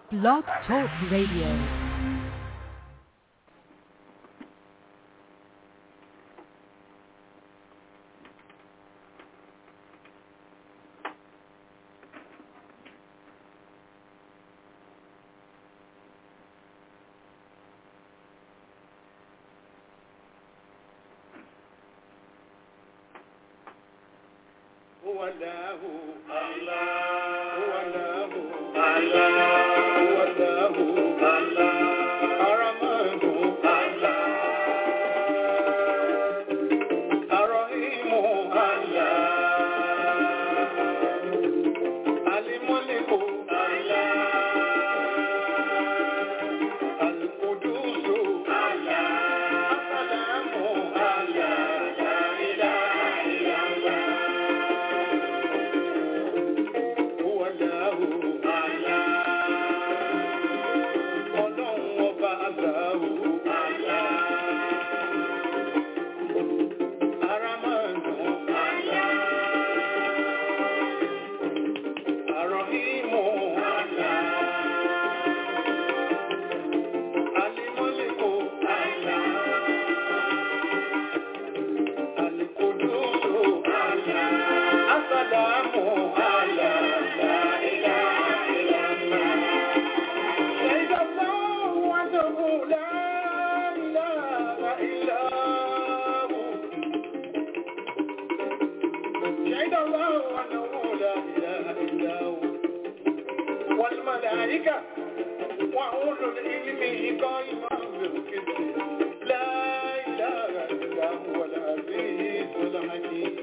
Blog Talk Radio. هو الله الله هو الله الله هو الله الله الرحمن الله الرحيم الله الملك الله القدوس الله السلام الله لا إله إلا الله هو الله ọlọ́run ọba aláwo aramanu arọ̀hìmù alimọ́lẹ́kọ̀ alikudusu asalamu ala la ilaha illallah. شهد الله أنه لا إله إلا هو شهد الله أنه لا إله إلا هو والملائكة وأولو العلم قائما بالقسط لا إله إلا هو العزيز الحكيم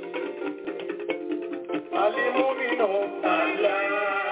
المؤمن الله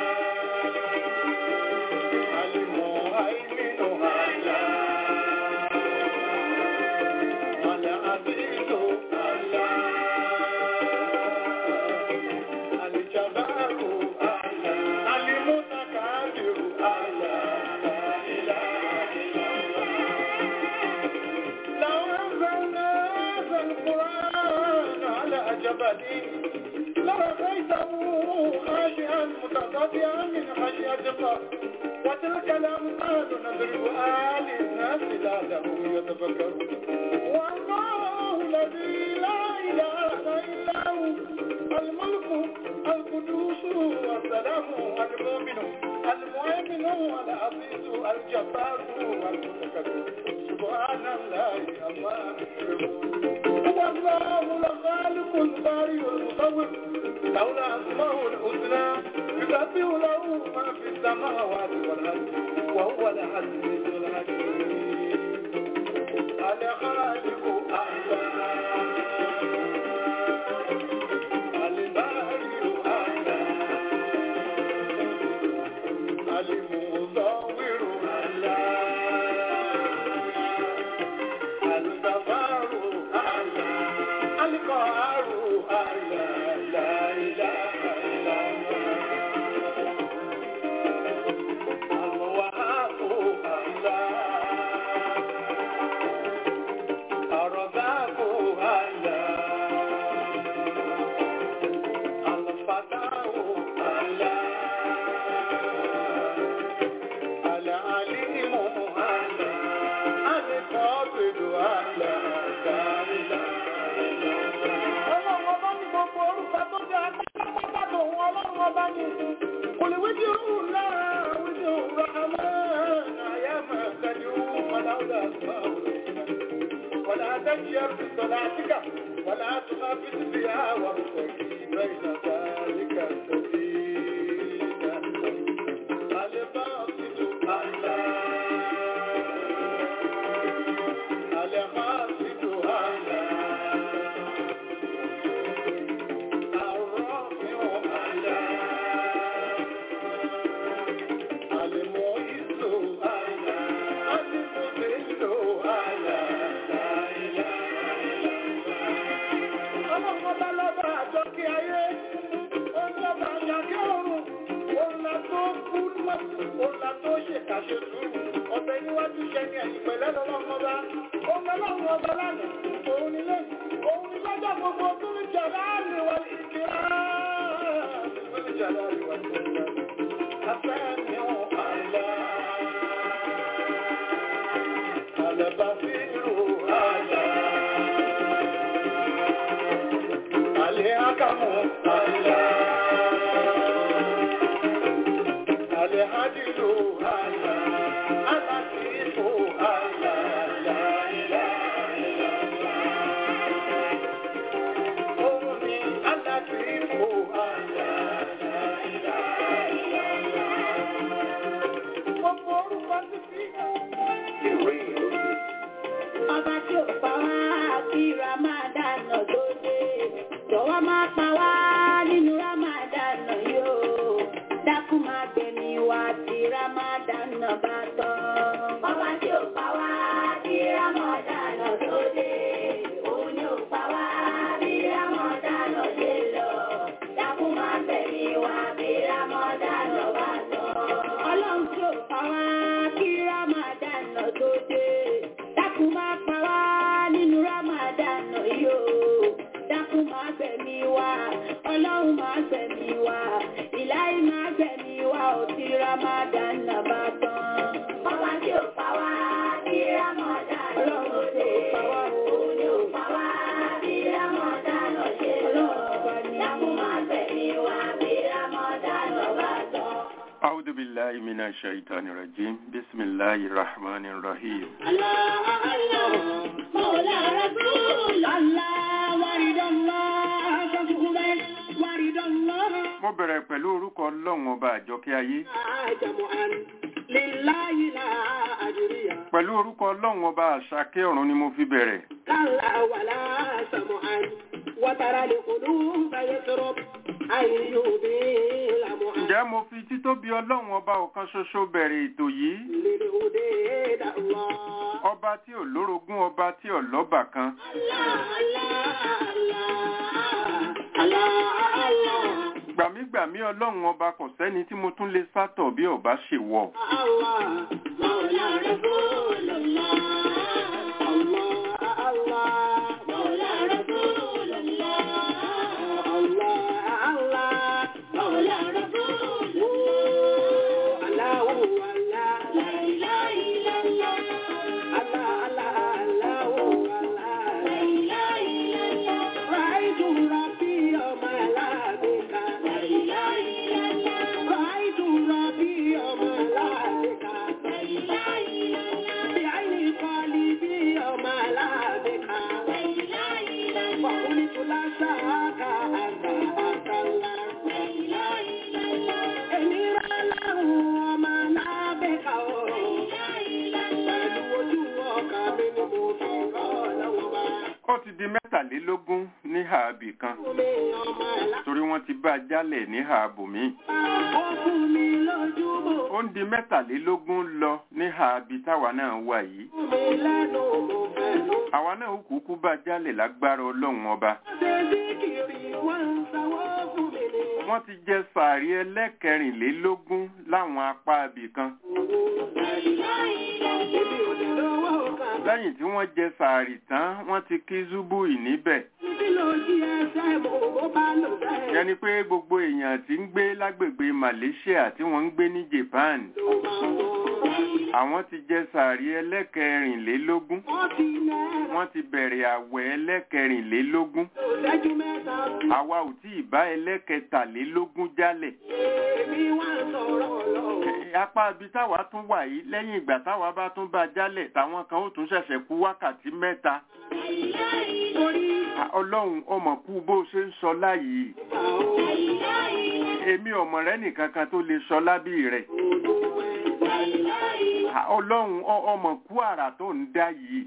لرأيته خاشعا متصدعا من خشية الله وتلك الأمثال نضربها للناس لعلهم يتفكرون والله الذي لا إله إلا هو الملك القدوس والسلام المؤمن المؤمن العزيز الجبار المتكبر سبحان الله الله هو الله الخالق البارئ المصور له الأسماء الحسنى يسبح له ما في السماوات والأرض وهو العزيز الحكيم الخالق أعلى البارئ أعلى المصور أعلى الغفار أعلى القهار أعلى لا إله إلا الله الوهاب أعلى الرزاق أعلى الفتاح أعلى العليم أعلى القابض أعلى لا إله إلا الله ọlọ́run ọba ní gbogbo orúkọ tó jẹ́ agbára tó wọn ọlọ́run ọba ní olùwíjì òun náà wíjì òun rahama àyà máa kájú ọ̀làwùdà àgbà ولا تجر بصلاتك ولا تخافت بها وابتغي بين ذلك سبيلا الباسط أعلى القاسط أعلى الرافع أعلى المعز أعلى المذل أعلى لا إله إلا الله ọlọ́run ọba lọ́ba àjọkí ayé ọlọ́ba àjàkí ọ̀run ọ̀là tó kú ọ̀là tó ṣèkàṣe sùúrù ọ̀bẹ níwájú ṣẹni ẹ̀yìn pẹ̀lẹ́ lọ́lọ́run ọba ọmọ ọlọ́run ọba lánàá òun ni lẹ́yìn òun ni lọ́jọ́ gbogbo tó ń jà láàrin wa ìkírá tó ń jà láàrin wa ìkírá. Afẹ́ mi ò àlá. Al-Basiru Allah. Al-Hakamu Allah. Al-Adilu Allah. Al-Latifu Allah. La ilaha illallah. Òun ni Al-Latifu Allah. La ilaha illallah. Gbogbo orúkọ títí. Ìwé ìròyìn. Ọba tí ò pa wá kí Ramadan tó dé. Jọ̀wọ́ máa pa wá nínú Ramadan yóò. Dákun máa gbẹ̀mí wá tí Ramadan bá tán. Ọba tí ò pa wá kí Ramadan tó dé. Òun ni ò pa wá bí Ramadan ṣe lọ. Dákun máa gbẹ̀mí wá bí Ramadan bá tán. Ọlọ́run tí ò pa wá kí Ramadan tó dé. Dákun máa pa wá nínú Ramadan yóò. Dákun máa gbẹ̀mí wá. Ọlọ́run máa gbẹ̀mí wá. Ìláyé máa gbẹ̀mí wá ò tí Ramadan bá tán. Ọba tí ò pa wá kí Ramadan Ọlọ́run tí ò pa wá òun ni ò pa wá bí Ramadan ṣe lọ. Dákun máa gbẹ̀mí wá bí Ramadan bá tán. أعوذ بالله من الشيطان الرجيم بسم الله الرحمن الرحيم الله الله مولى رسول الله ورد الله فخذه ورد الله mo bẹ̀rẹ̀ pẹ̀lú orúkọ ọlọ́run ọba àjọkẹ́ ayé جمعا لله لا أجري pẹ̀lú orúkọ ọlọ́run ọba àṣàkẹ́ ọ̀run ni mo fi bẹ̀rẹ̀ كلا ولا سمعا وترى القلوب يسرب أن يبيل معا ǹjẹ́ mo fi títóbi ọlọ́run ọba ọ̀kan ṣoṣo bẹ̀rẹ̀ ètò yìí للهدى الله ọba tí ò lórogún ọba tí ò lọ́bà kan gbàmígbàmí ọlọ́run ọba kò sẹ́ni tí mo tún lè sátọ̀ bí ọba ṣe wọ̀ رأيت ربي يوم لابك رأيت ربي يوم لابك بعين قلبي يوم لابك فقلت لا شاك أنت أنت الله èmi rà láwọn ọmọ lábẹ́ka o. Pẹ̀lú ojú ọkà mi ni mo fi rọ́ lọ́wọ́ bá. ó ti di mẹ́tàlélógún ní ààbì kan Omi ọmọ ẹ̀lá. torí wọ́n ti bá a jálẹ̀ ní ààbò mi Ó fún mi lójú bò. ó ń di mẹ́tàlélógún lọ ní ààbì táwa náà wà yìí Fún mi lẹ́nu mo fẹ́ ló. àwa náà ó kúkú bá a jálẹ̀ lágbára ọlọ́run ọba Ṣé bí kiri wọ́n ń sanwó fún mi ni? wọ́n ti jẹ sàárì ẹlẹ́kẹrìnlélógún láwọn apá ibì kan Èmi ò lè lówó kan. lẹ́yìn tí wọ́n jẹ sàárì tán wọ́n ti kí zúbúì níbẹ̀ Títí ló jí ẹsẹ̀ mo bó bá lò bẹ́ẹ̀. yẹni pé gbogbo èèyàn tí ń gbé lágbègbè Malaysia tí wọ́n ń gbé ní Japan Ló máa wọ̀. àwọn ti jẹ sàárì ẹlẹ́kẹrìnlélógún Wọ́n ti náírà. wọ́n ti bẹ̀rẹ̀ àwẹ̀ ẹlẹ́kẹrìnlélógún Lẹ́jú mẹ́ta sí. àwa ò tí ì bá ẹlẹ́kẹtàlélógún jálẹ̀ Èmi wá sọ̀rọ̀ lọ. Eh, apá ibi táwa tún wà yìí lẹ́yìn ìgbà táwa bá tún bá jálẹ̀ táwọn kan ó tún ṣẹ̀ṣẹ̀ kú wákàtí mẹ́ta Torí Ah, ọlọ́run ọmọ kú bó ṣe ń sọ láyìí ìgbà o. èmi ọmọ rẹ nìkan kan tó lè sọ lábí rẹ̀ Ah, ọlọ́run ọ- ọmọ kú àrà tó ń dá yìí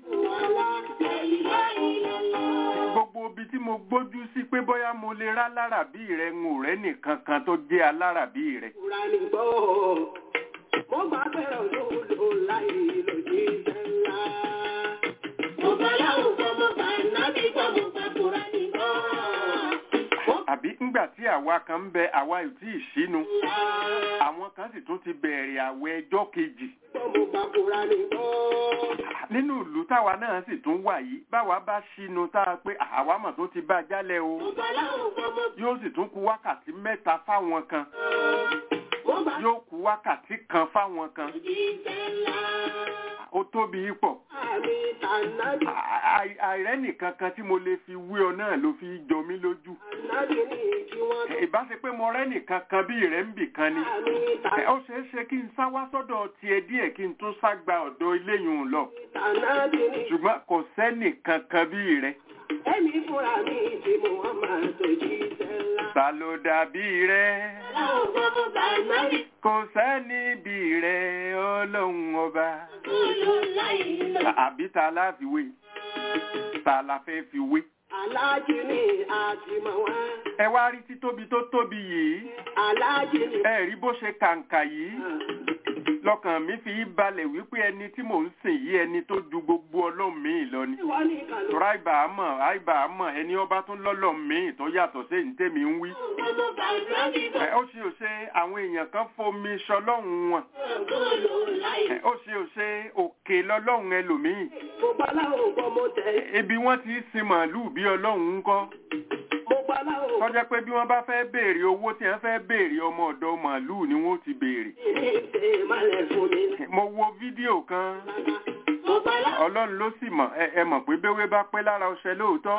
gbogbo ibi tí mo gbójú sí pé bóyá mo lè rá lárabí rẹ ń ò rẹ nìkan kan tó jẹ́ alárabí rẹ Kúránì gbọ́. Mo gbà fẹ́ràn olóòlò láì lòdì ńlá. Mo bá láwùjọ mo bá nábì gbọ́ mo bá Kúránì gbọ́. àbí ńgbà tí àwa kan ń bẹ àwa ò tí ì sínú àwọn kan sì tún ti bẹ̀rẹ̀ àwẹ̀ ẹjọ́ kejì Gbọ́ mo bá Kúránì gbọ́. nínú ìlú táwa náà sì tún wà yìí báwa bá sínú tá a pé àwa mọ̀ tó ti bá a jálẹ̀ o Mo bá láwùjọ mo yóò sì tún kù wákàtí mẹ́ta fáwọn kan mo bá yóò kù wákàtí kan fáwọn kan lòdì ńlá. ó tóbi pọ̀ àmì tànàbì À- àìrẹ́ nìkan kan tí mo lè fi wé ọ náà ló fi jọ mí lójú ànábì ní kí wọ́n tó ìbá ṣe pé mo rẹ́ nìkan kan bí rẹ̀ ń bì kan ni àmì Ẹ, ó ṣeé ṣe kí n sá wá sọ́dọ̀ tiẹ̀ díẹ̀ kí n tún sá gba ọ̀dọ̀ eléyìí lọ tànàbì ní ṣùgbọ́n kò sẹ́nìkan kan bí rẹ̀ ẹ̀mí fúnra mi tí mo wọ́n máa tó jí sẹ́lá. ta ló dàbí rẹ̀ Láwọn gbogbo bàmárì kò sẹ́ni bí rẹ̀ ọlọ́run ọba kúlù láì lọ. àbí ta la fi wé ta la fẹ́ fi wé aláàjì ní àtìmọ̀ wọn ẹ wá rí títóbi tó tóbi yìí aláàjì ní. ẹ rí bó ṣe kàǹkà yìí lọ́kàn mi fi balẹ̀ wípé ẹni tí mò ń sìn yìí ẹni tó ju gbogbo ọlọ́run míì lọ ni wọ́n ní ìkànnì. tora àìbà àmọ̀ àìbà àmọ̀ ẹni ọba tún lọ́lọ́ míì tó yàtọ̀ sí ní tèmi ń wí. Gbogbo bàmárì ẹ ó ṣe ò ṣe àwọn èèyàn kan fomi ṣọlọ́run wọn kúlù láì ẹ ó ṣe ò ṣe òkè lọ́lọ́run ẹlòmíì gbogbo aláwọ̀ gbọ́ mo tẹ̀. ibi wọ́n ti sin màálùú bí ọlọ́run ń kọ́ gbogbo aláwọ̀ tọ́jẹ́ pé bí wọ́n bá fẹ́ béèrè owó tí wọ́n fẹ́ béèrè ọmọ ọ̀dọ̀ màálùú ni wọ́n ti béèrè. ní ìṣe ìmọ̀lẹ̀ fún mi. mo wo fídíò kan gbogbo aláwọ̀ ọlọ́run ló sì mọ̀ ẹ ẹ mọ̀ pé béwé bá pẹ́ lára ọṣẹ lóòótọ́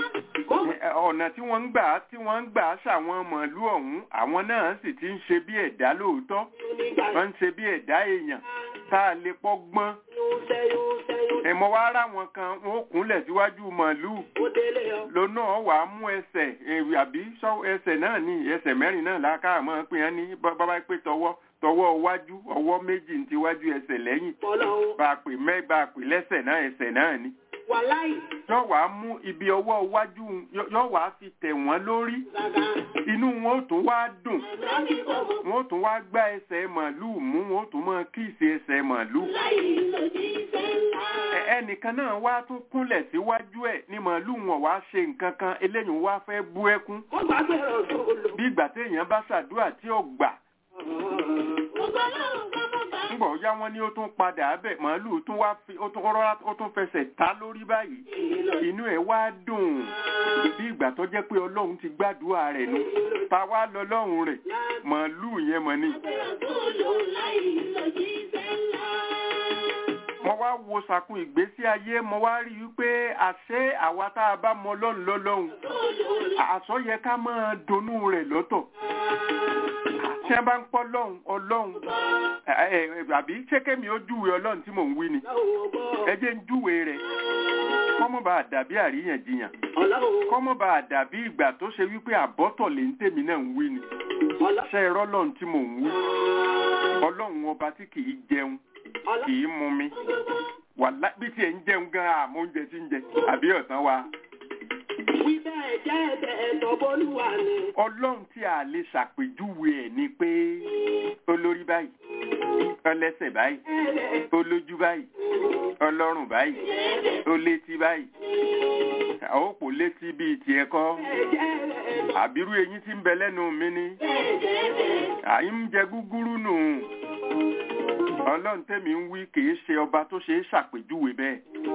mo Ẹ, ọ̀nà tí wọ́n ń gbà tí wọ́n ń gbà ṣàwọn màálùú ọ̀hún àwọn náà sì ti ń ṣe bí ẹ̀dá lóòótọ́ nígbà wọ́n ń ṣe bí ẹ̀dá èèyàn tá a lè pọ́gbọ́n yóò sẹ́yún sẹ́yún ẹ̀mọ́ wá ráwọn kan wọ́n ó kúnlẹ̀ síwájú màálùú ó délé ọ. lọ́nà wà á mú ẹsẹ̀ èrì àbí sọ ẹsẹ̀ náà ní ẹsẹ̀ mẹ́rin náà láká mọ́ pé wọ́n ní bábá pé tọwọ́ tọwọ́ wájú ọwọ́ méjì ní tiwájú ẹsẹ̀ lẹ́yìn Ọlọ́run bá a pè mẹ́ bá a pè lẹ́sẹ̀ náà ẹsẹ̀ náà ni wàláì yóò wá mú ibi ọwọ́ wájú yóò wá fi tẹ̀ wọ́n lórí gàgà inú wọn ó tún wá dùn láti gbogbo wọn ó tún wá gbá ẹsẹ̀ màálùú mú wọn ó tún mọ kíìsì ẹsẹ̀ màálùú láì lọ jí sẹ́lá. Ẹ- ẹnìkan náà wá tún kúnlẹ̀ síwájú ẹ̀ ní màálùú wọn wá ṣe nǹkan kan eléyìí wá fẹ́ bú ẹkún ó gbàgbé rọ̀ tó lò. bí ìgbà téèyàn bá ṣàdúrà tí ò gbà Gbogbo aláwọ̀ gbogbo bàmárì ńgbọ̀ ọ̀yá wọn ni ó tún padà bẹ̀ màálùú tún wá fi ó tún rọra ó tún fẹsẹ̀ ta lórí báyìí inú ẹ̀ wá dùn bí ìgbà tó jẹ́ pé ọlọ́run ti gbàdúrà rẹ̀ nu ta wá lọ lọ́run rẹ̀ màálùú yẹn mọ̀ ni. kúlù láì lọ jí sẹ́lá. mo wá wo sàkún ìgbésí ayé mo wá rí i pé àṣé àwa tá a bá mọ ọlọ́run lọ́lọ́run àṣọ yẹ ká máa donú rẹ̀ lọ́tọ̀ tí wọ́n bá ń pọ́ lọ́hùn ọlọ́hun ẹ, ẹ, àbí ṣékèmí ó júwe ọlọ́run tí mò ń wí ni ẹ jẹ́ ń júwe rẹ̀ kọ́mọ́ bá a dàbí àríyànjiyàn Ọlọ́run kọ́mọ́ bá a dàbí ìgbà tó ṣe wípé àbọ́tọ̀ lè ń tèmi náà ń wí ni ṣe irọ́ lọ́run tí mò ń wí ọlọ́run ọba tí kì í jẹun kì í mu mi wàlá bí tiẹ̀ ń jẹun gan àmọ́ oúnjẹ tí ń jẹ àbí ọ̀sán wa wí bẹ́ẹ̀ jẹ́ ẹ̀bẹ̀ ẹ̀tọ́ bólúwa ni. ọlọ́run tí a lè ṣàpèjúwe ẹ̀ ni pé olórí báyìí ọlẹ́sẹ̀ báyìí olójú báyìí ọlọ́run báyìí olétí báyìí ó kò létí bíi tiẹ̀ kọ́ àbírú eyín tí ń bẹ lẹ́nu mi ni àyín ń jẹ gúgúrú nù ọlọ́run tẹ́mi ń wí kì í ṣe ọba tó ṣe é ṣàpèjúwe bẹ́ẹ̀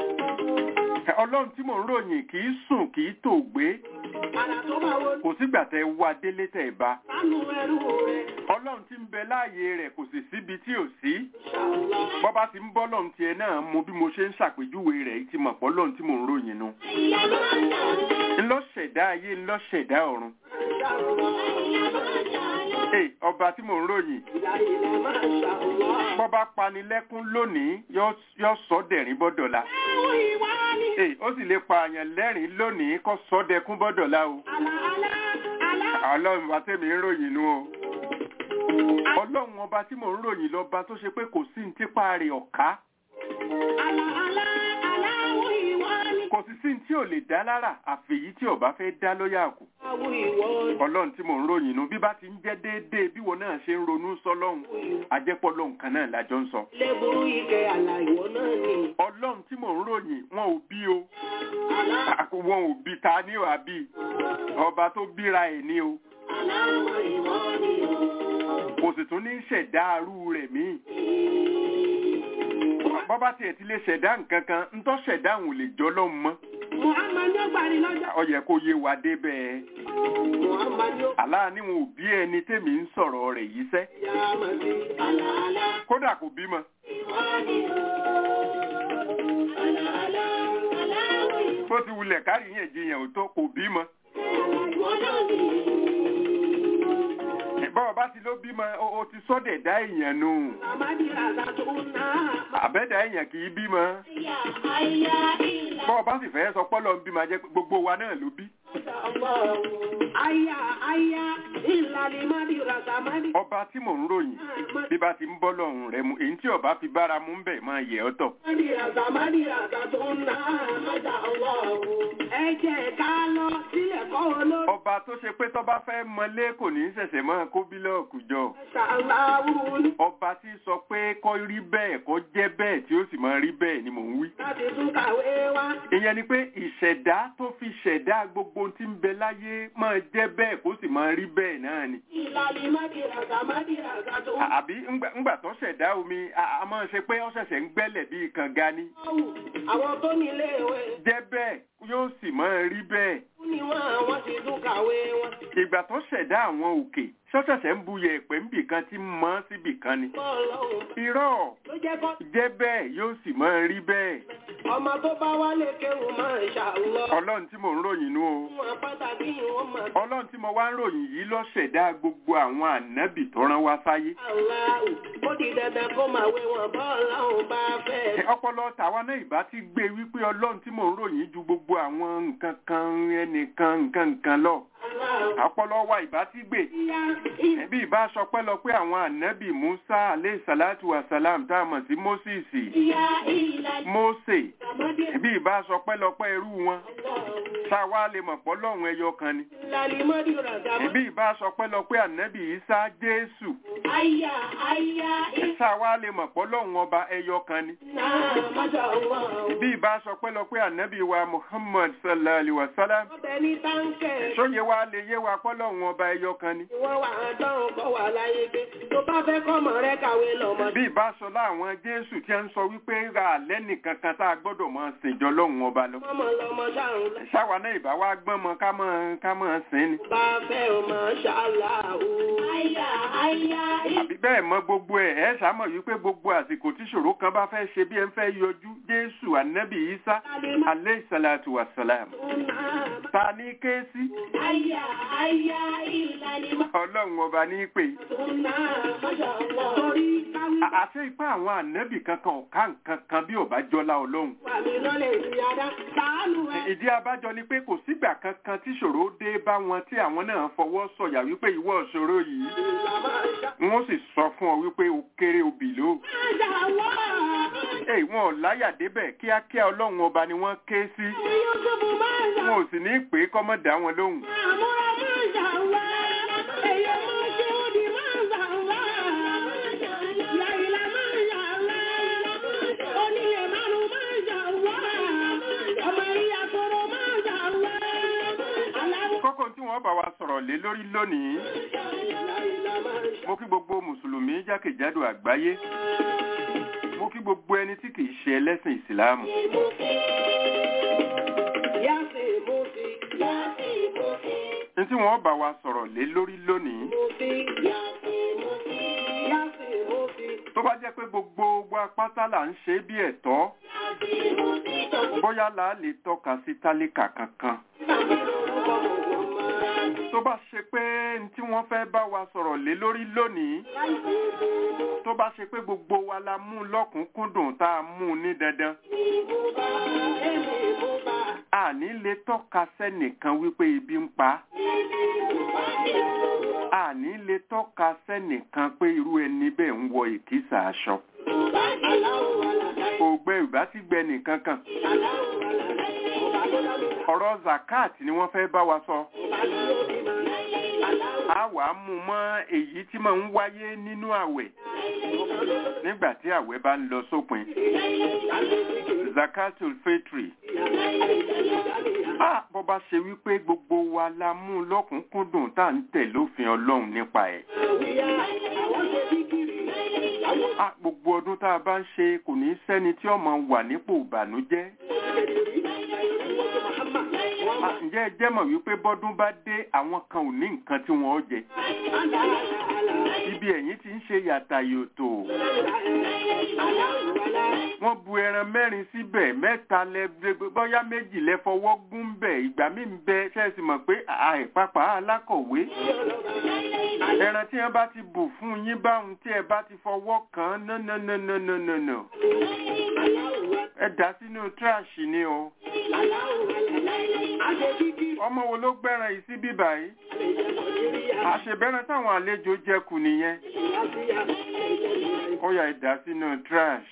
ọlọ́run tí mò ń ròyìn kì í sùn kì í tò gbé Àrà tó máa wo kò sígbà tẹ wá délé tẹ bá sánú ẹrú rẹ̀. ọlọ́run tí ń bẹ láàyè rẹ̀ kò sì síbi tí ò sí Ṣàlọ́. bọ́bá ti ń bọ́ lọ́run tiẹ̀ náà mo bí mo ṣe ń ṣàpèjúwe rẹ̀ ti mọ̀ pọ́ lọ́run tí mò ń ròyìn nu ńlọ ṣẹ̀dá ayé ńlọ ṣẹ̀dá ọ̀run Ee, ọba tí mò ń ròyìn Ìyá ilẹ̀ máa ṣàlọ́. bọ́bá panilẹ́kún lónìí yóò yóò sọ dẹ̀rín bọ́dọ̀la Ẹ̀wọ̀n ìwà ni. Ee, ó sì lè pa àyàn lẹ́rìn lónìí kó sọ dẹkún bọ́dọ̀la o Àlà àlà àlà. ọlọ́run bá tẹ̀mí ń ròyìn nu o ọlọ́run ọba tí mò ń ròyìn lọ́ba tó ṣe pé kò sí ní tipa rẹ̀ ọ̀ká Àlà àlà àlà àwọn ìwà ni. kò sì sí ní tí ò lè dá lára àfèyí tí ọba fẹ́ dá lọ́yà kù Àwọn ìwọ ni. ọlọ́run tí mò ń ròyìn nu bí bá ti ń jẹ́ déédéé bí wọn náà ṣe ń ronú sọlọ́run ajẹ́pọ̀ lọ́hùn kan náà lájọ ń sọ Lẹ́bùrú ike àlà ìwọ náà ni. ọlọ́run tí mò ń ròyìn wọn ò bí o Àlà Àkó- wọn ò bí ta ní wàá bí ọba tó bíra ẹ̀ ní o àlà àwọn ìwọ ni o. kò sì tún ní ṣẹ̀dá arú rẹ̀ míì bọ́bá tiẹ̀ ti lè ṣẹ̀dá nǹkan kan ńtọ́ ṣẹ̀dá òun ò lè jọ́ lọ́hùn mọ́ Muhammad yóò gbàrí lọ́jọ́. ó yẹ kó yé wa débẹ̀ Muhammad yóò aláà ní wọn ò bí ẹni tèmi ń sọ̀rọ̀ rẹ̀ yìí sẹ́ yá máa di àlà àlà kódà kò bímọ ìwọ ni o. wulẹ̀ káríyànjiyàn ò tó kò bímọ. bọ́ọ̀ bá ti ló bímọ o o ti sọ́dẹ̀ dá èèyàn nù. àbẹ́dá èèyàn kì í bímọ. bọ́ọ̀ bá sì fẹ́ sọ pọ́lọ́ ń bímọ jẹ́ pé gbogbo wa náà ló bí. Aya, aya, ìlàlẹ̀ mádì ràgàmádì. ọba tí mò ń ròyìn bí bá ti ń bọ́ lọ́rùn rẹ mu èyí tí ọba fi bára mú ń bẹ̀ máa yẹ ọ́ tọ̀. Mádì ràgàmádì ràgà tó ń ná májà ọwọ́ o. Ẹ jẹ́ ká lọ sílẹ̀ kọ́ olórí. ọba tó ṣe pé tọ́ba fẹ́ mọlé kò ní í ṣẹ̀ṣẹ̀ máa kó bílọ̀kù jọ. Ṣàlàwù ní ọba tí sọ pé kọ́ rí bẹ́ẹ̀ kọ́ jẹ́ bẹ́ẹ̀ tí ó sì máa rí bẹ́ẹ̀ ni mò ń wí. láti tún kàwé wá. ìyẹn ni pé ìṣẹ̀dá tó fi ṣẹ̀dá gbogbo ohun tí ń bẹ láyé máa jẹ́ bẹ́ẹ̀ kó sì máa rí bẹ́ẹ̀ náà ni. Ìlàlẹ̀ mádì ràgàmádì ràgà tó ń À- àbí ńgbà ńgbà tó ṣẹ̀dá omi a a máa ṣe pé ó ṣẹ̀ṣẹ̀ ń gbẹ́lẹ̀ bíi kànga ni. náwó. Àwọn tó ní ilé ìwé jẹ́ bẹ́ẹ̀ yóò sì máa rí bẹ́ẹ̀. ni wọ́n àwọn ti tún kàwé wọn. ìgbà tó ṣẹ̀dá àwọn òkè ṣọ́ṣẹ̀ṣẹ̀ ń bu yẹ̀pẹ̀ ńbì kan tí ń mọ́ síbì kan ni. Bọ́ọ̀lù irọ́ ló jẹ́ kọ́. jẹ́ bẹ́ẹ̀ yóò sì máa rí bẹ́ẹ̀. Ọmọ tó bá wálé kéwù máa ń ṣàlọ́. ọlọ́run tí mò ń ròyìn nú o. Wọ́n pàtàkì ìwọ̀n máa ọlọ́run tí mo wá ń ròyìn yìí ló ṣẹ̀dá gbogbo àwọn ànábì tó rán wá sáyé. Aláwù, ó di dandan kó máa wé wọn bọ́ọ̀lù ọ̀hún bá fẹ́. ọpọlọ tàwa náà ìbá ti gbé wípé ọlọ́run tí mò ń ròyìn ju gbogbo àwọn nǹkan kan ẹnìkan nǹkan nǹkan lọ. Aláwù, ọpọlọ wa ìbá ti gbé. ìyá ìyá ẹbí ìbá sọ pé lọ pé àwọn ànábì musa aleyhi salatu wa salam tá a mọ̀ sí moses ìyá ìlà mose ìgbàmọ́dé. ẹbí ìbá sọ pé lọ pé irú wọn ṣá wa lè mọ̀ pọ́ lọ́hùn ẹyọ kan ni. Ìlàlẹ̀ mọ́dí ràgàmọ́. ẹbí ìbá sọ pé lọ pé ànábì isa jésù Àyà àyà ṣá wa lè mọ̀ pọ́ lọ́hùn ọba ẹyọ kan ni. ìlà májà ọwọ́. bí ìbá sọ pé lọ pé ànábì wa muhammad sallallahu alayhi wa sallam Ọbẹ̀ ní táǹkẹ̀. sóye wa lè yé wa pọ́ lọ́hùn ọba ẹyọ kan ni. Wọ́n wà á dán kọ́ wà láyé gbé. Tó bá fẹ́ kọ́mọ rẹ kàwé lọ́mọ. bí ìbá sọ láwọn jésù tí ń sọ wípé ra àlẹ́ nìkan kan tá a gbọ́dọ̀ máa sìnjọ lọ́hùn ọba lọ. Mọ́mọ lọ́mọ ṣàrùn lọ. ṣáwa náà ìbá wa gbọ́n mọ ká mọ́ ká mọ́ sìn ni. Bá fẹ́ o máa ṣàlàó. Àyà àyà àbí bẹ́ẹ̀ mọ gbogbo ẹ̀ ẹ́ sàmọ̀ wípé gbogbo àsìkò tí ṣòro kan bá fẹ́ ṣe bí ẹ ń fẹ́ yọjú jésù ànábì isa aleyhi salatu wa salam ìlà. ta ní ké sí Àyà àyà ìlàlẹ̀ ọlọ́run ọba ní pè Tuna májà ọwọ́. Torí káwí À- àṣẹ ipá àwọn ànábì kankan ọ̀ká nǹkan kan bí ò bá jọlá ọlọ́run wà mí lọ́lẹ̀ ìyára. Sàánù ẹ̀. ìdí abájọ ni pé kò sígbà kankan tí ṣòro dé bá wọn tí àwọn náà fọwọ́ sọ̀yà wípé ìwọ ṣòro yìí Ìlà máa ṣá. wọ́n sì sọ fún ọ wípé o kéré obì ló. Májà ọwọ́. Èyí wọn ò láyà débẹ̀ kíákíá ọlọ́run ọba ni wọ́n ké sí. Yúsùfù májà. Wọn ò sì ní pè é kọ́mọ́ dá wọn lóhùn. Àmúra májà wá. Èyí máa ṣe ó di májà wá. Yàìlá májà wá. Onílé márùn májà wá. Ọmọ ìyá koro májà wá. Aláwọ̀. Kókó tí wọ́n bá wa sọ̀rọ̀ lé lórí lónìí, Yàìlá májà. mo kí gbogbo Mùsùlùmí jákèjádò àgbáyé. Mo kí gbogbo ẹni tí kìí ṣe ẹlẹ́sìn Ìsìláàmù. Yàtì mùsì. Yàtì mùsì. Ní tí wọ́n bá wa sọ̀rọ̀ lé lórí lónìí, Mùsì. Yàtì mùsì. Yàtì mùsì. tó bá jẹ́ pé gbogbo wa pátá là ń ṣe é bí ẹ̀tọ́, Yàtì mùsì. bóyá là á lè tọ́ka sí tálíkà kankan. Tó bá ṣe pé ní tí wọ́n fẹ́ bá wa sọ̀rọ̀ lé lórí lónìí, tó bá ṣe pé gbogbo wa la mú lọ́kùnkúndùn tá a mú un ní dandan. Àní lè tọ́ka sẹ́nìkan wípé ibi ń pa á. Àní lè tọ́ka sẹ́nìkan pé irú ẹni bẹ́ẹ̀ ń wọ ìkísà aṣọ. Ògbẹ́ ìbá ti gbẹ nìkan kan. Ọ̀rọ̀ zakat ni wọ́n fẹ́ bá wa sọ. A wàá mú mọ́ èyí tí máa ń wáyé nínú àwẹ̀ nígbà tí àwẹ̀ bá ń lọ sópin. Zakatul fitri. Ah, bó bá ṣe wípé gbogbo wa la mú lọ́kùnkúndùn tá à ń tẹ̀ lófin Ọlọ́run nípa ẹ̀. Ah, gbogbo ọdún tá a bá ń ṣe kò ní sẹ́ni tí ó máa wà nípò ìbànújẹ́. Ah, ǹjẹ́ ẹ jẹ́ mọ̀ wípé bọ́dún bá dé àwọn kan ò ní nǹkan tí wọ́n ó jẹ ibi ẹ̀yìn ti ń ṣe yàtà yòtò wọ́n bu ẹran mẹ́rin síbẹ̀ mẹ́ta lẹ bóyá méjì lẹ fọwọ́ gún bẹ̀ ìgbà míì ń bẹ ṣẹ́ẹ̀sì mọ̀ pé àìpapà alákọ̀wé ẹran tí wọ́n bá ti bù fún yín báhùn tí ẹ bá ti fọwọ́ kàn án nánánánánánà ẹ dà sínú tíráàṣì ni o ọmọ wo ló gbẹ́ran yìí sí bíbà yìí àṣebẹ́ran táwọn àlejò jẹkù nìyẹn ó yá ẹ dà sínú tíráàṣì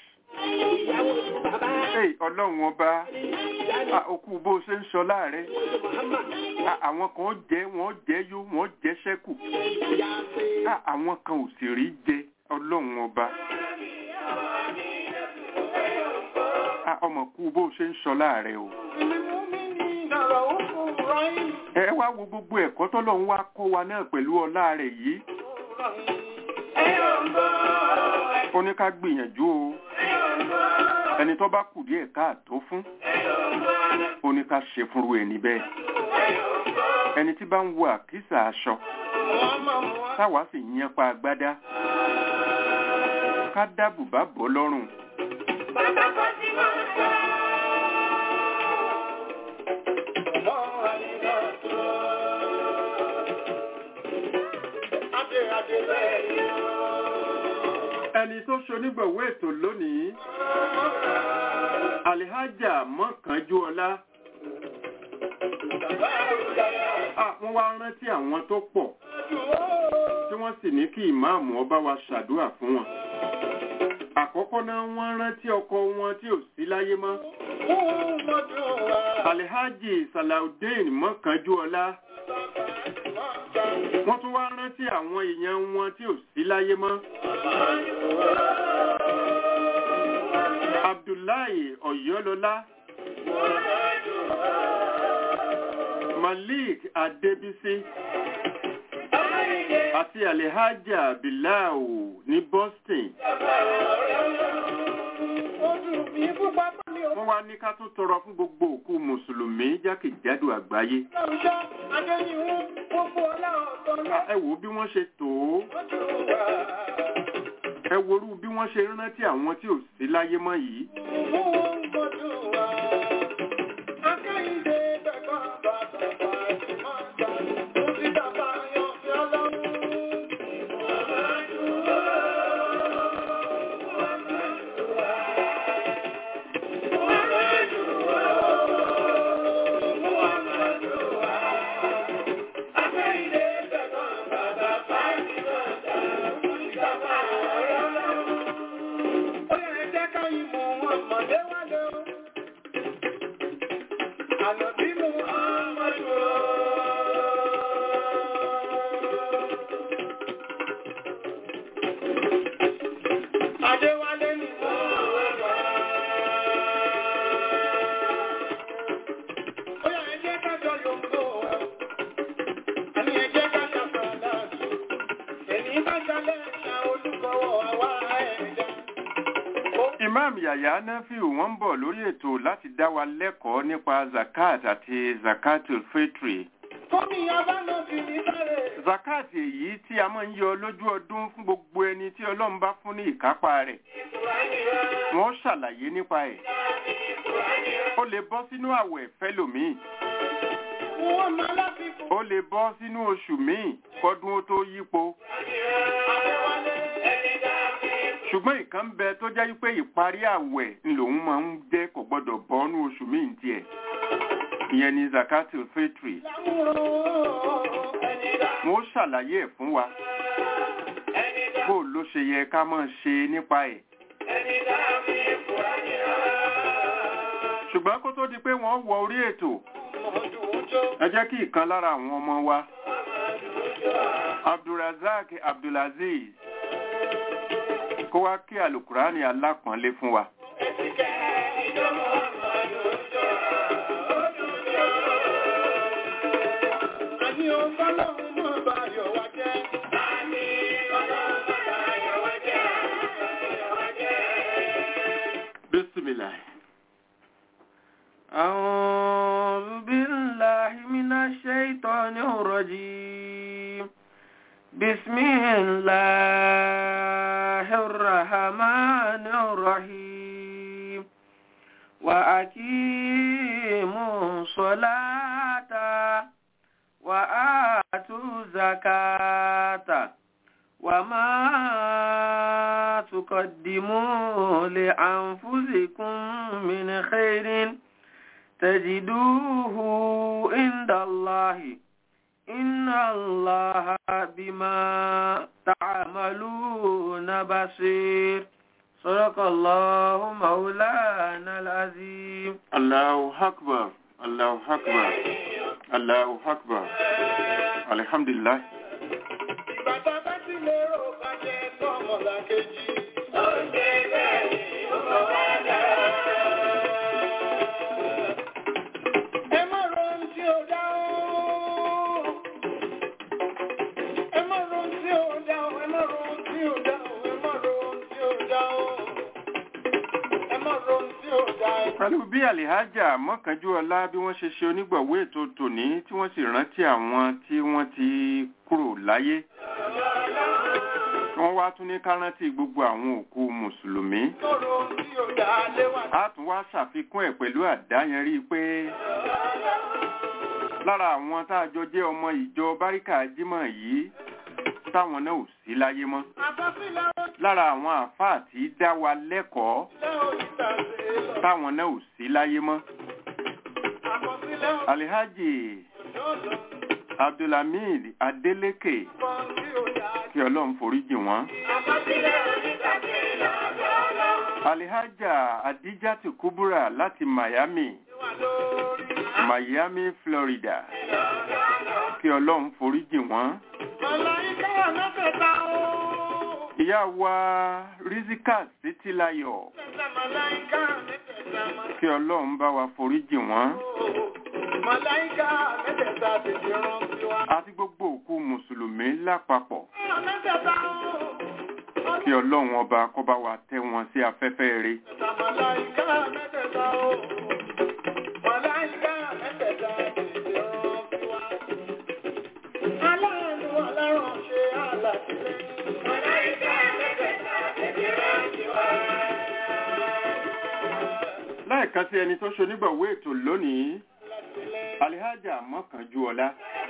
Hey, ọlọ́run ọba ah, okú bó ṣe ń sọ láàrẹ Ah, àwọn kan jẹ́ wọ́n jẹ́ yó wọ́n jẹ́ ṣẹ́kù Ah, àwọn kan ò sì rí jẹ ọlọ́run ọba Ah, ọmọ kú bó ṣe ń sọ láàrẹ o ẹ wá wo gbogbo ẹ̀kọ́ tọ́lọ́run wá kọ́ wa náà pẹ̀lú ọlá rẹ̀ yìí ó ní ká gbìyànjú o ẹni tó bá kù díẹ̀ káàtó fún ó ní ká ṣe fúnru ẹni bẹ́ẹ̀ ẹni tí bá ń wo àkísà aṣọ táwa sì yan pa agbádá ká dábùbá bọ́ lọ́rùn ẹni tó ṣonígbọ̀wọ́ ètò lónìí alihaja mọ́kànjú ọlá wọ́n wá rántí àwọn tó pọ̀ tí wọ́n sì ní kí ìmáàmù ọba wa ṣàdúrà fún wọn àkọ́kọ́ náà wọ́n rántí ọkọ wọn tí ò sí láyé mọ́ alihaji salaudeen mọ́kànjú ọlá wọ́n tún wá rántí àwọn èèyàn wọn tí ò sí láyé mọ́ abdullahi ọ̀yọ́lọ́lá malik adébísí àti alihaja bilau ní boston wọ́n wá ní ká tún tọrọ fún gbogbo òkú mùsùlùmí jákèjádò àgbáyé ẹ wò bí wọ́n ṣe tò ó ẹ worú bí wọ́n ṣe rántí àwọn tí ò sí láyé mọ́ yìí imam yahya nafiu wọ́n ń bọ̀ lórí ètò láti dá wa lẹ́kọ̀ọ́ nípa zakat àti zakatul fitri zakat èyí tí a máa ń yọ lójú ọdún fún gbogbo ẹni tí ọlọ́run bá fún ní ìkápá rẹ̀ wọ́n ṣàlàyé nípa ẹ̀ ó lè bọ́ sínú àwẹ̀ fẹ́lòmíì ó lè bọ́ sínú oṣù míì kọ́dún ó tó yípo ṣùgbọ́n ìkan bẹ tó jẹ́ wípé ìparí àwẹ̀ lòun máa ń jẹ́ kò gbọ́dọ̀ bọ́nú oṣù míì tiẹ̀ ìyẹn ni zakatul fitri wọ́n ṣàlàyé ẹ̀ fún wa bó ló ṣe yẹ ká máa ṣe nípa ẹ̀ ṣùgbọ́n kó tó di pé wọ́n wọ orí ètò ẹ jẹ́ kí ìkan lára àwọn ọmọ wa abdulrazak abdulaziz kó wá kí alukurani alápọ̀nlé fún wa. Bismillah. أعوذ بالله الرحمن الرحيم وأقيموا الصلاة وآتوا الزكاة وما تقدموا لأنفسكم من خير تجدوه عند الله إن الله بما تعملون بصير صدق الله مولانا العظيم Allahu Akbar, Allahu Akbar, Allahu Akbar. Alhamdulillah. Bàtà bá ti lérò bàjẹ́ tọmọlá kejì. Ó ṣe bẹ́ẹ̀ ni ó wá dára. Ẹ má ron tí ó dá o. Ẹ má ron tí ó dá o. Ẹ má ron tí ó dá o. Ẹ má ron tí ó dá o. Ẹ má ron tí ó dá o. Pẹ̀lú bí Àlìhájà Mọ́kànjúọlá bí wọ́n ṣe ṣe onígbọ̀wé ètò tòní tí wọ́n sì rántí àwọn tí wọ́n ti kúrò láyé. Wọ́n wá tún ní ká rántí gbogbo àwọn òkú Mùsùlùmí. Ẹ má ron tí ó dá léwà. A tún wá ṣàfikún ẹ̀ pẹ̀lú àdáyanrí pé lára àwọn tá a jọ jẹ́ ọmọ ìjọ Báríkà Jímọ̀ yìí táwọn náà ò sí láyé mọ́. Àkọsílẹ̀ Lára àwọn àfáà tí dá wa lẹ́kọ̀ọ́ òṣìṣẹ́ oníṣàṣe lọ. táwọn náà ò sí láyé mọ́. Àkọsílẹ̀ Alihaji òṣìṣẹ́ Abdulhamid Adeleke kan tí ó dá kí Ọlọ́run foríjì wọ́n. Àkọsílẹ̀ oníṣàṣe lọ́dọọdọ. Alihaja Adijatu Kubura láti Miami, Wà lórí Miami, Florida kí Ọlọ́run foríjì wọ́n. Màláíkà mẹ́tẹ̀ẹ̀ta o. Ìyá wa Rizika Títílayọ̀ Mẹ́tẹ̀ẹ̀ta màláíkà mẹ́tẹ̀ẹ̀ta máa kí Ọlọ́run bá wa foríjì wọ́n. o. Màláíkà mẹ́tẹ̀ẹ̀ta tètè rán sí wa. Àti gbogbo òkú Mùsùlùmí lápapọ̀ Mẹ́tẹ̀ẹ̀ta o. kí Ọlọ́run ọba kó bá wa tẹ́ wọn sí afẹ́fẹ́ rere. Mẹ́tẹ̀ẹ̀ta màláíkà mẹ́tẹ̀ẹ̀ta o. Màláíkà mẹ́tẹ̀ẹ̀ta tètè rán sí wa. Aláàánú ọlọ́run ṣe àlàtìlẹ́yìn. Màláíkà mẹ́tẹ̀ẹ̀ta tètè rán sí wa. Láìkan sí ẹni tó ṣonígbọ̀wé ètò lónìí, Alihaja Mọ́kànjúọlá.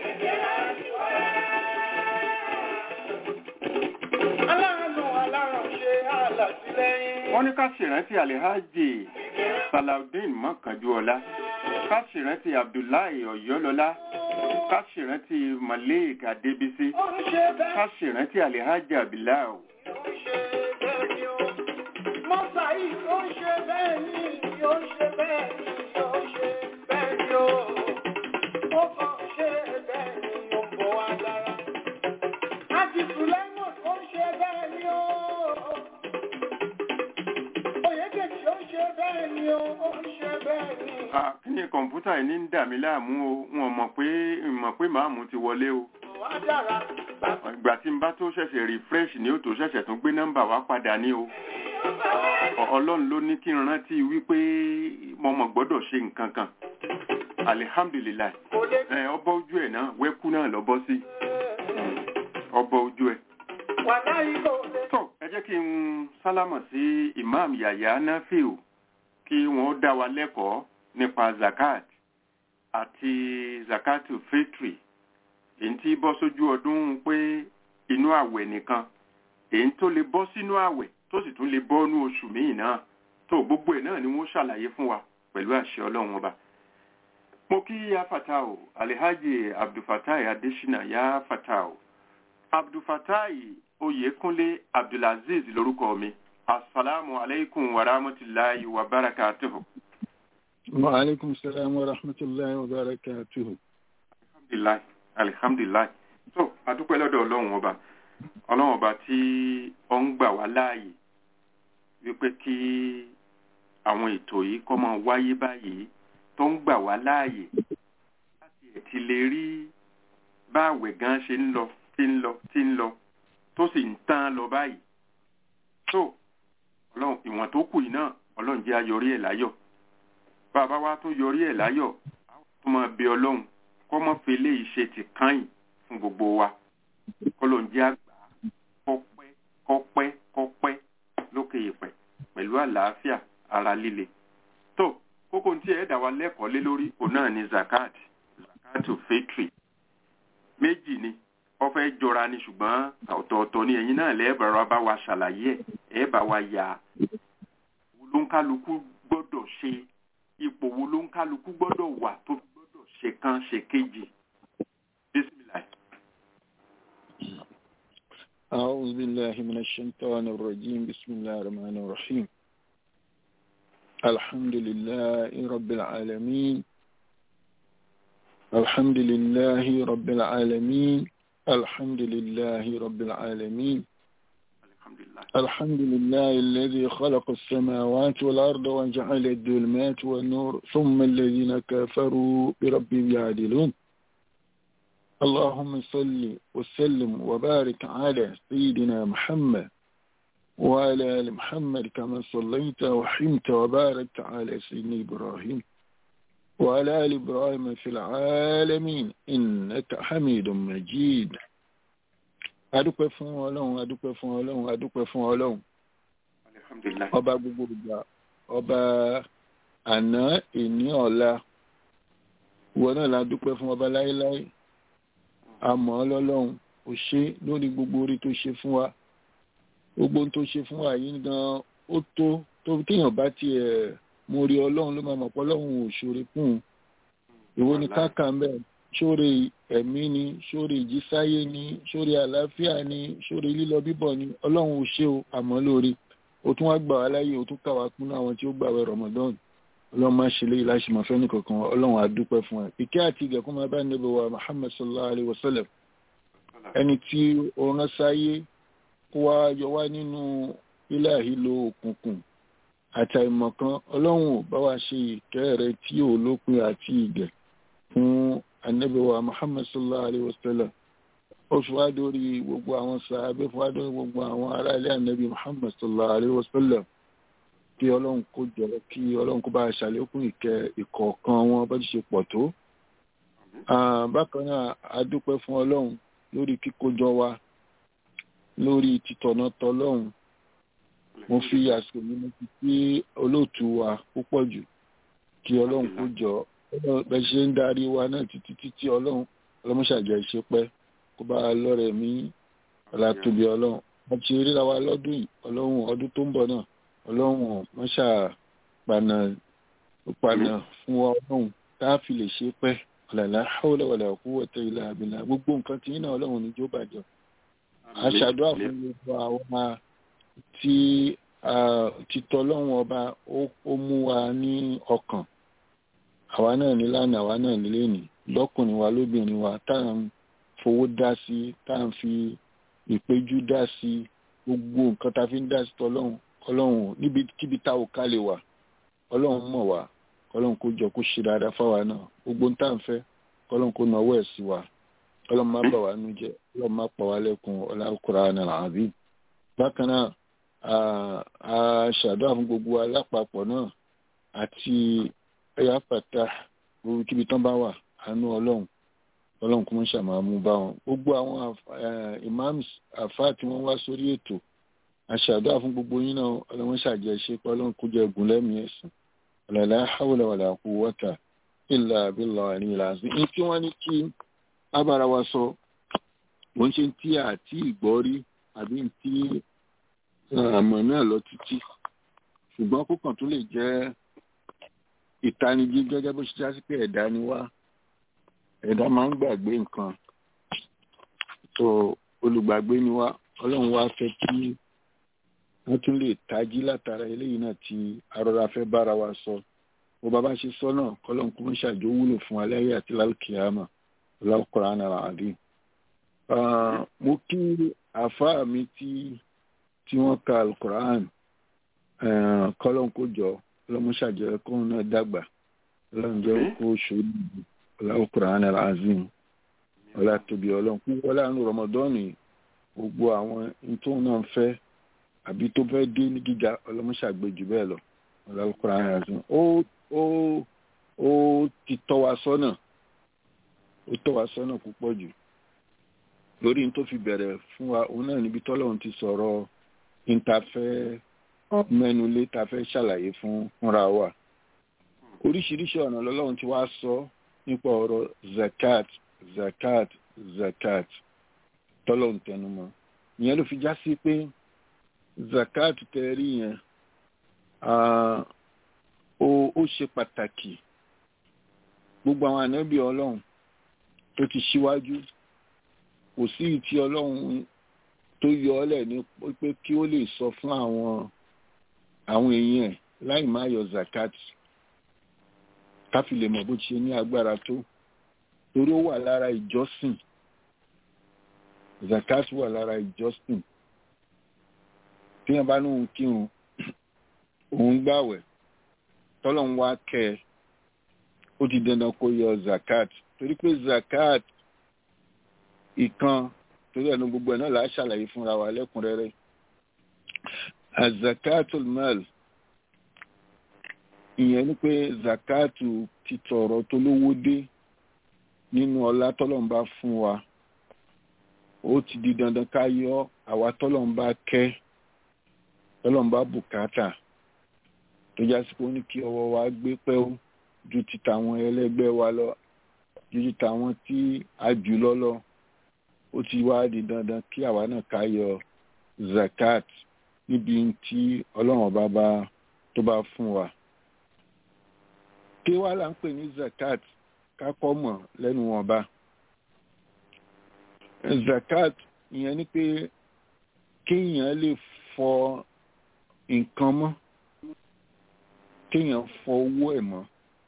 Aláàánú ọlọ́run ṣe àlàtìlẹ́yìn. Wọ́n ní ká ṣèrántí Alihaji Salaudeen Mọ́kànjúọlá. Ká ṣèrántí Abdullahi Ọ̀yọ́lọ́lá. Ká ṣèrántí Malik Adébísí. Ó ń ṣe bẹ́ẹ̀. Ká ṣèrántí Alihaja Bilal. Ó ń ṣe bẹ́ẹ̀ ni ó. Mọ́sà yìí ó ń ṣe bẹ́ẹ̀ ni, ó ń ṣe bẹ́ẹ̀ ni, ó ń ṣe bẹ́ẹ̀ ni ó. Ó kàn ṣe bẹ́ẹ̀ ni ó ń bọ̀ wá dára. Àti Sùlẹ́mọ̀ ó ń ṣe bẹ́ẹ̀ ni ó. Oyèdèjì ó ń ṣe bẹ́ẹ̀ ni ó, ó ń ṣe bẹ́ẹ̀ ni. Ah, Kí ni kọ̀ǹpútà yìí ní ń dà mí láàmú o? Wọ́n mọ̀ pé mọ̀ pé màámu ti wọlé o. Wá dára. Ìgbà tí n bá tó ṣẹ̀ṣẹ̀ refresh ni ó tó ṣẹ̀ṣẹ̀ tún gbé nọ́mbà wá padà ní o. Ọ- Ọlọ́run ló ní kí n rántí wípé mo mọ̀ gbọ́dọ̀ ṣe nǹkan kan. Alihamdulilayi. Kò lè Ẹ ọbọ̀ ojú ẹ̀ náà wẹ́kú náà lọ bọ́ sí. Ọbọ̀ ojú ẹ̀. wà láyé kò lè. Tó ẹ jẹ́ kí n sálámọ̀ sí Imam Yahya Nafiu kí wọ́n dá wa lẹ́kọ̀ọ́ nípa zakat àti zakatu fitri èyí tí bọ́ sójú ọdún pé inú àwẹ̀ nìkan èyí tó lè bọ́ sínú àwẹ̀ tó sì tún lè bọ́ nú oṣù míì náà tó gbogbo ẹ̀ náà ni wọ́n ṣàlàyé fún wa pẹ̀lú àṣẹ ọlọ́run ọba mo kí ya fatao alihaji abdulfatai adesina ya fatao abdulfatai oyekunle abdulaziz lórúkọ mi asalaamu aleykum wa rahmatulahi wa barakatuhu. wa alaikum salam wa rahmatullahi wa barakatuhu. alhamdulilayi alihamdulilayi so adúpẹ́ lọ́dọ̀ ọlọ́run ọba ọlọ́run ọba tí ó ń gbà wá láàyè wípé kí àwọn ètò yìí kọ́ máa wáyé báyìí tó ń gbà wá láàyè láti ẹ̀ ti lè rí báàwẹ̀ gan ṣe ń lọ tí ń lọ tí ń lọ tó sì ń tán lọ báyìí so ọlọ́run ìwọ̀n tó kù yìí náà ọlọ́run jẹ́ ayọrí ẹ̀ láyọ̀ bàbá wa tó yọrí ẹ̀ láyọ̀ tó máa bẹ ọlọ́run kọ́ mọ́ fi eléyìí ṣe ti káyìn fún gbogbo wa kọ́ ló ń jẹ́ àgbà kọ́pẹ́ kọ́pẹ́ kọ́pẹ́ lókè ìpẹ́ pẹ̀lú àlàáfíà ara líle tó kókó tí ẹ dá wa lẹ́kọ̀ọ́ lé lórí òun náà ni zakat zakatu fitri méjì ni wọ́n fẹ́ jọra ni ṣùgbọ́n ọ̀tọ̀ọ̀tọ̀ ni ẹ̀yin náà lẹ́ẹ̀bàrà bá wa ṣàlàyé ẹ̀ ẹ̀ bá wa yà wo ló ń kálukú gbọ́dọ̀ ṣe ipò wo ló ń kálukú gbọ́dọ̀ wà tó fi gbọ́dọ̀ ṣe kan ṣe kejì bisimilayi. أعوذ بالله من الشيطان الرجيم بسم الله الرحمن الرحيم الحمد لله رب العالمين الحمد لله رب العالمين الحمد لله رب العالمين alhamdulilayi. الحمد لله الذي خلق السماوات والأرض وجعل الظلمات والنور ثم الذين كفروا بربهم يعدلون اللهم صل وسلم وبارك على سيدنا محمد وعلى آل محمد كما صليت وحمت وباركت على سيدنا إبراهيم وعلى آل إبراهيم في العالمين إنك حميد مجيد adúpẹ́ fún ọlọ́run adúpẹ́ fún ọlọ́run adúpẹ́ fún ọlọ́run alhamdulilayi. ọba gbogbo ìgbà ọba àná ìní ọ̀la ìwọ náà la dúpẹ́ fún ọba láéláé àmọ́ ọlọ́run ò ṣe lórí gbogbo orí tó ṣe fún wa gbogbo ohun tó ṣe fún wa yìí gan ó tó tó téèyàn bá tiẹ̀ mo rí ọlọ́run ló máa mọ̀ pé ọlọ́run ò ṣòro fún un ìwọ ni káàkà ń bẹ̀ ṣóre ẹ̀mí ni ṣóre ìjísáyé ni ṣóre àlàáfíà ni ṣóre lílọ bíbọ̀ ni ọlọ́run ò ṣe o àmọ́ lórí o tún wá gbà wá láyé o tún kà wá kún àwọn tí ó gbàwẹ̀ Ramadan ọlọ́run máa ṣe léyìí láṣìmọ̀ fẹ́ni kankan ọlọ́run á dúpẹ́ fún ẹ ìkẹ́ àti ìgẹ̀kún máa bá níbi wa Muhammad sallallahu alayhi wa sallam ẹni tí ó rán sáyé kó wá yọ wá nínú ilé àhílò òkùnkùn àti àìmọ̀kan ọlọ́run ò bá wa ṣe ìkẹ́ rẹ tí ò lópin àti ìgẹ̀ fún anabi wa Muhammad sallallahu alayhi wa sallam ó fi wá dórí gbogbo àwọn sàábé fi wá dórí gbogbo àwọn ará ilé anabi Muhammad sallallahu alayhi wa sallam kí ọlọ́run kó jọ kí ọlọ́run kó bá ṣàlékún ìkẹ́ ìkọ̀ọ̀kan wọn bá ti ṣe pọ̀ tó. bákan náà a dúpẹ́ fún ọlọ́run lórí kíkójọ wa lórí títọ̀nà tọlọ́run mo fi àsìkò mi mo fi sí olóòtú wa púpọ̀ jù kí ọlọ́run kó jọ bẹ́ẹ̀ ṣe ń darí wa náà títí títí ọlọ́run ọlọ́mọṣàjẹ́ ìṣepẹ́ kó bá lọ́rẹ̀ mí ọ̀làtòbí ọlọ́run wọ́n ti ríra wa lọ́dún yìí ọlọ́run ọdún tó ń bọ̀ náà ọlọ́run mọ́ṣà paná paná fún ọlọ́run tá a fi lè ṣe pẹ́ ọ̀làlá hawla wala quwwata illa billah gbogbo nǹkan tí náà ọlọ́run ní jó bàjẹ́ aṣàdúrà fún gbogbo àwọn tí títọ́ ọlọ́run ọba ó mú wa ní ọkàn àwa náà ní lánàá àwa náà nílé ní lọ́kùnrin wa lóbìnrin wa tá à ń fowó dá sí tá à ń fi ìpéjú dá sí gbogbo nǹkan tá a fi ń dá sí tọ́lọ́run ọlọ́run níbikíbi tá ò ká lè wà ọlọ́run mọ̀ wá ọlọ́run kó jọ kó ṣe dáadáa fáwa náà gbogbo ń tà ń fẹ́ ọlọ́run kó náwó ẹ̀ sí wa ọlọ́run má bà wá nú jẹ́ ọlọ́run má pa wá lẹ́kùn Al-Qur'an al-Azim bákan náà a ṣàdúrà fún gbogbo alápapọ̀ náà àti ẹ̀yà pàtà gbogbo kíbi tán bá wà àánú ọlọ́run ọlọ́run kó mọ́ ṣàmàmú bá wọn gbogbo àwọn imams àfáà tí wọ́n wá sórí ètò aṣàdúrà fún gbogbo yín náà ọlọ́run ṣàjẹ́ ṣe pé ọlọ́run kó jẹ ẹgùn lẹ́mìí ẹ̀sìn ọ̀làlá hawla wala quwwata illa billahi àríyìn làásì ní tí wọ́n ní kí abára wa sọ wọ́n ṣe tí àti ìgbọ́ rí àbí tí àmọ̀ náà lọ títí ṣùgbọ́n kókàn tó lè jẹ́ ìtanijí gẹ́gẹ́ bó ṣe jásí pé ẹ̀dá ni wá ẹ̀dá máa ń gbàgbé nǹkan tó olùgbàgbé ni wá ọlọ́run wá fẹ́ kí wọ́n tún lè tají látara eléyìí náà tí arọra fẹ́ bára wa sọ bó bá bá ṣe sọ náà kọ́lọ́n kó ń ṣàjò wúlò fún aláyé àti lálùkìyàmà Al-Qur'an al-Azim. mo kí àfáà mi tí tí wọ́n ka Al-Qur'an kọ́lọ́n kó jọ ọlọ́mọ ṣàjẹ́ kóun náà dàgbà ọlọ́run jẹ́ kó ṣòro Al-Qur'an al-Azim ọlá tóbi ọlọ́run kú wọlé àánú Ramadan gbogbo àwọn tóun náà ń fẹ́ àbí tó fẹ́ dé ní gíga ọlọ́mọṣàgbé jù bẹ́ẹ̀ lọ ọlọ́kùnrin àyà sí ó ó ó ti tọ́ wa sọ́nà ó tọ́ wa sọ́nà púpọ̀ jù lórí tó fi bẹ̀rẹ̀ fún wa òun náà níbi tọ́lọ́run ti sọ̀rọ̀ ìntàfẹ́ mẹ́nu lé ta fẹ́ ṣàlàyé fún fúnra wa oríṣiríṣi ọ̀nà lọ́lọ́run ti wá sọ nípa ọ̀rọ̀ zakat zakat zakat tọ́lọ́run tẹnumọ́ ìyẹn ló fi já sí pé zakat tẹ́rí yẹn ó ṣe pàtàkì gbogbo àwọn ànábì ọlọ́run tó ti ṣíwájú kò sí ìtì ọlọ́run tó yọ ọ́lẹ̀ ní pé kí ó lè sọ fún àwọn àwọn èèyàn ẹ̀ láì má yọ zakat káfí lè mọ̀ bó ti ṣe ní agbára tó torí ó wà lára ìjọsìn zakat wà lára ìjọsìn tí wọ́n bá ní òun kírun òun gbàwẹ̀ tọ́lọ̀ ń wá kẹ́ ẹ ó ti dandan kó yọ zakat torí pé zakat ìkan torí ẹnu gbogbo ẹ̀ náà là á ṣàlàyé fúnra wa lẹ́kùnrẹ́rẹ́ azakatul mal ìyẹn ni pé zakatu ti tọrọ tó lówó dé nínú ọlá tọ́lọ́mbá fún wa ó ti di dandan ká yọ àwa tọ́lọ́mbá kẹ́ tọ́lọ́mbá bùkátà tó já sí pé ó ní kí ọwọ́ wa gbé pẹ́wó ju ti tàwọn ẹlẹ́gbẹ́ wa lọ ju ti tàwọn tí a jù lọ lọ ó ti wá di dandan kí àwa náà ká yọ zakat níbi tí ọlọ́run ọba bá tó bá fún wa kí wá là ń pè ní zakat kákọ́ mọ̀ lẹ́nu wọn bá zakat ìyẹn ni pé kéèyàn lè fọ nǹkan mọ́ kéèyàn fọ owó ẹ̀ mọ́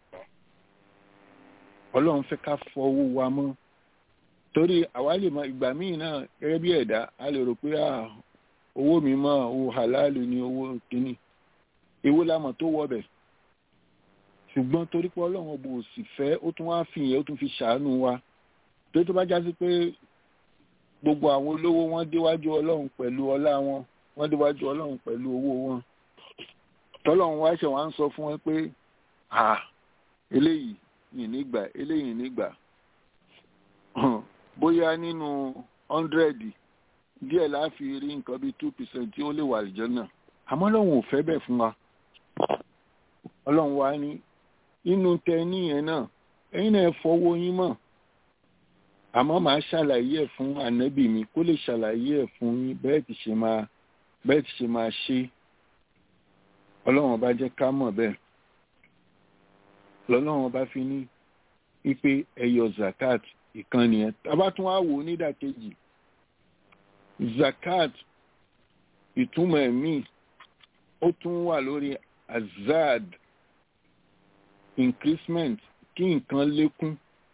ọlọ́run fẹ́ ká fọ owó wa mọ́ torí àwa lè mọ ìgbà míì náà gẹ́gẹ́ bí ẹ̀dá a lè rò pé owó mi mọ́ owó halálù ni owó kínní èwo lámọ̀ tó wọbẹ̀ ṣùgbọ́n torí pé ọlọ́run ọbọ̀ òsì fẹ́ ó tún wá fi yẹn ó tún fi ṣàánú wa torí tó bá já sí pé gbogbo àwọn olówó wọn déwájú ọlọ́run pẹ̀lú ọlá wọn wọ́n déwájú ọlọ́run pẹ̀lú owó wọn tọ́lọ́run wá ṣe wá ń sọ fún wọn pé à eléyìí yìí nígbà eléyìí nígbà bóyá nínú ọ́ndrẹ́dì díẹ̀ láàfi rí nǹkan bíi two percent tí ó lè wà àlìjọ náà àmọ́ ọlọ́run ò fẹ́ bẹ́ẹ̀ fún wa ọlọ́run wa ní inú tẹ níyẹn náà ẹ̀yin náà fọwọ́ yín mọ̀ àmọ́ màá ṣàlàyé ẹ̀ fún ànábì mi kó lè ṣàlàyé ẹ̀ fún yín bẹ́ẹ̀ ti ṣe máa bẹ́ẹ̀ ti ṣe máa ṣe ọlọ́run ọba jẹ́ ká mọ̀ bẹ́ẹ̀ lọ́lọ́run ọba fi ní wípé ẹyọ zakat ìkan nìyẹn tábà tún wá wò ó nídàkejì zakat ìtumọ̀ ẹ̀mí ó tún wà lórí azad increasement kí nǹkan lékún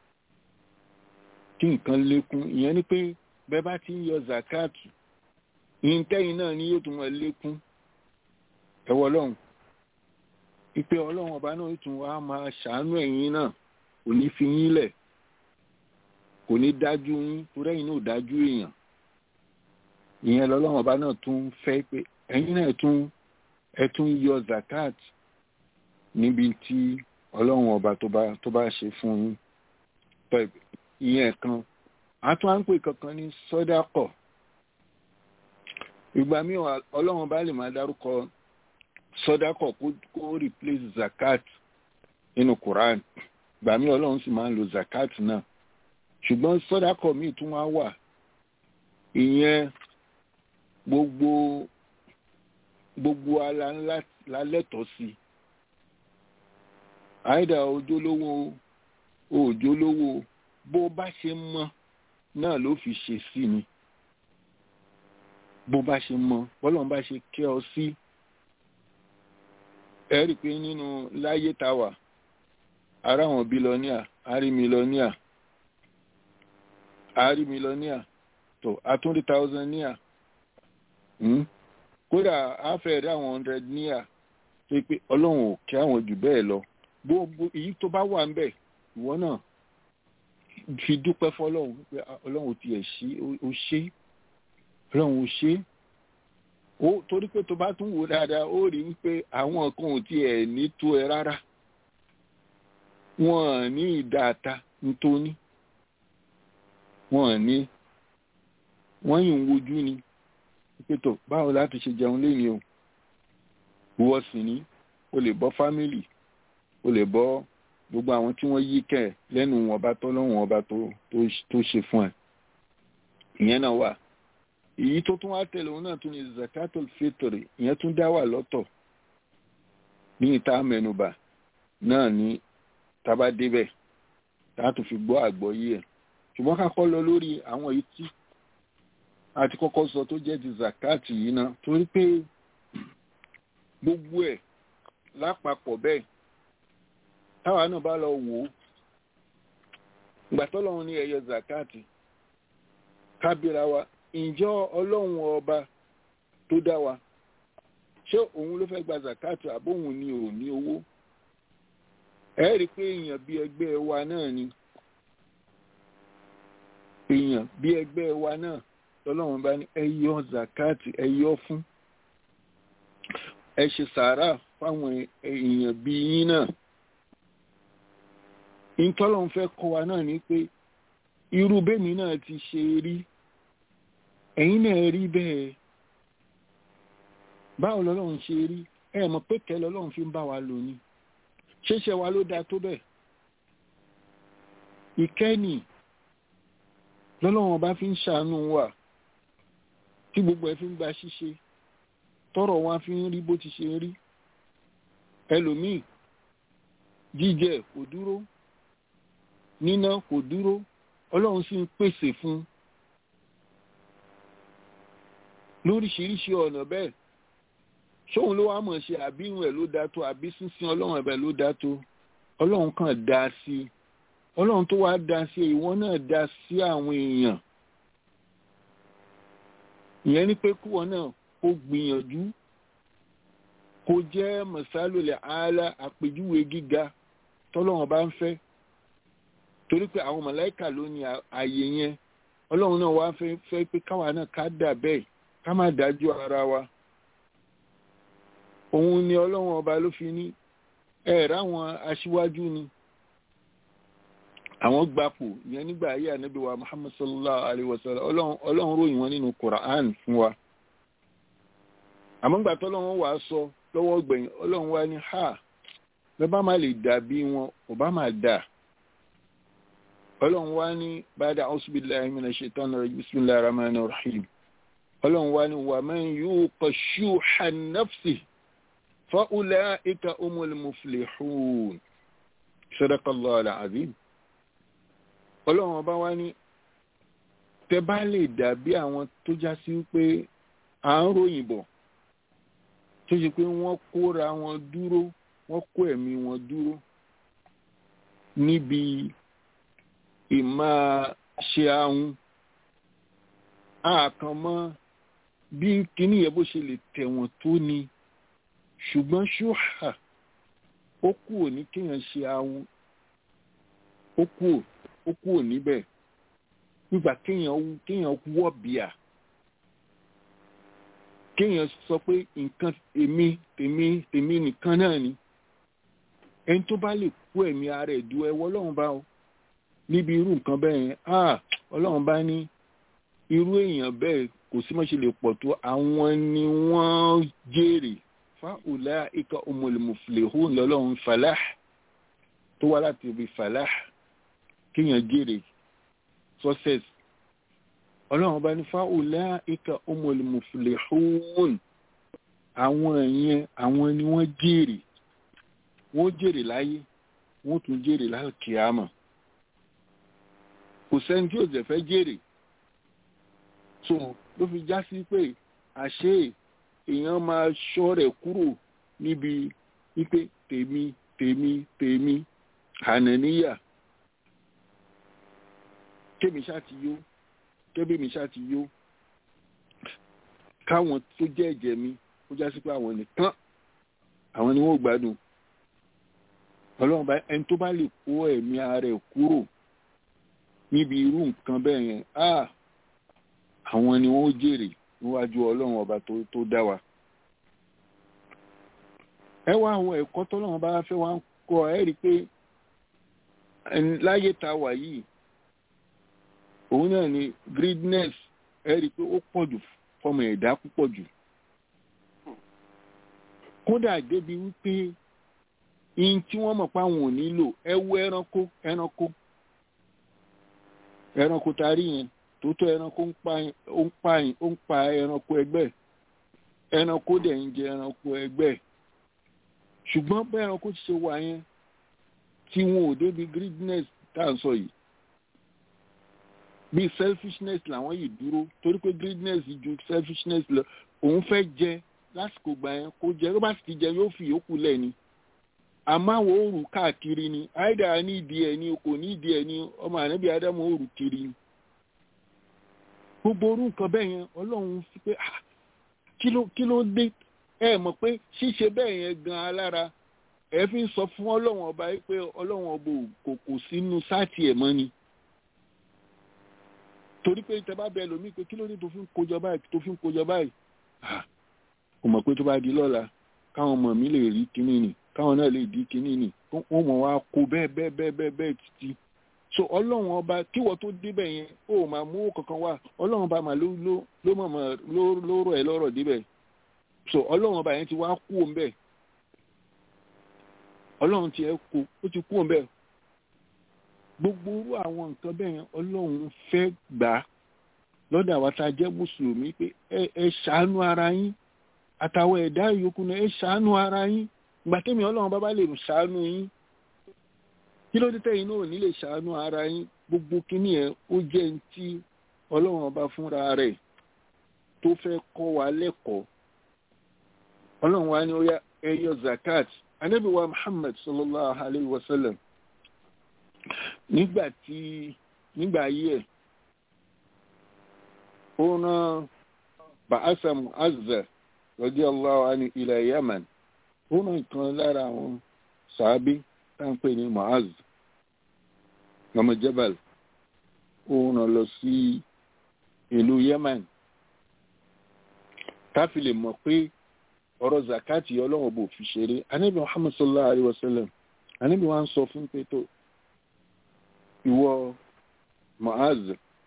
kí nǹkan lékún ìyẹn ni pé bẹ́ẹ̀ bá ti ń yọ zakat ìyíntẹ́yìn náà ni yóò tún mọ̀ lékún ẹ̀wọ̀ ọlọ́run ìpè ọlọ́run ọba náà tún wá máa ṣàánú ẹ̀yin náà kò ní fi yín lẹ̀ kò ní dájú yín torí ẹ̀yin náà ò dájú èèyàn ìyẹn lọ́lọ́run ọba náà tún fẹ́ pé ẹ̀yin náà tún ẹ tún yọ zakat níbi tí ọlọ́run ọba tó bá tó bá ṣe fún yín ìyẹn kan a tún á ń pè kankan ní sọ́dákọ̀ ìgbà míì ọlọ́run ọba lè máa dárúkọ sọ́dákọ̀ kó replace zakat nínú Quran ìgbà míì ọlọ́run sì máa ń lo zakat náà ṣùgbọ́n sọ́dákọ̀ míì tún wá wà ìyẹn gbogbo gbogbo ala ńlá lálẹ́tọ̀ọ́ sí àìdá ojúlówó òjòlówó bó bá ṣe mọ náà ló fi ṣe sí ni bó bá ṣe mọ bọ́lọ́n bá ṣe kẹ́ ọ sí ẹ rí i pé nínú láyé tá wà ara àwọn bílọ́níà àrí mílọ́níà àrí mílọ́níà tó àtúndì tàùsàníà kódà àfẹ́ rí àwọn hundred níà tó pé ọlọ́run ò kí àwọn jù bẹ́ẹ̀ lọ gbogbo èyí tó bá wà ń bẹ̀ ìwọ náà fi dúpẹ́ fọlọ́run pé ọlọ́run ò tiẹ̀ ṣe ó ṣe ọlọ́run ò ṣe ó torí pé tó bá tún wò dáadáa ó rí wípé àwọn kan ò tiẹ̀ ní tó ẹ rárá wọn ní ìdáta nítorí wọn ní wọ́n yìí ń wojú ni pé tó báwo láti ṣe jẹun léni o ìwọ sì ní o lè bọ́ fámìlì o lè bọ́ gbogbo àwọn tí wọ́n yí kẹ́ ẹ̀ lẹ́nu wọn ọba tó lọ́wọ́n ọba tó ṣe fún ẹ ìyẹn náà wà èyí tó tún wá tẹ̀lé òun náà tún ní zakatul fitri ìyẹn tún dá wà lọ́tọ̀ ní ìta mẹ́nubà náà ní tábà débẹ̀ láti fi gbọ́ àgbọ́yé ẹ̀ ṣùgbọ́n ká kọ́ lọ lórí àwọn èyí tí a ti kọ́kọ́ sọ tó jẹ́ ti zakati yìí náà torí pé gbogbo ẹ̀ lápapọ̀ bẹ́ẹ̀ táwa náà bá lọ wò ó ìgbà tọ́lọ́run ní ẹyọ zakati kábíra wa ǹjọ́ ọlọ́run ọba tó dá wa ṣé òun ló fẹ́ gba zakati àbóhun ni ò ní owó ẹ rí i pé èèyàn bí ẹgbẹ́ wa náà ni èèyàn bí ẹgbẹ́ wa náà tọ́lọ́run bá ní ẹ yọ zakati ẹ yọ fún ẹ ṣe sàárà fáwọn èèyàn bí yín náà ìtọ́lọ́run fẹ́ kọ́ wa náà ni pé irú bẹ́mi náà ti ṣe rí ẹ̀yin náà rí bẹ́ẹ̀ báwo lọ́lọ́run ṣe rí ẹ mọ̀ pé kẹ́ lọ́lọ́run fi ń bá wa lò ní ṣéṣe wa ló dáa tó bẹ́ẹ̀ ìkẹ́ni lọ́lọ́run ọba fi ń ṣàánú wa tí gbogbo ẹ fi ń gba ṣíṣe tọrọ wa fi ń rí bó ti ṣe rí ẹlòmíì jíjẹ kò dúró níná kò dúró ọlọ́run sì ń pèsè fún lóríṣiríṣi ọ̀nà bẹ́ẹ̀ ṣóun ló wá mọ̀ ṣe àbí ìwọ̀n ẹ̀ ló dá tó àbí sísìn ọlọ́run ẹ̀bẹ̀ ló dá tó ọlọ́run kàn dá sí i ọlọ́run tó wá dá sí ìwọ náà dá sí àwọn èèyàn ìyẹn ni pé kúwọ náà kó gbìyànjú kó jẹ́ mọ̀sálòlẹ̀ ààlà àpèjúwe gíga tọ́lọ́run bá ń fẹ́ torí pé àwọn mọ̀láìkà ló ní ààyè yẹn ọlọ́run náà wá fẹ́ fẹ́ pé káwa náà ká dà bẹ́ẹ̀ ká má dájú ara wa òun ni ọlọ́run ọba ló fi ní ẹ̀ẹ̀rẹ́ àwọn aṣíwájú ni àwọn gbapò ìyẹn nígbà ayé ànábì wa muhammad sallallahu alayhi wa sallam ọlọ́run ròyìn wọn nínú quran fún wa àmọ́ gbà tọ́lọ́run wàá sọ lọ́wọ́ gbẹ̀yìn ọlọ́run wá ní ha bẹ́ẹ̀ bá má lè dàbí wọn ò bá má dà ọlọ́run wá ní bàdà a'uzubillahi minash shaitani rajim bismillahir rahmanir rahim ọlọ́run wá ní wa man yuqa shuhha nafsihi fa ulaika humul muflihun sadaqallahu al-azim ọlọ́run ọba wá ní tẹ bá lè dàbí àwọn tó já sí pé à ń ròyìn bọ̀ tó ṣe pé wọ́n kóra wọn dúró wọ́n kó ẹ̀mí wọn dúró níbi ìmá ṣe ahun àkànmọ́ bí kíní yẹn bó ṣe lè tẹ̀wọ̀n tó ni ṣùgbọ́n ṣóhà ó kù ní kéèyàn ṣe ahun ó kù ó kù níbẹ̀ nígbà kéèyàn kéèyàn wọ́ bíà kéèyàn sọ pé nǹkan èmi tèmi tèmi nìkan náà ni ẹni tó bá lè kú ẹ̀mí ara ẹ̀ du ẹwọ́ ọlọ́run bá o níbi irú nǹkan bẹ́ẹ̀ yẹn ah ọlọ́run bá ní irú èèyàn bẹ́ẹ̀ kò sí mọ́ ṣe lè pọ̀ tó àwọn ni wọ́n jèrè fáwọlá ìka ọmọlùmọ̀fìlẹ̀hún lọ́lọ́run falah tó wá láti ibi falah kéèyàn jèrè success ọlọ́run bá ní fáwọlá ìka ọmọlùmọ̀fìlẹ̀hún àwọn yẹn àwọn ni wọ́n jèrè wọ́n jèrè láyé wọ́n tún jèrè láyé kíámà kò sẹ́ni tí ò jẹ́ fẹ́ jèrè so ló fi já sí pé àṣé èèyàn máa ṣọ́ rẹ̀ kúrò níbi wípé tèmi tèmi tèmi hànàníyà kémi ṣá ti yó kébí mi ṣá ti yó káwọn tó jẹ́ ẹ̀jẹ̀ mi ó já sí pé àwọn nìkan àwọn ni wọ́n gbádùn ọlọ́run bá ẹni tó bá lè kó ẹ̀mí ara ẹ̀ kúrò níbi irú nǹkan bẹ́ẹ̀ yẹn ah àwọn ni wọ́n jèrè níwájú ọlọ́run ọba tó dá wa. ẹ wá àwọn ẹ̀kọ́ tọ́lọ́run bá fẹ́ wá ń kọ́ ẹ rí i pé láyé tá wà yìí òun náà ni greediness ẹ rí i pé ó pọ̀ jù fọmọ ẹ̀dá púpọ̀ jù. kódà débi wípé ihun tí wọ́n mọ̀ pé àwọn ò nílò ẹ wo ẹranko ẹranko ẹranko tá a rí yẹn tòótọ́ ẹranko ń pa ó ń pa ó ń pa ẹranko ẹgbẹ́ ẹranko dẹ̀ ń jẹ ẹranko ẹgbẹ́ ṣùgbọ́n bẹ́ẹ̀ ẹranko ti ṣe wà yẹn tí wọn ò débi greediness tá à ń sọ yìí bí selfishness làwọn yìí dúró torí pé greediness ju selfishness lọ òun fẹ́ jẹ lásìkò gbà yẹn kó jẹ ló bá sì ti jẹ yóò fi yòókù lẹ̀ ni àmọ́ àwọn òòrù káàkiri ni àìdá ní ìdí ẹ̀ ni kò ní ìdí ẹ̀ ni ọmọ ànábì ádámù òòrù kiri ni gbogbo orú nǹkan bẹ́ẹ̀ yẹn ọlọ́run fi pé ah kí ló kí ló dé ẹ mọ̀ pé ṣíṣe bẹ́ẹ̀ yẹn gan alára ẹ fi ń sọ fún ọlọ́run ọba yìí pé ọlọ́run ọba kò kò sínú sáàtì ẹ̀ mọ́ ni torí pé tẹ bá bẹ lómi pé kí ló dé tó fi ń kójọ báyìí tó fi ń kójọ báyìí kò mọ̀ pé tó bá di lọ́la káwọn ọmọ mi lè rí kinní ni káwọn náà lè di kinní ni wọ́n mọ̀ wá kó bẹ́ẹ̀ bẹ́ẹ̀ bẹ́ẹ̀ bẹ́ẹ̀ bẹ́ẹ̀ títí so ọlọ́run ọba kíwọ́ tó débẹ̀ yẹn ó máa mú kankan wá ọlọ́run ọba mà ló ló ló mọ̀ ló ló rọ̀ ẹ́ lọ́rọ̀ débẹ̀ so ọlọ́run ọba yẹn ti wá kú òun bẹ́ẹ̀ ọlọ́run ti ẹ̀ kú ó ti kú òun bẹ́ẹ̀ gbogbo irú àwọn nǹkan bẹ́ẹ̀ yẹn ọlọ́run fẹ́ gbà á lọ́dọ̀ àwa tá a jẹ́ mùsùlùmí pé ẹ ẹ ṣàánú ara yín àtàwọn ẹ̀dá ìyókù náà ẹ ṣàánú ara yín gbàtẹ́mi ọlọ́run bá bá lè ṣàánú yín kí ló dé tẹ́yìn náà ní lè ṣàánú ara yín gbogbo kíní ẹ̀ ó jẹ́ ní tí ọlọ́run ọba fúnra rẹ̀ tó fẹ́ kọ́ wa lẹ́kọ̀ọ́ ọlọ́run wa ní ó yá ẹ yọ zakat anabi wa muhammad sallallahu alayhi wa sallam nígbà tí nígbà ayé ẹ̀ ó rán ba'asa mu'azza radiyallahu anhu ila yaman ó rán ìkan lára àwọn sàábí táǹpé ní mu'azz ọmọ jabal ó rán lọ sí ìlú yemen káfí lè mọ̀ pé ọ̀rọ̀ zakati ọlọ́run bò fi ṣeré anábì muhammad sallallahu alayhi wa sallam anábì wa ń sọ fún pé tó ìwọ mu'azz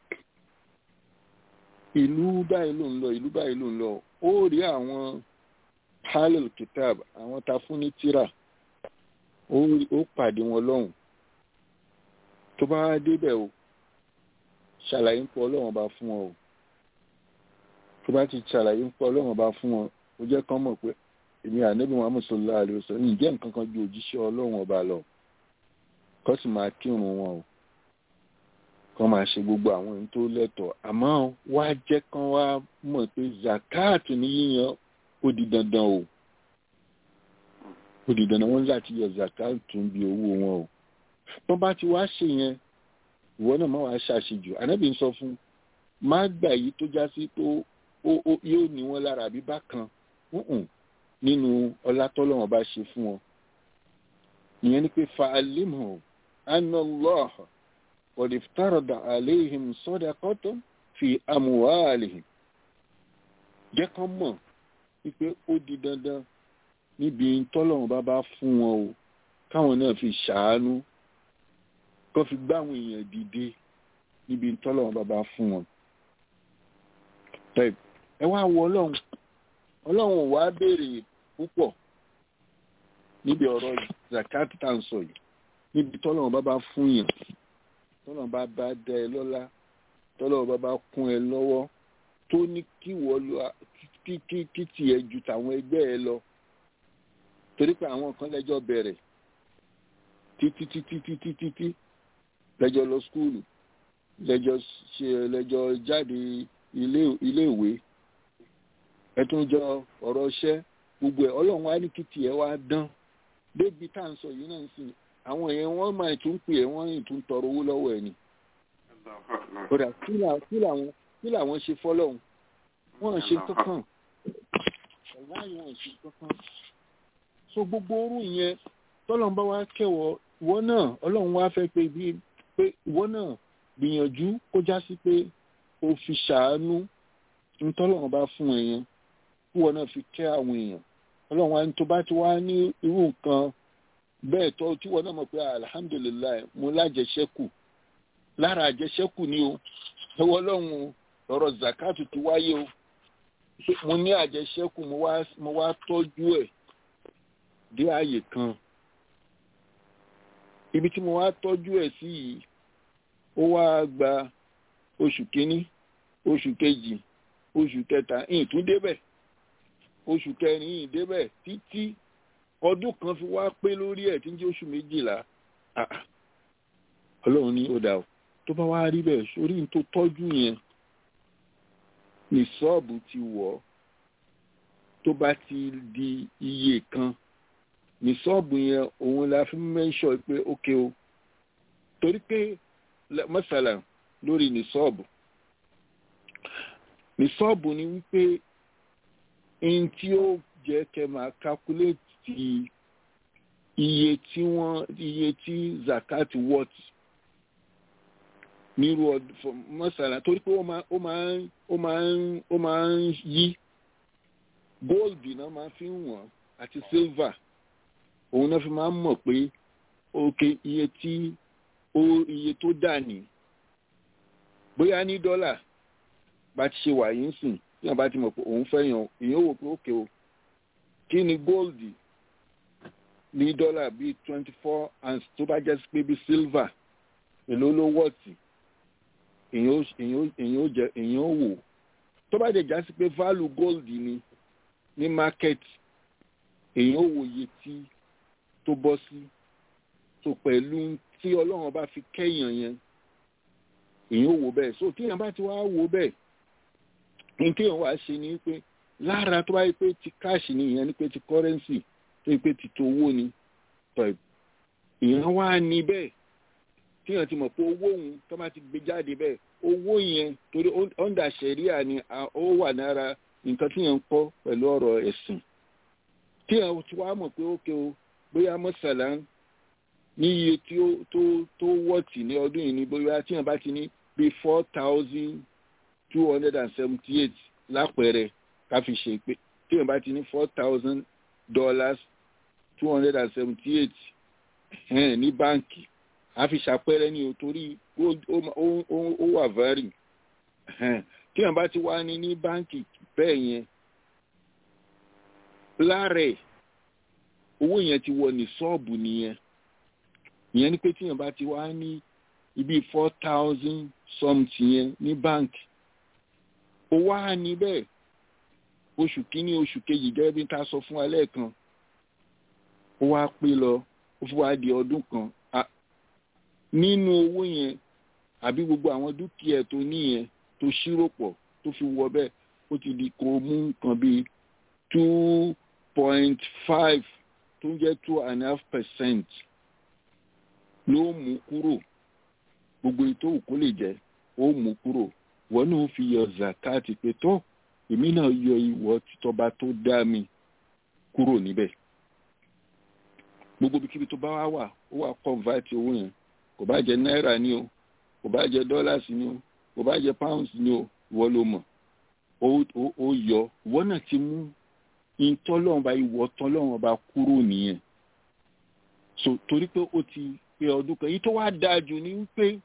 ìlú báyìí ló ń lọ ìlú báyìí ló ń lọ ó rí àwọn halil kitab àwọn ta fún ní tírà ó pàdé wọn lọ́hùn tó bá débẹ̀ o ṣàlàyé ń pọ̀ ọlọ́run bá fún ọ o tó bá ti ṣàlàyé ń pọ̀ ọlọ́run bá fún ọ ó jẹ́ kán mọ̀ pé èmi ànábì muhammad sallallahu alayhi wa sallam ǹjẹ́ nǹkan kan ju òjíṣẹ́ ọlọ́run ọba lọ kó sì máa kírun wọn o kán máa ṣe gbogbo àwọn ohun tó lẹ́tọ̀ọ́ àmọ́ wá jẹ́ kán wá mọ̀ pé zakat ní yíyan ó di dandan o ó di dandan wọn láti yọ zakat tún bí owó wọn o tó bá ti wá ṣe yẹn ìwọ náà má wàá ṣàṣejù ànábì ń sọ fún má gbà yìí tó já sí pé yóò ní wọn lára àbí bákan nínú ọlá tọ́lọ́wọ́n bá ṣe fún wọn ìyẹn ni pé fa alimhu anna Allah qad iftarada alayhim sadaqatan fi amwalihim jẹ́ kán mọ̀ wípé ó di dandan níbi tọ́lọ́wọ́n bá bá fún wọn o káwọn náà fi ṣàánú kó fi gbá àwọn èèyàn dìde níbi tọ́lọ́wọ́n bá bá fún wọn. ẹ wá wo ọlọ́run ọlọ́run ò wá béèrè púpọ̀ níbi ọ̀rọ̀ zakat tá à ń sọ yìí níbi tọ́lọ́run bá bá fún yàn tọ́lọ́run bá bá dá ẹ lọ́lá tọ́lọ́run bá bá kún ẹ lọ́wọ́ tó ní kí wọ́n lọ kí kí kí tiẹ̀ ju tàwọn ẹgbẹ́ ẹ lọ torí pé àwọn kan lẹ́jọ́ bẹ̀rẹ̀ títí títí títí títí lẹ́jọ́ lọ skúlù lẹ́jọ́ ṣe lẹ́jọ́ jáde ilé iléèwé ẹtún jọ ọ̀rọ̀ iṣẹ́ gbogbo ẹ̀ ọlọ́run á ní kí tiẹ̀ wá dán débi tá à ń sọ yìí náà sì àwọn èèyàn wọ́n máa tún pè é wọ́n tún tọrọ owó lọ́wọ́ ẹ̀ ni. kódà kí làwọn kí làwọn ṣe fọ́lọ́hún wọ́n ṣe kankan ọ̀gá yìí wọ́n ṣe kankan. so gbogbo orú yẹn tọ́lọ́run bá wá kẹwọ́ ìwọ náà ọlọ́run wá fẹ́ pé bí pé ìwọ náà gbìyànjú kó já sí pé o fi ṣàánú ntọ́lọ́run bá fún ẹ yẹn kí wọn náà fi kẹ́ àwọn èèyàn ọlọ́run wa ní tó bá ti wá ní irú nǹkan bẹ́ẹ̀ tọ́ tí wọn náà mọ̀ pé alihamudulilayi mo lájẹsẹ́kù lára àjẹsẹ́kù ni o ẹwọ́ ọlọ́run ọ̀rọ̀ zakatu ti wáyé o mo ní àjẹsẹ́kù mo wá tọ́jú ẹ̀ dé ààyè kan ibi tí mo wá tọ́jú ẹ̀ sí yìí ó wá gba oṣù kínní oṣù kejì oṣù kẹta ìyìn tún débẹ̀ oṣù kẹrin ìyìn débẹ̀ títí ọdún kan fi wá pé lórí ẹ̀ tí ń jẹ́ oṣù méjìlá Ah, ah. ọlọ́run ní ó dà o tó bá wá rí bẹ́ẹ̀ sórí ní tó tọ́jú yẹn ní ṣọ́ọ̀bù ti wọ̀ ọ́ tó bá ti di iye kan ní ṣọ́ọ̀bù yẹn òun la fi mẹ́ńṣọ̀ pé ókè o torí pé lẹ- mọ́sálà lórí ní ṣọ́ọ̀bù ní ṣọ́ọ̀bù ni wípé ẹni tí ó jẹ́ kẹ́ máa kákúléètì iye tí wọ́n iye tí zakat worth nírú ọdún fún mọ́sálà torí pé ó máa ó máa ń ó máa ń ó máa ń yí gold náà máa fi ń wọ̀n àti silver òun náà fi máa ń mọ̀ pé òkè iye tí ó iye tó dà ní bóyá ní dọ́là bá ti ṣe wà yín sìn tí wọ́n bá ti mọ̀ pé òun fẹ́ yan èèyàn wò pé òkè o kí ni gold ní dọ́là bíi twenty four ounce tó bá jẹ́ sí pé bíi silver èló ló wọ̀tì èèyàn ó èèyàn ó èèyàn ó jẹ èèyàn ó wò tó bá dẹ̀ já sí pé value gold ni ní market èèyàn ó wòye tí tó bọ́ sí tó pẹ̀lú tí ọlọ́run bá fi kẹ́yàn yẹn èèyàn ó wò bẹ́ẹ̀ so tíyàn bá ti wá wò bẹ́ẹ̀ ní kéèyàn wá ṣe ni pé lára tó bá yẹ pé ti cash ni ìyẹn ni pé ti currency tó yẹ pé ti tó owó ni tọ́ èèyàn wá ní bẹ́ẹ̀ tíyàn ti mọ̀ pé owó òun tó bá ti gbé jáde bẹ́ẹ̀ owó yẹn torí under sẹ̀ríà ni a- ó wà lára nǹkan tíyàn ń kọ́ pẹ̀lú ọ̀rọ̀ ẹ̀sìn tíyàn ti wá mọ̀ pé ókè o bóyá mọ́sálà ní iye tí ó tó tó wọ́ọ̀tì ní ọdún yìí ni bóyá tíyàn bá ti ní bíi four thousand two hundred and seventy eight lápẹẹrẹ ká fi ṣe pé tíyàn bá ti ní four thousand dollars two hundred and seventy eight ní báǹkì a fi ṣàpẹẹrẹ ní o torí ó ó- ó- ó wà vary tíyàn bá ti wá ní ní báǹkì bẹ́ẹ̀ yẹn lára ẹ̀ owó yẹn ti wọ ní ṣọ́ọ̀bù nìyẹn ìyẹn ni pé tíyàn bá ti wá ní ibi four thousand something yẹn ní báǹkì ó wá ní bẹ́ẹ̀ oṣù kínní oṣù kejì gẹ́gẹ́ bí n ta sọ fún wa lẹ́ẹ̀kan ó wá pé lọ ó fi wá di ọdún kan Ah, nínú owó yẹn àbí gbogbo àwọn dúkìá tó níyẹn tó ṣírò pọ̀ tó fi wọ bẹ́ẹ̀ ó ti di kó mú nǹkan bíi two point five tó ń jẹ́ two and a half percent ló mú kúrò gbogbo ètò òkú lè jẹ́ ó mú kúrò wọn náà fi yọ zakati pé tó èmi náà yọ ìwọ títọba tó dá mi kúrò níbẹ̀ gbogbo ibikíbi tó bá wá wà ó wà convert owó yẹn kò bá jẹ náírà ni o kò bá jẹ dollars ni o kò bá jẹ pounds ni o ìwọ ló mọ̀ ó ó- ó yọ ìwọ náà ti mú ìtọ́lọ́run bá ìwọ tọ́lọ́run bá kúrò nìyẹn so torí pé ó ti pé ọdún kan èyí tó wá dáa jù ni wípé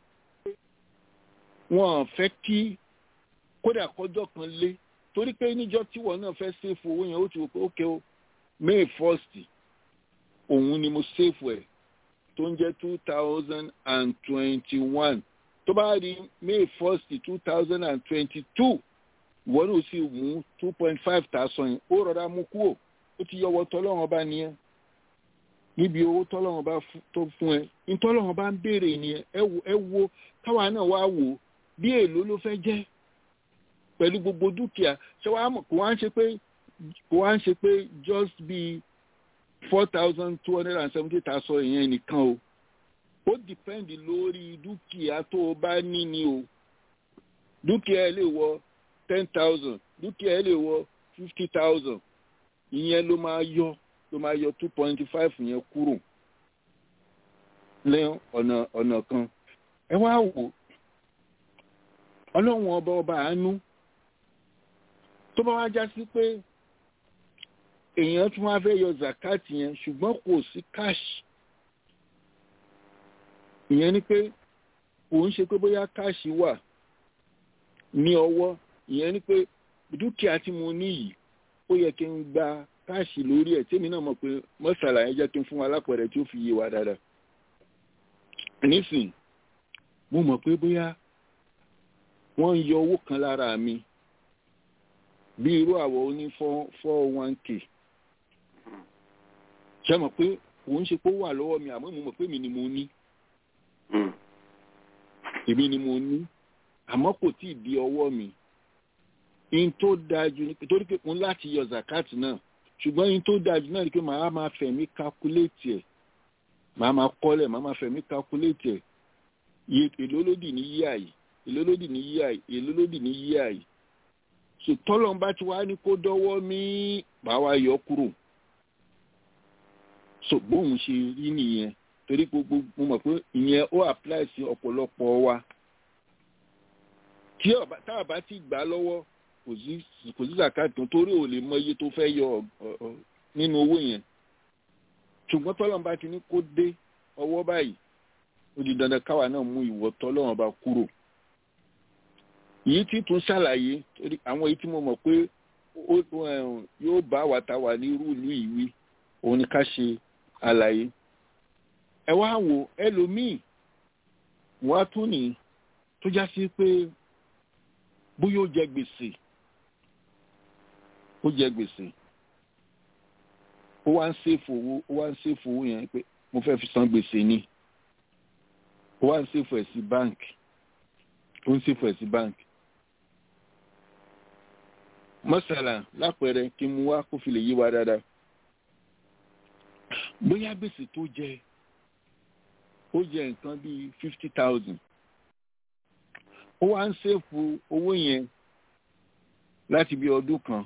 wọn fẹ́ kí kódà kọjọ́ kan lé torí pé níjọ́ tí wọn náà fẹ́ ṣèfù owó yẹn ó ti wò pé ókè o may first òun ni mo ṣèfù ẹ̀ tó ń jẹ́ two thousand and twenty-one tó bá rí may first two thousand and twenty-two ìwọ náà sì mú two point five thousand yẹn ó rọra mú kúrò ó ti yọwọ́ tọ́lọ́run ọba nìyẹn níbi owó tọ́lọ́run bá tó fún ẹ ìtọ́lọ́run bá ń béèrè nìyẹn ẹ wo ẹ wo káwa náà wá wò ó bí èlò ló fẹ́ jẹ́ pẹ̀lú gbogbo dúkìá ṣé wàá mọ̀ kó wá ń ṣe pé kó wá ń ṣe pé just bí four thousand two hundred and seventy thousand ìyẹn nìkan o ó dìpẹ́ǹdì lórí dúkìá tó o bá ní ni o dúkìá ẹ lè wọ ten thousand dúkìá ẹ lè wọ fifty thousand ìyẹn ló máa yọ ló máa yọ two point five yẹn kúrò lẹ́yìn ọ̀nà ọ̀nà kan ẹ wá wò ọlọ́run ọba ọba àánú tó bá wá já sí pé èèyàn tún wá fẹ́ yọ zakati yẹn ṣùgbọ́n kò sí káàṣì ìyẹn ni pé kò ń ṣe pé bóyá káàṣì wà ní ọwọ́ ìyẹn ni pé dúkìá tí mo ní yìí ó yẹ kí n gba káàṣì lórí ẹ̀ tèmi náà mọ̀ pé mọ́sálà yẹn jẹ́ kí n fún wa lápẹẹrẹ tí ó fi yé wa dáadáa nísìn mo mọ̀ pé bóyá wọ́n ń yọ owó kan lára mi bí irú àwọ̀ oní four one k ṣe mọ̀ pé òun ṣe pé ó wà lọ́wọ́ mi àmọ́ mo mọ̀ pé mi ni mo ní èmi ni mo ní àmọ́ kò tí ì di ọwọ́ mi in tó dájú ni torí pé òun láti yọ zakat náà ṣùgbọ́n in tó dájú náà ni pé màá máa fẹ̀mí calculate ẹ̀ màá máa kọ́lẹ̀ màá máa fẹ̀mí calculate ẹ̀ iye èló lódì ní yíyà yìí èló lódì ní yíyà yìí èló lódì ní yíyà yìí so tọ́lọ̀ bá ti wá ní kó dọ́wọ́ mí bá wa yọ kúrò so bóun ṣe rí nìyẹn torí gbogbo mo mọ̀ pé ìyẹn ó apply sí ọ̀pọ̀lọpọ̀ wa tí tá a bá ti gbà lọ́wọ́ kò sí zakat tó torí ò lè mọ iye tó fẹ́ yọ nínú owó yẹn ṣùgbọ́n tọ́lọ̀ bá ti ní kó dé ọwọ́ báyìí ó di dandan káwa náà mú ìwọ tọ́lọ́wọ́n bá kúrò yìí tí tún ṣàlàyé torí àwọn èyí tí mo mọ̀ pé yóò bá wa ta wà ní irú ìlú ìwí òun ni ká ṣe àlàyé ẹ wá wò ẹlòmíì wọ́n á tún ní tó já sí pé bóyá ó jẹ gbèsè ó jẹ gbèsè ó wá ń ṣèfò owó ó wá ń ṣèfò owó yẹn pé mo fẹ́ fi san gbèsè ni ó wá ń ṣèfò ẹ̀ sí báǹkì ó ń ṣèfò ẹ̀ sí báǹkì mọ́sálà lápẹẹrẹ kí n mú wá kó fi lè yí wa dáadáa bóyá gbèsè tó jẹ ó jẹ nǹkan bíi fifty thousand ó wá ń ṣèfò owó yẹn láti bí ọdún kan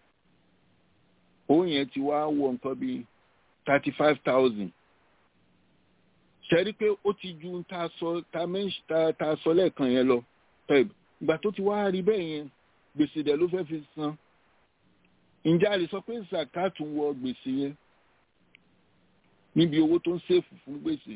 owó yẹn ti wá wọ nǹkan bíi thirty five thousand ṣẹ́rí pé ó ti ju ta sọ ta mẹ́ṣ ta ta sọ lẹ́ẹ̀kan yẹn lọ pẹ̀b ìgbà tó ti wá rí bẹ́ẹ̀ yẹn gbèsè dẹ̀ ló fẹ́ẹ́ fi san ǹjẹ́ a lè sọ pé zakatu wọ gbèsè yẹn níbi owó tó ń ṣèfù fún gbèsè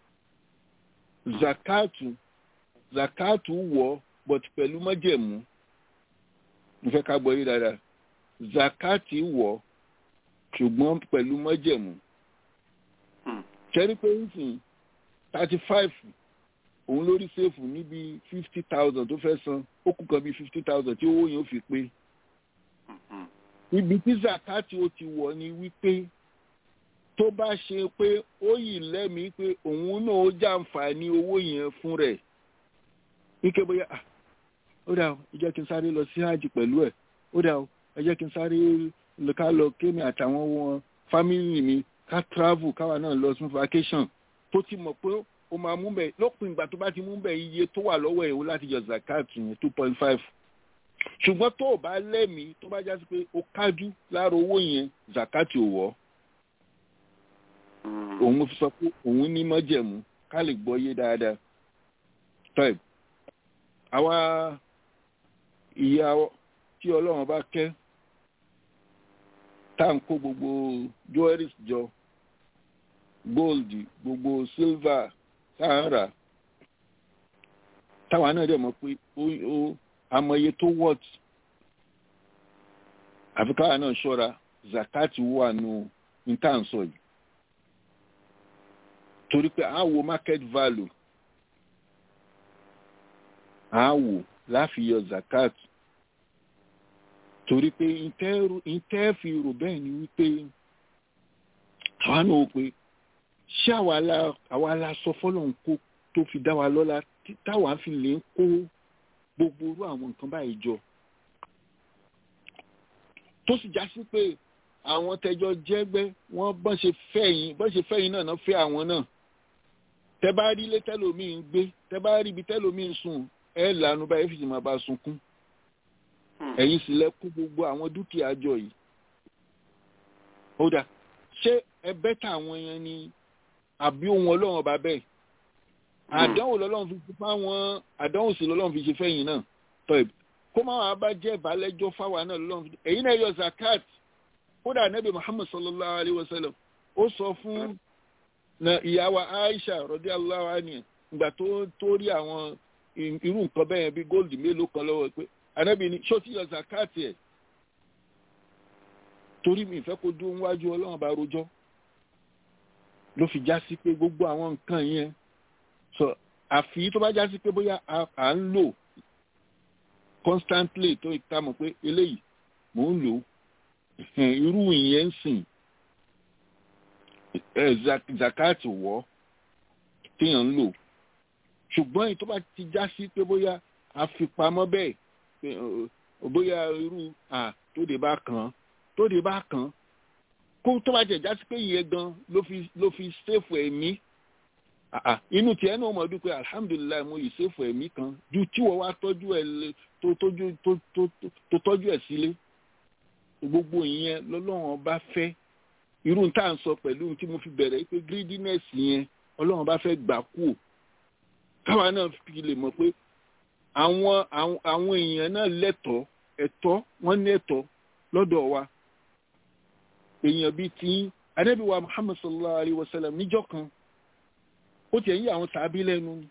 zakatu zakatu wọ but pẹ̀lú májẹ̀mú mo fẹ́ ká gbọ́ yí dáadáa zakati wọ ṣùgbọ́n pẹ̀lú májẹ̀mú ṣẹ́rí pé ń sìn thirty five òun lórí ṣèfù níbi fifty thousand tó fẹ́ san ó kù kan bíi fifty thousand tí owó yẹn ó fi pé ibi tí zakati ó ti wọ̀ ni wípé tó bá ṣe pé ó yìí lẹ́mìí pé òun náà ó jàǹfààní owó yẹn fún rẹ̀ wípé bóyá ó dà ó ẹ jẹ́ kí n sáré lọ sí hajj pẹ̀lú ẹ̀ ó dà ó ẹ jẹ́ kí n sáré ká lọ kémi àtàwọn wọn fámìlì mi ká travel káwa náà lọ sí vacation tó ti mọ̀ pé ó máa mú bẹ́ẹ̀ lópin ìgbà tó bá ti mú bẹ́ẹ̀ iye tó wà lọ́wọ́ ẹ̀ ó láti yọ zakat yẹn two point five ṣùgbọ́n tó o bá lẹ́mìí tó bá jásí pé o kájú lára owó yẹn zakat ò wọ́ òun fi sọ pé òun ní mọ́jẹ̀mú ká lè gbọ́ yé dáadáa five àwa ìyá tí ọlọ́run bá kẹ́ tá à ń kó gbogbo jewelries jọ gold gbogbo silver tá à ń rà táwa náà dẹ̀ mọ̀ pé ó amọye tó wọ́t àfi káwa náà ṣọ́ra zakati wà nù ní tá à ń sọ yìí torí pé à ń wo market value à ń wò láfiyọ zakat torí pé ìtẹ́ fi rò bẹ́ẹ̀ ni wípé àwa náà wò pé ṣé àwa la sọ fọ́lọ́n kó tó fi dá wa lọ́lá táwa fi lè ń kó gbogbo orú àwọn nǹkan báyìí jọ tó sì já sí pé àwọn tẹjọ jẹgbẹ́ wọ́n bọ́n ṣe fẹ́yìn bọ́n ṣe fẹ́yìn náà náà fẹ́ àwọn náà tẹ bá rí ilé tẹlómi ń gbé tẹ bá rí ibi tẹlómi ń sùn ẹ lànà báyìí fi sì máa bá sunkún ẹ̀yin sì lẹ kó gbogbo àwọn dúkìá jọ yìí ó dà ṣé ẹ bẹ́tà àwọn yẹn ni àbí ohun ọlọ́run ọba bẹ́ẹ̀ àdánwò lọ́lọ́run fi fipá wọn àdánwò sì lọ́lọ́run fi ṣe fẹ́yìn náà tọ́ ẹ̀ kó má wàá bá jẹ́ ìbálẹ́jọ́ fáwa náà lọ́lọ́run fi ẹ̀yin náà yọ zakat kódà nẹ́bí muhammad sallallahu alayhi wa sallam ó sọ fún ìyàwó aisha radiyallahu anha ìgbà tó tó rí àwọn irú nǹkan bẹ́ẹ̀ bí góòlù mélòó kan lọ́wọ́ pé ànábì ní ṣó ti yọ zakat ẹ̀ torí mi ìfẹ́ kó dúró níwájú ọlọ́run bá rojọ́ ló fi já sí pé gbogbo àwọn nǹkan yẹn sọ àfi tó bá já sí pé bóyá à ń lò constantly tó ìta mọ̀ pé eléyìí mò ń lò irú ìyẹn ń sìn zakati wọ́ téèyàn ń lò ṣùgbọ́n èyí tó bá ti já sí pé bóyá àfipamọ́ bẹ́ẹ̀ bóyá irú à tó dé bá kàn án tó dé bá kàn án kó tó bá jẹ̀ já sí pé ìyẹn gan ló fi ló fi ṣèfù ẹ̀mí inú tiẹ̀ náà mọ̀ dúpẹ́ alhamdulilayi mo yìí ṣèfù ẹ̀mí kan ju tí wọ́n wá tọ́jú ẹ̀ tó tọ́jú tó tọ́jú ẹ̀ sílé gbogbo ìyẹn lọ́lọ́run bá fẹ́ irú tá à ń sọ pẹ̀lú tí mo fi bẹ̀rẹ̀ pé greediness yẹn ọlọ́run bá fẹ́ gbà kú káwa náà fi lè mọ̀ pé àwọn àwọn èèyàn náà lẹ́tọ̀ọ́ ẹ̀tọ́ wọ́n ní ẹ̀tọ́ lọ́dọ̀ wa èèyàn bíi tí adébíwá muhammad sallallahu alayhi wa sallam níjọ́ kan ó tiẹ̀ yí àwọn tàbí lẹ́nu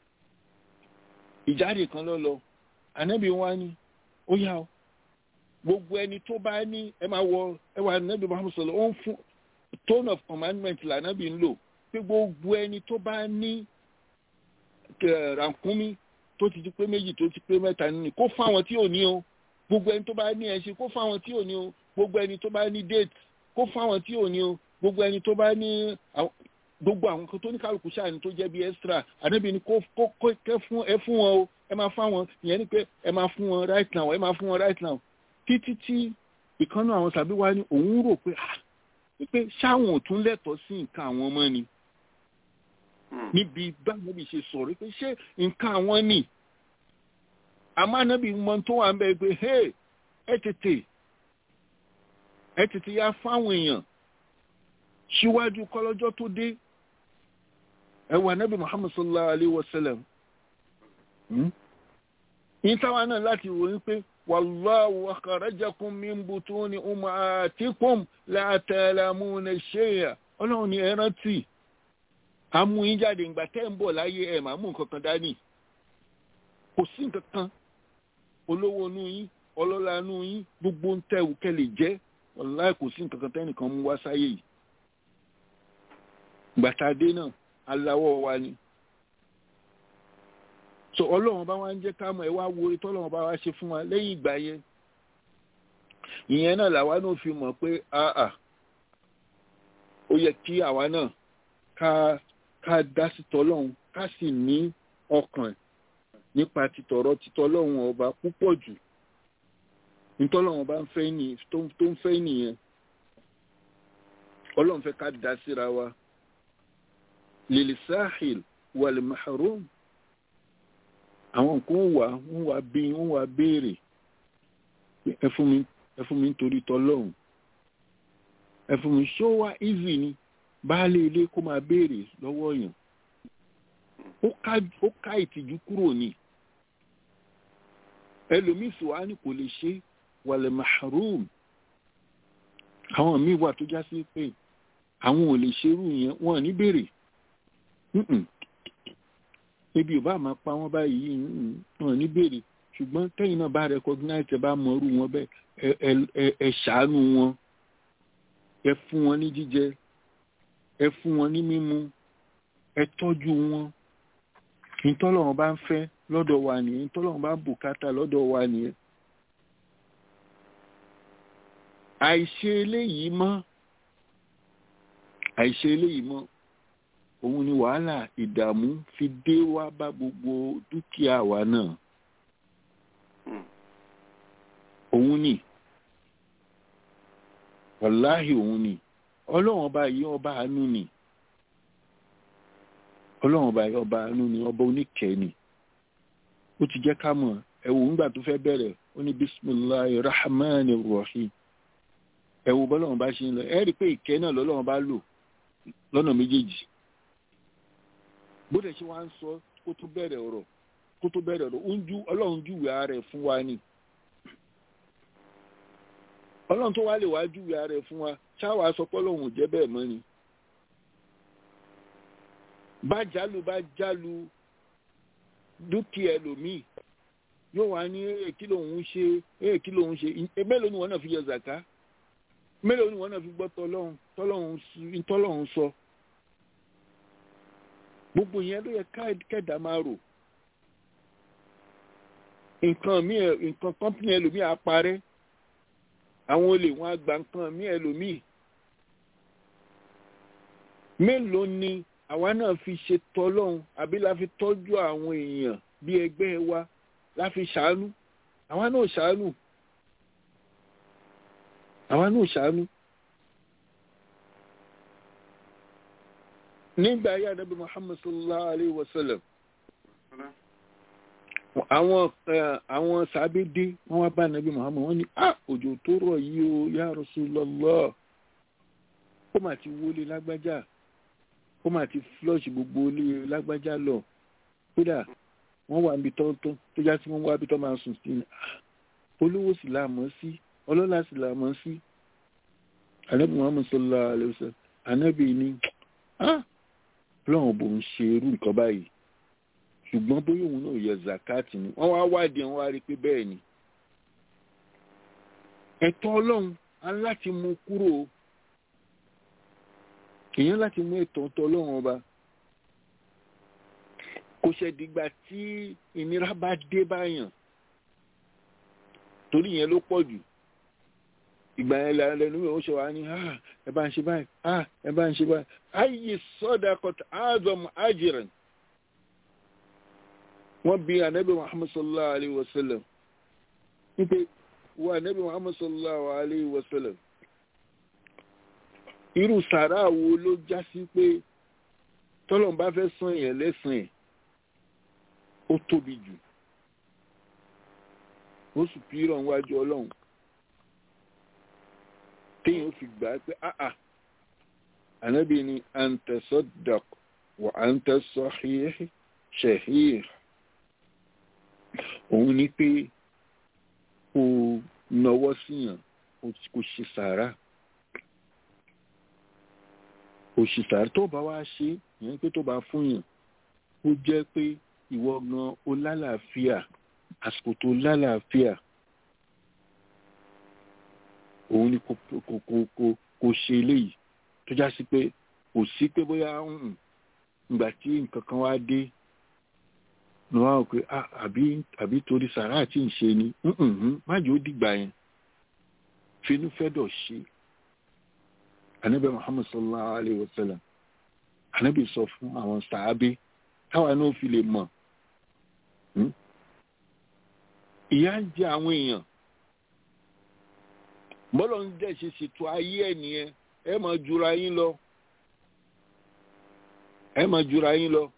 ìjáde kan lọ lọ ànábì wa ni ó yá o gbogbo ẹni tó bá ní ẹ máa wọ ẹ wà ànábì muhammad sallallahu ó ń fún tone of commandment lànábì ń lò pé gbogbo ẹni tó bá ní rànkúnmí tó ti di pé méjì tó ti pé mẹ́ta nínú kó fáwọn tí ò ní o gbogbo ẹni tó bá ní ẹṣin kó fáwọn tí ò ní o gbogbo ẹni tó bá ní date kó fáwọn tí ò ní o gbogbo ẹni tó bá ní gbogbo àwọn kan tó ní kálukú ṣáà ní tó jẹ́ bí extra ànábì ni kó kó kẹ́ fún ẹ fún wọn o ẹ máa fáwọn ìyẹn ni pé ẹ máa fún wọn right now ẹ máa fún wọn right now títí tí ìkànnì àwọn tàbí wá ní òun rò pé ah pé ṣáwọn ò tún lẹ́tọ̀ọ́ sí nǹkan àwọn ọmọ ni níbi báwọn bí ṣe sọ̀rọ̀ pé ṣé nǹkan àwọn ni àmọ́ ànábì mọ tó wà ń bẹ pé hey ẹ tètè ẹ tètè ya fáwọn èèyàn síwájú kọlọ́jọ́ tó dé ẹ wà ànábì muhammad sallallahu alayhi wa sallam ní táwọn náà láti ròyìn pé wàlláhu akhrajakum min butuni ummahatikum la ta'lamuna shay'a ọlọ́run ni ẹ rántí amú yín jáde ìgbà tẹ́ ń bọ̀ láyé ẹ̀ máa mú nǹkan kan dání kò sí nǹkan kan olówó inú yín ọlọ́lá inú yín gbogbo ń tẹ̀wù kẹ́ lè jẹ́ wàláì kò sí nǹkan kan tẹ́nìkan mú wá sáyé yìí gbàtàdé náà aláwọ̀ wa ni so ọlọ́run bá wá ń jẹ́ ká mọ̀ ẹ wá wo orí tọ́lọ́run bá wá ṣe fún wa lẹ́yìn ìgbà yẹn ìyẹn náà làwa náà fi mọ̀ pé àà ó yẹ kí àwa náà ká ká dá sí tọ́lọ́run ká sì ní ọkàn nípa títọ̀rọ̀ títọ́lọ́run ọba púpọ̀ jù nítọ́lọ́run bá ń fẹ́ ní tó ń fẹ́ nìyẹn ọlọ́run fẹ́ ká dá síra wa lil sahil wal mahrum àwọn nǹkan ń wà ń wà bí ń wà béèrè ẹ fún mi ẹ fún mi nítorí tọ́lọ́run ẹ fún mi ṣó wá easy ni baálé ilé kó máa béèrè lọ́wọ́ èèyàn ó ká ìtìjú kúrò ní ẹlòmíì sì wá ní kò lè ṣe wàlẹ̀ mahrum àwọn míì wà tó já sí pé àwọn ò lè ṣerú yẹn wọn ní béèrè ebi ò bá máa pa wọn báyìí wọn ní béèrè ṣùgbọ́n tẹ́yìn náà bá recognize ẹ bá mọrú wọn bẹ́ẹ̀ ẹ ṣàánú wọn ẹ fún wọn ní jíjẹ ẹ fún wọn ní mímu ẹ tọ́jú wọn ìtọ́lọ́run bá ń fẹ́ lọ́dọ̀ wa nìyẹn ìtọ́lọ́run bá ń bùkátà lọ́dọ̀ wa nìyẹn. àìṣe eléyìí mọ́ àìṣe eléyìí mọ́ òun ni wàhálà ìdààmú fi dé wá bá gbogbo dúkìá wa náà òun ni wàláhì òun ni ọlọ́run ọba yìí ọba àánú ni ọlọ́run ọba yìí ọba àánú ni ọba oníkẹ́ ni ó ti jẹ́ ká mọ̀ ẹ̀wò ńgbà tó fẹ́ bẹ̀rẹ̀ ó ní bisimilahi rahman rahim ẹ̀wò bọ́lọ́run bá ṣe ń lọ ẹ̀ rí i pé ìkẹ́ náà lọ́lọ́run bá lò lọ́nà méjèèjì bó dẹ̀ ṣe wá ń sọ kó tó bẹ̀rẹ̀ ọ̀rọ̀ kó tó bẹ̀rẹ̀ ọ̀rọ̀ ọlọ́run júwe ara ẹ̀ fún wa ni ọlọ́run tó wá lè wá júwe ara ẹ̀ fún wa ṣáwa sọ pé ọlọ́run ò jẹ́ bẹ́ẹ̀ mọ́ ni bá jálù bá jálù dúkìá ẹlòmíì yóò wá ní èè kí lòun ṣe èè kí lòun ṣe mélòó ni wọn náà fi yọ zàká mélòó ni wọ́n náà fi gbọ́ tọ́lọ́hún tọ́lọ́hún sí- tọ́lọ́hún sọ gbogbo yẹn ló yẹ ká- kẹ́dà máa rò nǹkan mi nǹkan kọ́mpìnì ẹlòmíì á parẹ́ àwọn olè wọn á gba nǹkan mi ẹlòmíì mélòó ni àwa náà fi ṣe tọ́lọ́hún àbí la fi tọ́jú àwọn èèyàn bí ẹgbẹ́ wa la fi ṣàánú àwa náà ṣàánú àwa náà ṣàánú. nígbà ayé ànábì muhammad sallallahu alayhi wa sallam àwọn eh, àwọn sàbẹ̀dé wọ́n wá bá ànábì muhammad wọ́n ní ah òjò tó rọ̀ yìí o ya Rasulullah ó mà ti wọlé lágbájá ó mà ti flush gbogbo ilé lágbájá lọ kódà wọ́n wà níbi tọ́ntọ́n tó já sí wọ́n wá bí tọ́ máa sùn sí ni Ah, olówó sì là mọ́ sí ọlọ́lá sì là mọ́ sí ànábì muhammad sallallahu alayhi wa sallam ànábì ní ah lọ́wọ́n bò ń ṣe irú nǹkan báyìí ṣùgbọ́n bóyá òun náà yẹ zakati ni wọ́n wá wádìí wọ́n wá rí i pé bẹ́ẹ̀ ni ẹ̀tọ́ ọlọ́run á láti mú kúrò o. èèyàn láti mú ẹ̀tọ́ ọ̀tọ̀ ọlọ́run ọba kò ṣẹ̀dìgbà tí ìnira bá dé báyàn torí yẹn ló pọ̀ jù ìgbà yẹn la lẹnu mi ò ṣe wá ní ah ẹ bá ń ṣe báyìí ah ẹ bá ń ṣe báyìí ayé sọdakọt azọm ajiran wọn bí anabi muhammad sallallahu alayhi wa sallam wípé wọ anabi muhammad sallallahu alayhi wa sallam irú sàrà wo ló já sí pé tọ́lọ́n bá fẹ́ san yẹn lẹ́sàn ẹ̀ ó tóbi jù ó sì pírọ̀ níwájú ọlọ́run téèyàn fi gbà á pé áà ànábì ni antasaddaq wa anta sahih shahih òun ni pé kò nọwọ́ síyàn kò ṣe sàárà kò ṣe sàárà tó bá wá ṣe ìyẹn pé tó bá fún yàn ó jẹ́ pé ìwọ gan o lálàáfíà àsìkò tó lálàáfíà òun ni kò kò kò kò kò ṣe eléyìí tó já sí pé kò sí pé bóyá ìgbà tí nǹkan kan wá dé ni wọ́n á rò pé àbí àbí torí sàrà tí ń ṣe ni májò ó dìgbà yẹn finú fẹ́dọ̀ ṣe anabi muhammad sallallahu alayhi wa sallam anabi sọ fún àwọn sàábé táwa náà fi lè mọ̀ ìyà ń jẹ àwọn èèyàn bọ́lọ̀ ń dẹ̀ ṣe ṣètò ayé ẹ̀ nìyẹn ẹ máa jura yín lọ ẹ máa jura yín lọ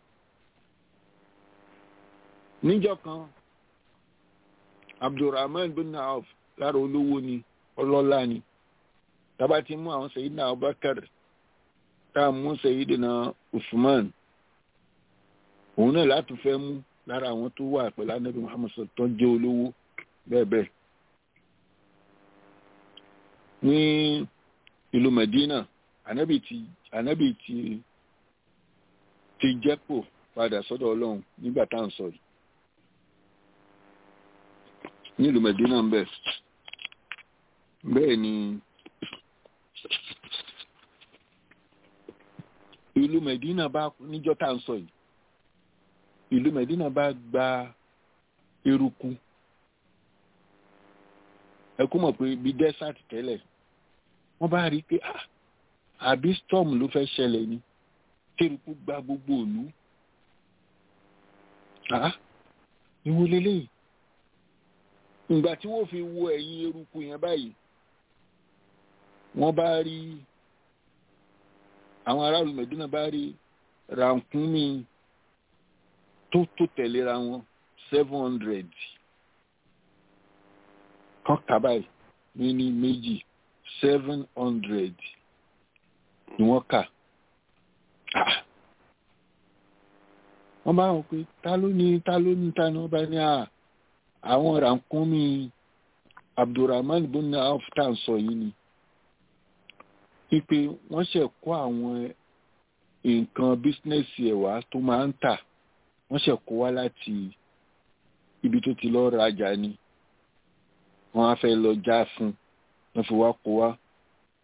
níjọ́ kan abdulrahman bin naaf lára olówó ni ọlọ́lá ni tábà ti mú àwọn sayidina abubakar tá a mú sayidina usman òun náà láti fẹ́ mú lára àwọn tó wà pẹ̀lú anabi muhammad tó jẹ́ olówó bẹ́ẹ̀ bẹ́ẹ̀ ní ìlú medina anabi ti anabi ti ti jẹ́pò padà sọ́dọ̀ ọlọ́run nígbà tá à ń sọ yìí ní ìlú medina ń bẹ̀ bẹ́ẹ̀ ni ìlú medina bá níjọ́ tá à ń sọ yìí ìlú medina bá gba eruku ẹ kú mọ̀ pé bí desert tẹ́lẹ̀ wọ́n bá rí i pé àbí storm ló fẹ́ ṣẹlẹ̀ ni tẹ́rùkú gba gbogbo òlú ìwò lélẹ́yìí ìgbà tí wọ́n fi wo ẹ̀yìn eruku yẹn báyìí wọ́n bá rí àwọn aráàlú Mẹ̀dínà bá rí rànkúnmí tó tó tẹ̀léra wọn seven hundred kan kà báyìí ní ní méjì seven hundred ni wọ́n kà wọ́n bá wọn pé ta ló ní ta ló ní ta ni wọ́n bá ní à àwọn rànkúnmí abdulrahman bin auf tá à ń sọ yìí ni wípé wọ́n ṣe kó àwọn nǹkan bísínẹ́sì ẹ̀wà tó máa ń tà wọ́n ṣe kó wá láti ibi tó ti lọ́ọ́ rajà ni wọ́n á fẹ́ lọ já fún wọ́n fi wá kó wá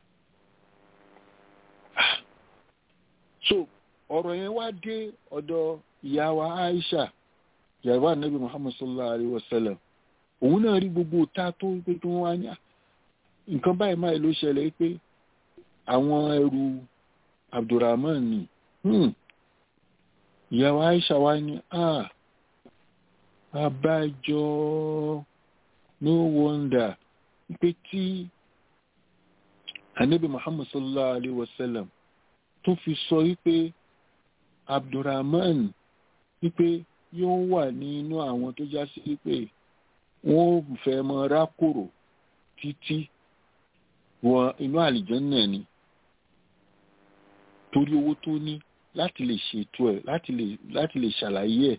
so ọ̀rọ̀ yẹn wá dé ọ̀dọ̀ ìyá wa Aisha ìyàwó anabi Muhammad sallallahu alayhi wa sallam òun náà rí gbogbo ta tó pé kí wọ́n wá ní nǹkan báyìí máa ló ṣẹlẹ̀ pé àwọn ẹrù Abdulrahman ni ìyàwó Aisha wá ní ah abájọ no wonder pé tí anabi Muhammad sallallahu alayhi wa sallam tó fi sọ wípé Abdulrahman wípé yóò wà nínú àwọn tó já sí wípé wọ́n fẹ́ mọ rákòrò títí wọ inú àlìjẹ́nnà ni torí owó tó ní láti lè ṣètò ẹ̀ láti lè láti lè ṣàlàyé ẹ̀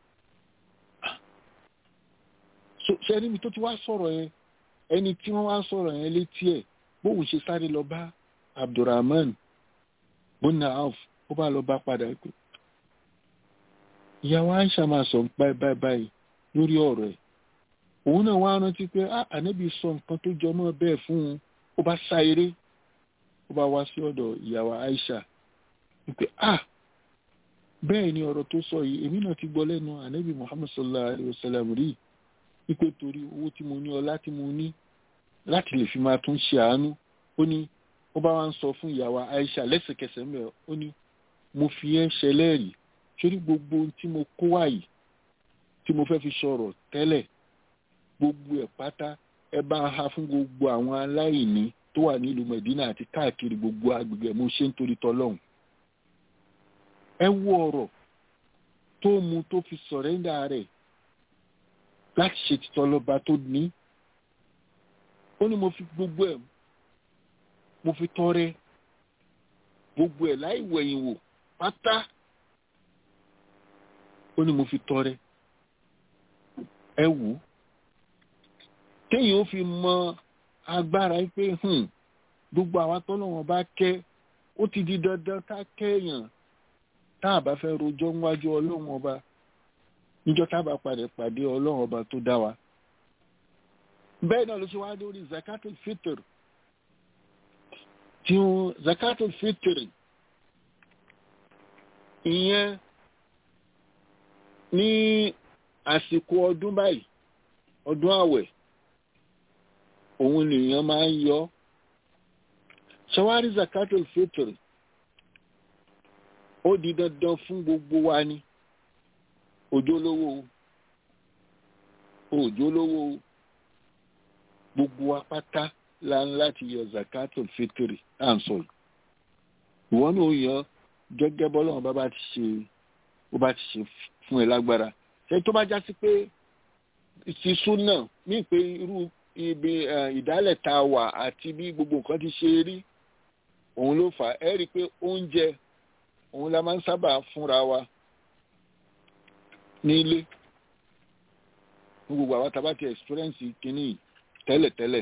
ṣe níbi tó ti wá sọ̀rọ̀ yẹn ẹni tí wọ́n wá sọ̀rọ̀ yẹn létí ẹ̀ bóun ṣe sáré lọ bá Abdulrahman bonna auf ó bá lọ bá padà pé ìyàwó Aisha máa sọ báyìí báyìí báyìí lórí ọ̀rọ̀ ẹ̀ òun náà wá rántí pé ànábì sọ nǹkan tó jọ mọ́ bẹ́ẹ̀ fún un ó bá sá eré ó bá wá sí ọ̀dọ̀ ìyàwó Aisha wípé ah bẹ́ẹ̀ ni ọ̀rọ̀ tó sọ yìí èmi náà ti gbọ́ lẹ́nu ànábì Muhammad sallallahu alayhi wa sallam rí wípé torí owó tí mo ní ọlá tí mo ní láti lè fi máa tún ṣe àánú ó ní ó bá wá ń sọ fún ìyàwó Aisha lẹ́sẹ̀kẹsẹ̀ mẹ́ ó ní mo fi ẹ́ ṣẹlẹ́rìí sórí gbogbo ohun tí mo kó wá yìí tí mo fẹ́ fi sọ̀rọ̀ tẹ́lẹ̀ gbogbo ẹ̀ pátá ẹ bá ń ha fún gbogbo àwọn aláìní tó wà nílùú Medina àti káàkiri gbogbo agbègbè mo ṣe ń torí tọlọ́hún ẹ wo ọ̀rọ̀ tó mu tó fi sọ̀rẹ́ndà rẹ̀ láti ṣe títọ́ lọ́ba tó ní ó ní mo fi gbogbo ẹ̀ mo fi tọrẹ gbogbo ẹ̀ láì wẹ̀yìn wò pátá ó ní mo fi tọrẹ ẹ wù ú téèyàn ó fi mọ agbára pé gbogbo àwa tọ́lọ́wọ́n bá kẹ́ ó ti di dandan ká kẹ́yàn tá a bá fẹ́ rojọ́ níwájú ọlọ́run ọba níjọ́ tá a bá padà pàdé ọlọ́run ọba tó dá wa bẹ́ẹ̀ náà ló ṣe wá lórí zakatul fitr tí ó zakatul fitr ìyẹn ní àsìkò ọdún báyìí ọdún àwẹ̀ òun nìyẹn máa ń yọ ṣàwárí zakatul fitr ó di dandan fún gbogbo wa ni òjòlówó òjòlówó gbogbo wa pátá la ń láti yọ zakatul fitr à ń sọ yìí ìwọ náà yọ gẹ́gẹ́ bọ́lọ́run bá bá ti ṣe ó bá ti ṣe fún ẹ lágbára ṣe tó bá já sí pé ìsísú náà ní pé irú ibi ìdálẹ̀ tá a wà àti bí gbogbo nǹkan ti ṣe rí òun ló fà ẹ́ rí i pé oúnjẹ òun la máa ń sábà fúnra wa nílé ní gbogbo àwọn tá a bá ti experience kínní tẹ́lẹ̀tẹ́lẹ̀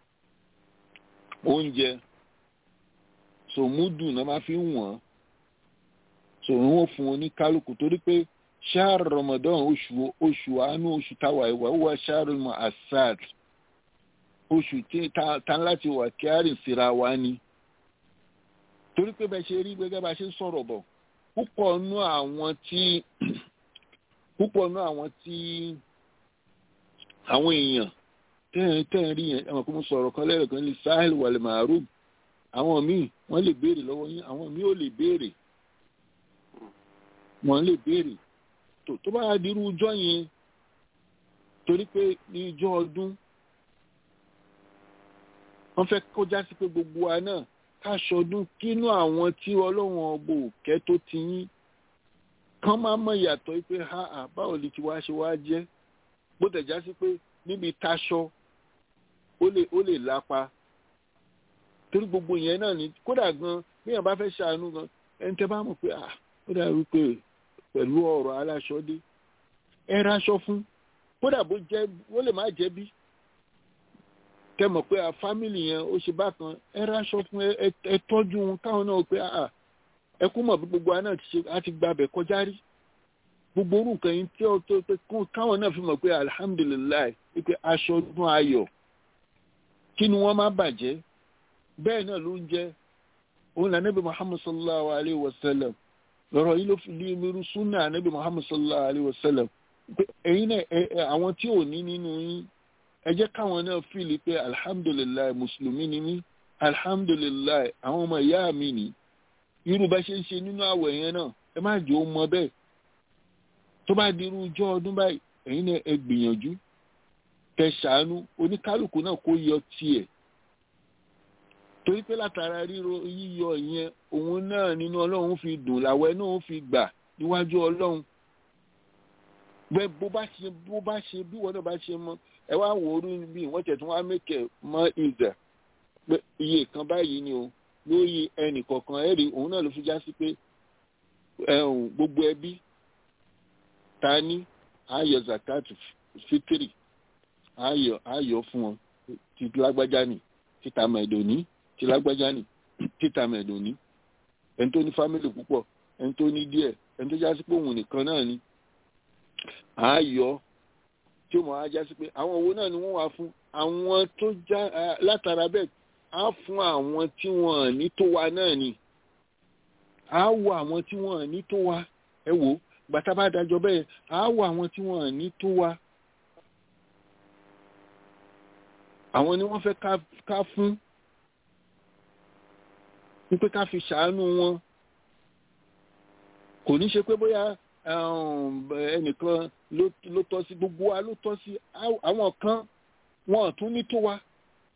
oúnjẹ sòmúdù náà máa fi ń wọ̀n sòrò wọn fún wọn ní kálukú torí pé ṣáàrù Ramadan oṣù oṣù àánú oṣù táwa ìwà wà ṣáàrù mọ asad oṣù tí ta láti wà kíárì síra wa ni torí pé bẹ́ẹ̀ ṣe rí gbẹ́gẹ́ bá ṣe ń sọ̀rọ̀ bọ̀ púpọ̀ nú àwọn tí púpọ̀ nú àwọn tí àwọn èèyàn tẹ́ẹ̀ tẹ́ẹ̀ rí yẹn ẹ̀wọ̀n kó mo sọ̀rọ̀ kan lẹ́rọ̀ kan lè sahel wàlẹ̀ màrúù àwọn míì wọ́n lè béèrè lọ́wọ́ yín àwọn míì ò lè béèrè wọ́n lè béèrè tó bá dirú ọjọ́ yẹn torí pé ní ọjọ́ ọdún wọ́n fẹ́ kó já sí pé gbogbo wa náà káṣọdún kínú àwọn tí ọlọ́run ọgbọ òkẹ́ tó ti yín kán máa mọ ìyàtọ̀ pé ha à báwo lè ti wá ṣe wá jẹ́ bó tẹ̀ já sí pé níbi taṣọ ó lè ó lè lápa torí gbogbo yẹn náà ni kódà gan bí èèyàn bá fẹ́ ṣàánú gan ẹni tẹ́ bá mọ̀ pé à ó dà wípé pẹ̀lú ọ̀rọ̀ aláṣọdé ẹ raṣọ fún kódà bó jẹ́ ó lè má jẹ́ bí kẹ́ mọ̀ pé a fámìlì yẹn ó ṣe bákan ẹ ráṣọ fún ẹ tọ́jú wọn káwọn náà pé ẹ kú mọ̀ bí gbogbo wa náà ti ṣe á ti gba abẹ kọjá rí gbogbo orú nǹkan yìí tí ó tó pé káwọn náà fi mọ̀ pé alihamudulilayi pé aṣọ ọdún ayọ̀ kí ni wọ́n má bàjẹ́ bẹ́ẹ̀ náà ló ń jẹ́ òun là nẹ́bí muhammad sallallahu alayhi wa sallam lọ́rọ̀ yìí ló fi lé irú súnà nẹ́bí muhammad sallallahu alayhi wa sallam pé ẹ̀yin náà àwọn tí ò ní nínú yín ẹ jẹ́ káwọn náà fìlì pé alhamdulilayi mùsùlùmí ni mí alhamdulilayi àwọn ọmọ ìyá mi ni irú bá ṣe ń ṣe nínú àwẹ̀ yẹn náà ẹ má jẹ́ ó mọ bẹ́ẹ̀ tó bá di irú ọjọ́ ọdún báyìí ẹ̀yin náà ẹ gbìyànjú kẹ́ ṣàánú oníkálukú náà kó yọ tiẹ̀ torí pé látara ríro yíyọ ìyẹn òun náà nínú ọlọ́run fi dùn làwẹ̀ náà fi gbà níwájú ọlọ́run bẹ́ẹ̀ bó bá ṣe bó bá ṣe bí wọ́n náà bá ṣe mọ ẹ wá wò ó rí bí wọ́n tẹ̀ tún wá mẹ́kẹ̀ mọ́ ìzà pé iye kan báyìí ni o lórí ẹnì kọ̀ọ̀kan ẹ̀rí òun náà ló fi já sí pé gbogbo ẹbí ta ní ayọ̀ zakat fitiri ayọ̀ ayọ̀ fún wọn ti lágbájá ni títa mẹ̀dọ̀ní ti lágbájá ni títa mẹ̀dọ̀ní ẹni tó ní fámìlì púpọ̀ ẹni tó ní díẹ̀ ẹni tó já sí pé òun nìkan náà ni ayọ̀ tí ó mọ̀ á já sí pé àwọn owó náà ni wọ́n wá fún àwọn tó já látara bẹ́ẹ̀ á fún àwọn tí wọ́n ní tó wa náà ni á wọ àwọn tí wọ́n ní tó wa ẹ wò ó gbàtà bá dájọ́ bẹ́ẹ̀ á wọ àwọn tí wọ́n ní tó wa àwọn ni wọ́n fẹ́ ká fún wípé ká fi ṣàánú wọn kò ní ṣe pé bóyá ẹnìkan ló tọ́ sí gbogbo wa ló tọ́ sí àwọn kan wọn tún ní tó wa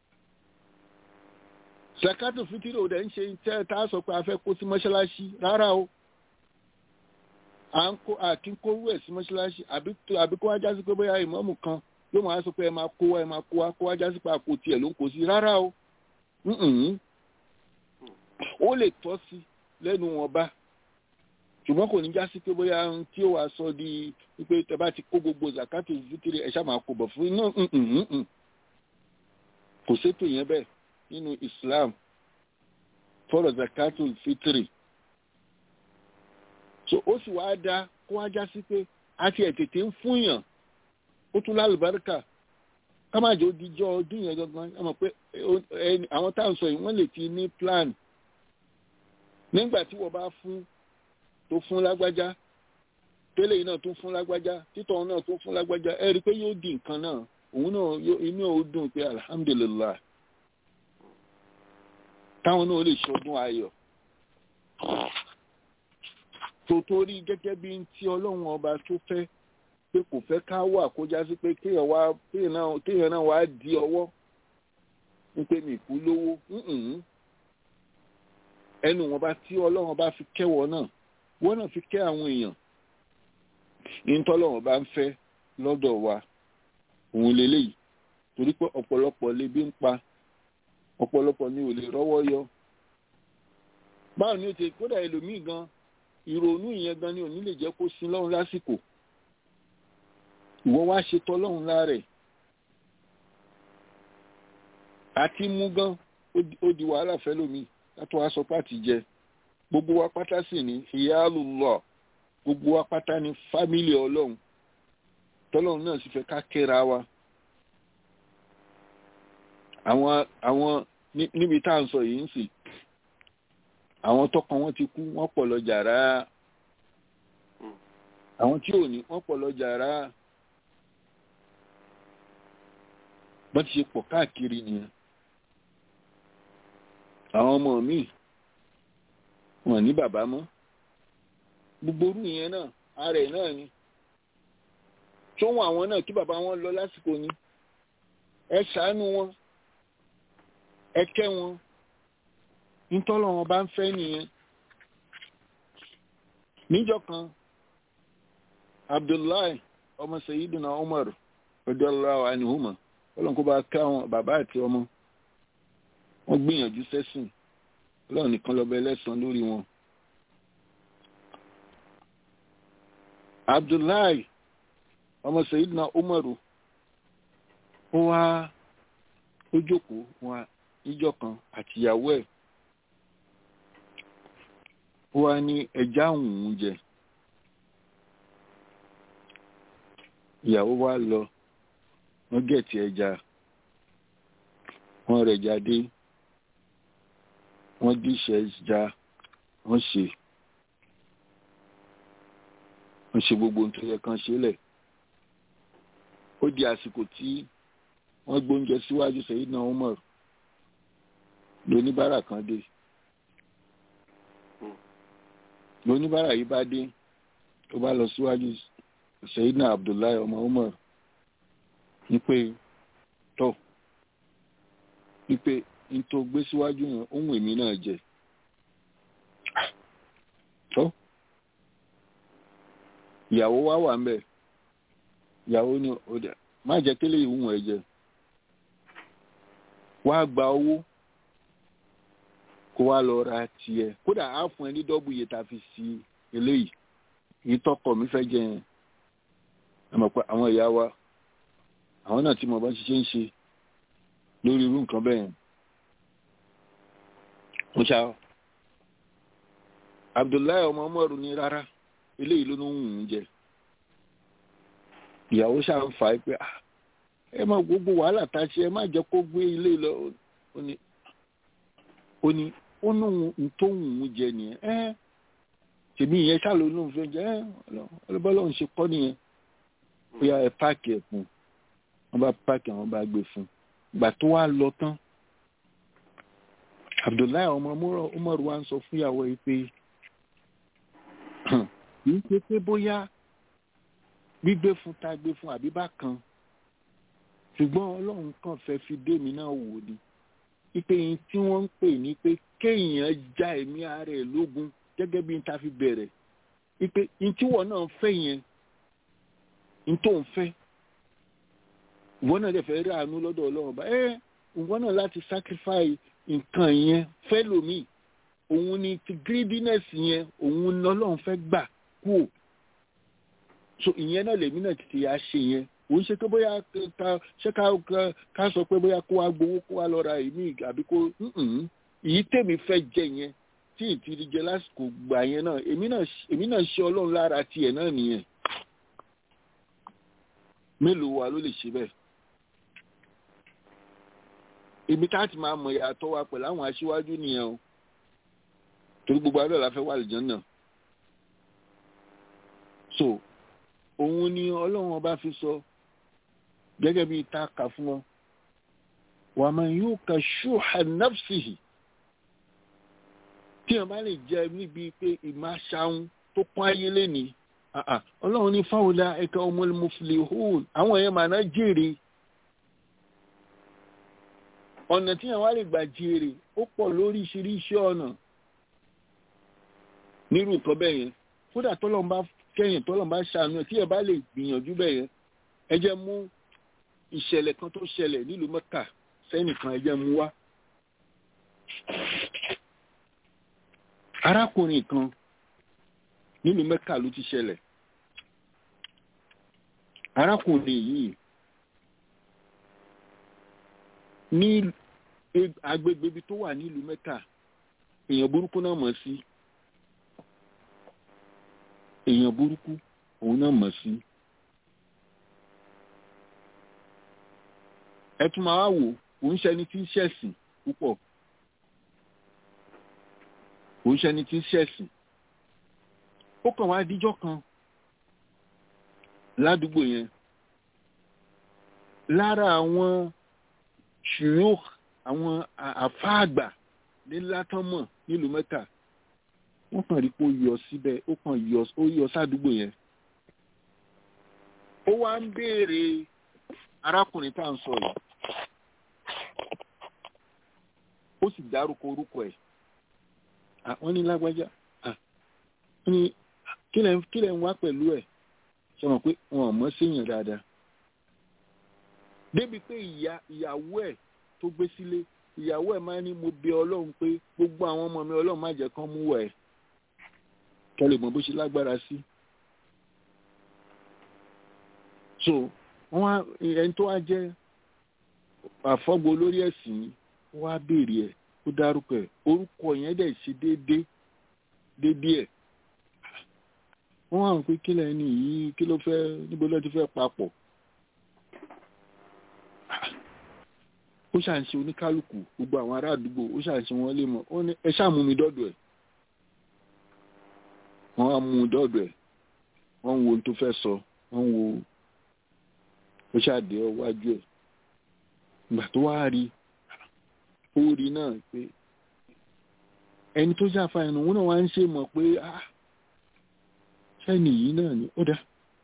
zakato fitiri ò dẹ̀ ń ṣe tẹ́ tá a sọ pé a fẹ́ kó sí mọ́ṣáláṣí rárá o à ń kó àkínkóró ẹ̀ sí mọ́ṣáláṣí àbí kó wá já sí pé bóyá ìmọ̀ọ́mù kan yóò máa sọ pé ẹ máa kó wa ẹ máa kó wa kó wá já sí pé àpò tiẹ̀ ló ń kó sí rárá o ó lè tọ́ sí lẹ́nu wọn bá ṣùgbọ́n kò ní já sí pé bóyá tí ó wàá sọ di wípé tẹ bá ti kó gbogbo zakato fitiri ẹ ṣáà máa kó bọ̀ fún inú kò sétò yẹn bẹ́ẹ̀ nínú Islam fọ́rọ̀ zakato fitiri so ó sì wá dá kó wá já sí pé a ti ẹ̀ tètè ń fúnyàn ó tún lálùbáríkà ká má jẹ́ òdìjọ́ ọdún yẹn gangan ẹ mọ̀ pé àwọn táwọn sọ yìí wọ́n lè ti ní plan nígbà tí wọ́n bá fún tó fún lágbájá tẹ́lẹ̀ yìí náà tó fún lágbájá títọ̀ náà tó fún lágbájá ẹ rí i pé yóò di nǹkan náà òun náà inú ò dùn pé alhamdulillah táwọn náà lè ṣọdún ayọ̀ tó torí gẹ́gẹ́ bí ti ọlọ́run ọba tó fẹ́ pé kò fẹ́ ká wà kó já sí pé kéèyàn wá kéèyàn náà wá di ọwọ́ ń pè mí kú lówó ẹnu wọn bá tí ọlọ́run bá fi kẹ́wọ́ náà wọ́n náà fi kẹ́ àwọn èèyàn ìtọ́lọ́run bá ń fẹ́ lọ́dọ̀ wa òun lélẹ́yìí torí pé ọ̀pọ̀lọpọ̀ lebi ń pa ọ̀pọ̀lọpọ̀ ni ò lè rọ́wọ́ yọ báwo ni ó ti kódà ẹlòmíì gan ìrònú ìyẹn gan ni ò ní lè jẹ́ kó sin lọ́run lásìkò ìwọ wá ṣe tọ́lọ́run láàrẹ̀ àti mú gan ó di wàhálà fẹ́lòmíì látọ̀ wá sọ pàtì jẹ gbogbo wa pátá sì ní ìyáàlú lọ gbogbo wa pátá ní fámìlì ọlọ́run tọ́lọ́run náà sì fẹ́ ká kẹ́ra wa àwọn àwọn níbi tá à ń sọ yìí ń sì àwọn tọkàn wọn ti kú wọ́n pọ̀ lọ jàrá àwọn tí ò ní wọ́n pọ̀ lọ jàrá bọ́n ti ṣe pọ̀ káàkiri nìyẹn àwọn ọmọ mi wọn ní bàbá mọ́ gbogbo orú yẹn náà ara ẹ̀ náà ni tó wọn àwọn náà kí bàbá wọn lọ lásìkò ni ẹ ṣàánú wọn ẹ kẹ́ wọn nítọ́lọ́ wọn bá ń fẹ́ nìyẹn níjọ́ kan Abdullahi ọmọ Sayyidina Umar radiyallahu anhuma ọlọ́run kó bá ká wọn bàbá àti ọmọ wọ́n gbìyànjú sẹ́sìn ọlọ́run nìkan lọ́bẹ̀ ẹlẹ́sàn lórí wọn. Abdullahi ọmọ Sayyidina Umaru ó wá ó jókòó wọn níjọ́ kan àtìyàwó ẹ̀ ó wá ní ẹja òun jẹ ìyàwó wa lọ wọ́n gẹ̀ẹ́tì ẹja wọ́n rẹ̀ jáde wọ́n díṣẹ́ já wọ́n ṣe wọ́n ṣe gbogbo ohun tó yẹ kán ṣe lẹ̀ ó di àsìkò tí wọ́n gbóúnjẹ síwájú Sayyidina Umar lóníbàárà kan dé lóníbàárà yìí bá dé tó bá lọ síwájú Sayyidina Abdullahi ọmọ Umar ní pé tọ́ ní pé n tó gbé síwájú yẹn ohun èmi náà jẹ tọ́ ìyàwó wá wà ń bẹ̀ ìyàwó ní ọdẹ má jẹ́ kí eléyìí wùn ẹ jẹ wá gba owó kó wá lọ ra tiẹ̀ kódà á fún ẹ ní dọ́bù iye tá a fi sí eléyìí èyí tọkọ mi fẹ́ jẹ yẹn ẹ mọ̀ pé àwọn ìyá wa àwọn náà tí mo bá ṣiṣẹ́ ń ṣe lórí irú nǹkan bẹ́ẹ̀ yẹn mo ṣá Abdullahi ọmọ ọmọọrù ní rárá eléyìí ló ń wù ú jẹ ìyàwó ṣáà ń fà á pé ẹ má gbogbo wàhálà tá a ṣe ẹ má jẹ́ kó gbé ilé lọ ó ní ó ní ó ní ohun tó wù ú jẹ nìyẹn ẹ tèmi ìyẹn ṣáàlú ló ń fẹ́ jẹ ẹ ọlọ́bọ́lọ́ ń ṣe kọ́ nìyẹn ó yá ẹ páàkì ẹ̀ fún wọn bá páàkì àwọn bá gbé fún gbà tó wá lọ tán Abdullahi ọmọ Umaru wa ń sọ fún ìyàwó yìí pé kì í ṣe pé bóyá gbígbé fún ta gbé fún àbí bákan ṣùgbọ́n ọlọ́run kàn fẹ́ fi dé mi náà wò ni ipe yìí tí wọ́n ń pè ní pé kéèyàn já ẹ̀mí ara ẹ̀ lógun gẹ́gẹ́ bí n ta fi bẹ̀rẹ̀ ipe yìí tí wọ́n náà fẹ́ yẹn n tó ń fẹ́ ìwọ náà dẹ̀ fẹ́ rí àánú lọ́dọ̀ ọlọ́run bá ẹ́ ìwọ náà láti sacrifice nǹkan yẹn fẹ́ lòmíì òun ni ti greediness yẹn òun ni ọlọ́run fẹ́ gbà kúò so ìyẹn náà lèmi náà ti yà ṣe yẹn òun ṣe pé bóyá ká ṣé ká ká sọ pé bóyá kó wá gbowó kó wá lọ ra èmi àbí kó èyí tèmi fẹ́ jẹ yẹn tí ìtìrí jẹ lásìkò gbà yẹn náà èmi náà èmi náà ṣe ọlọ́run lára tiẹ̀ náà nìyẹn mélòó wa ló lè ṣe bẹ́ẹ̀ ibi tá a ti máa mọ̀ ìyàtọ̀ wa pẹ̀lú àwọn aṣíwájú nìyẹn o torí gbogbo àdó la fẹ́ wà lìjọ́ náà so òun ni ọlọ́run ọba fi sọ gẹ́gẹ́ bí ta kà fún wọn wà máa yóò ka ṣùhà nafsihi tí wọn bá lè jẹ níbi pé ìmáṣáhùn tó pọ́n ayé lẹ́ni ọlọ́run ní fáwọlá ẹ̀ka ọmọlẹ́ muflihun àwọn èèyàn màá náà jèrè ọ̀nà tí wọn wá lè gbà jèrè ó pọ̀ lóríṣiríṣi ọ̀nà nírú nǹkan bẹ́ẹ̀ yẹn kódà tọ́lọ́n bá kẹ́yìn tọ́lọ́n bá ṣàánú ẹ̀ tí ẹ bá lè gbìyànjú bẹ́ẹ̀ yẹn ẹ jẹ́ mú ìṣẹ̀lẹ̀ kan tó ṣẹlẹ̀ nílùú mẹ́kà sẹ́nìkan ẹ jẹ́ mú wá. arákùnrin kan nílùú mẹ́kà ló ti ṣẹlẹ̀ arákùnrin yìí ní agbègbè ibi tó wà nílùú mẹ́kà èèyàn burúkú náà mọ̀ sí èèyàn burúkú òun náà mọ̀ sí. ẹ tún máa wò òun ṣẹni tí ń ṣẹ̀sìn púpọ̀ òun ṣẹni tí ń ṣẹ̀sìn ó kàn wá díjọ́ kan ládùúgbò yẹn lára àwọn ṣùyọ́ àwọn àfáàgbà ní látọ́mọ̀ nílùú mẹ́ta wọ́n kàn rí pé ó yọ síbẹ̀ ó kàn yọ ó yọ sádùúgbò yẹn ó wá ń béèrè arákùnrin tá à ń sọ yìí ó sì dárúkọ orúkọ ẹ̀ wọ́n ní lágbájá wọ́n ní kí lẹ̀ ń wá pẹ̀lú ẹ̀ ṣe mọ̀ pé wọn ò mọ̀ séèyàn dáadáa débi pé ìyá ìyàwó ẹ̀ tó gbé sílé ìyàwó ẹ̀ máa ní mo bẹ̀ Ọlọ́run pé gbogbo àwọn ọmọ mi Ọlọ́run má jẹ́ kán mú wẹ̀ ẹ́ kẹlẹ̀ mọ̀ bó ṣe lágbára sí. so wọ́n á ẹni tó wá jẹ́ àfọ́gbó lórí ẹ̀sìn wọ́n á béèrè ẹ̀ ó dárúkọ ẹ̀ orúkọ yẹn dẹ̀ ṣe déédéé déédéé ẹ̀ wọ́n wá ń pé kílẹ̀ ẹni yìí kí ló fẹ́ níbo ló ti fẹ́ papọ̀ ó ṣàǹṣe oníkálukú gbogbo àwọn ará àdúgbò ó ṣàǹṣe wọn lé mọ́ ó ní ẹ ṣáà mú mi dọ́dọ̀ ẹ̀ wọ́n á mú un dọ́dọ̀ ẹ̀ wọ́n ń wo ohun tó fẹ́ sọ wọ́n ń wo ó ṣàdé ọwájú ẹ̀ ìgbà tó wá rí ó rí náà pé ẹni tó ṣàfàyàn òun náà wá ń ṣe mọ̀ pé ah ṣẹ́ni yìí náà ni ó dá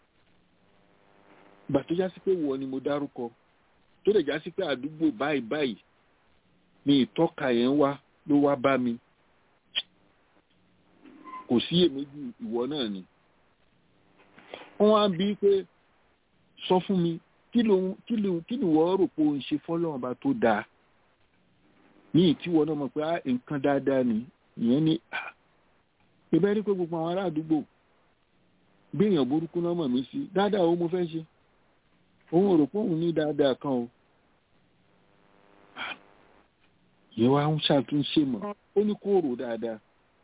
ìgbà tó já sí pé wọ ni mo dárúkọ tó lè já sí pé àdúgbò báyìí báyìí ni ìtọ́ka yẹn wá ló wá bá mi kò sí èméjì ìwọ náà ni wọ́n wá bí pé sọ fún mi kí ló kí ló kí ni wọ́n rò pé òun ṣe fọ́lọ́run bá tó dáa ní ìtíwọ́ náà mọ̀ pé á nǹkan dáadáa ni ìyẹn ni ìbẹ́ rí pé gbogbo àwọn ará àdúgbò bí èèyàn burúkú náà mọ̀ mí sí dáadáa ó mo fẹ́ ṣe òun rò pé òun ní dáadáa kan o ìyẹn wá ń ṣàtúnṣe mọ̀ ó ní kó rò dáadáa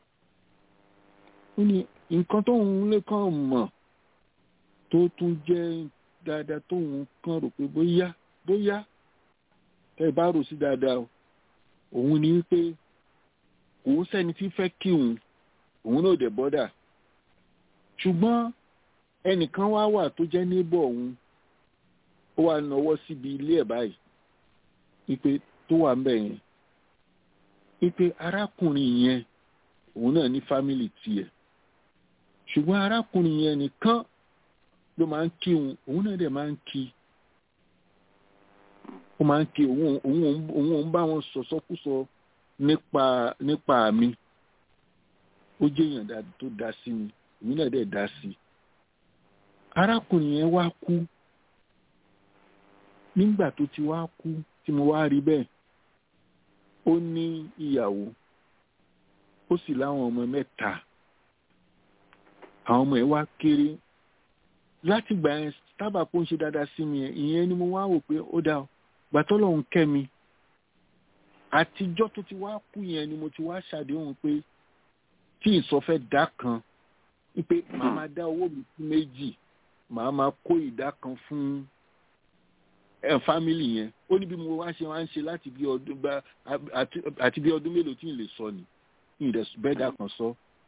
ó ní nǹkan tóun lè kàn mọ̀ tó tún jẹ́ dáadáa tóun kàn rò pé bóyá bóyá ẹ bá rò sí dáadáa o òun ni wípé òun sẹ́ni tí fẹ́ kí òun òun náà dẹ̀ bọ́dà ṣùgbọ́n ẹnìkan wá wà tó jẹ́ níbọ̀ òun ó wà náwó síbi ilé ẹ̀ báyìí wípé tó wà ńbẹ̀ yẹn wípé arákùnrin yẹn òun náà ní fámìlì tiẹ̀ ṣùgbọ́n arákùnrin yẹn nìkan ló máa ń kí òun òun náà dẹ̀ máa ń kí ó máa ń kí òun òun òun òun bá wọn sọ̀sọ́kúsọ nípa nípa mi ó jẹ́ èèyàn tó dá sí mi èmi náà dẹ̀ dá sí i arákùnrin yẹn wá kú nígbà tó ti wá kú tí mo wá rí bẹ́ẹ̀ ó ní ìyàwó ó sì láwọn ọmọ mẹ́ta àwọn ọmọ ẹ̀ wá kéré láti gbà yẹn tábà kó ń ṣe dáadáa sí mi ìyẹn ni mo wá wò pé ó dáa gbàtọ́ lọ́hùn kẹ́ mi àtijọ́ tó ti wá kú yẹn ni mo ti wá ṣàdéhùn pé tí ìsọfẹ́ dá kan wípé màá máa dá owó mi sí méjì màá máa kó ìdá kan fún ẹ fámìlì yẹn ó ní bí mo wá ṣe wá ń ṣe láti bí ọdún bá àti bí ọdún mélòó tí n lè sọ ni ní ìdẹ̀sùn bẹ́ẹ̀dà kan sọ.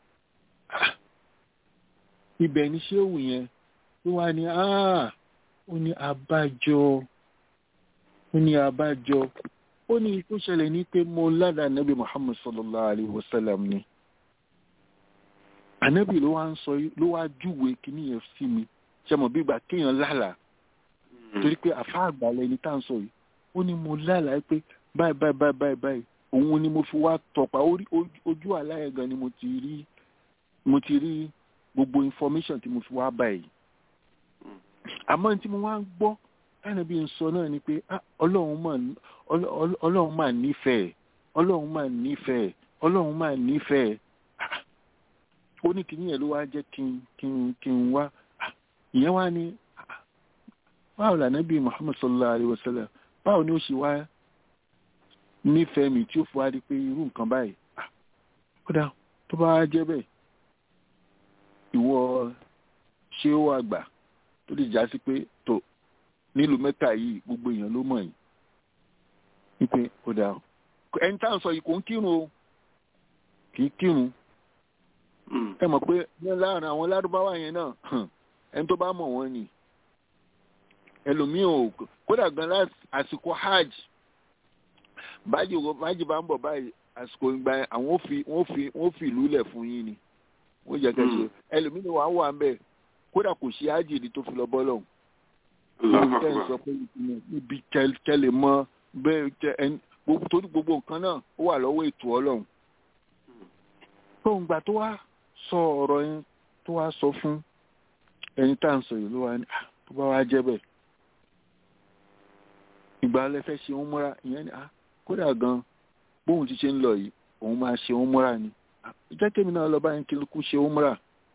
ibẹ̀ ni ṣéwù yẹn ló wá ní ó ní abájọ ó ní abájọ ó ní tó ṣẹlẹ̀ ní pé mo ládàá nàbí muhammad sallallahu alayhi wa sallam ni ànábì ló wá ń sọ ló wá júwe kíní yẹn sí mi ṣe mọ̀ bí ìgbà kéèyàn lálàá torí pé àfa àgbàlẹ̀ ni tá à ń sọ yìí ó ní mo lálàá pé báyìí báyìí báyìí báyìí báyìí òun ni mo fi wá tọpa ojú àláyé gan ni mo ti rí mo ti rí gbogbo information tí mo fi wá báyìí àmọ́ tí mo wá ń gbọ́ ànábì ń sọ náà ni pé ọlọ́run mà nífẹ̀ẹ́ ọlọ́run mà nífẹ̀ẹ́ ọlọ́run mà nífẹ̀ẹ́ ó ní kí nìyẹn ló wá jẹ́ kí n kí n kí n wá ìyẹn wá ní báwo là nábì Muhammad sallallahu alayhi wa sallam báwo ni ó ṣe wá nífẹ̀ẹ́ mi tí ó fi wá rí pé irú nǹkan báyìí kódà tó bá jẹ́ bẹ́ẹ̀ ìwọ ṣé ó wà gbà tó lè já sí pé tó nílùú mẹ́ta yìí gbogbo èèyàn ló mọ̀ yìí wípé kódà ẹni tá à ń sọ yìí kò ń kírun o kì í kírun ẹ mọ̀ pé láàrin àwọn lárúbáwá yẹn náà ẹni tó bá mọ̀ wọ́n ni ẹlòmíì ò kódà gan láti àsìkò hajj bájì bájì bá ń bọ̀ báyìí àsìkò ìgbà yẹn àwọn ò fi wọ́n fi wọ́n fi ìlú lẹ̀ fún yín ni wọ́n jẹ́ kẹ́sì ẹlòmíì ni wàá wà ń bẹ̀ kódà kò ṣe hajj ni tó fi lọ bọ́ lọ́hùn. lórí tẹ́ ń sọ pé ibi kẹlẹ̀ mọ́ bẹ́ẹ̀ torí gbogbo nǹkan náà ó wà lọ́wọ́ ètò ọlọ́run. tóun gbà tó wá sọ ọ̀rọ̀ yẹn tó wá sọ fún ẹni tá à ń sọ yìí ló wá ní tó bá wá jẹ́ bẹ́ẹ̀ ìgbà alẹ́ fẹ́ ṣe òun múra ìyẹn ni kódà gan bóun ti ṣe ń lọ yìí òun máa ṣe òun múra ni jẹ́ kémi náà lọ báyìí kí lókù ṣe òun múra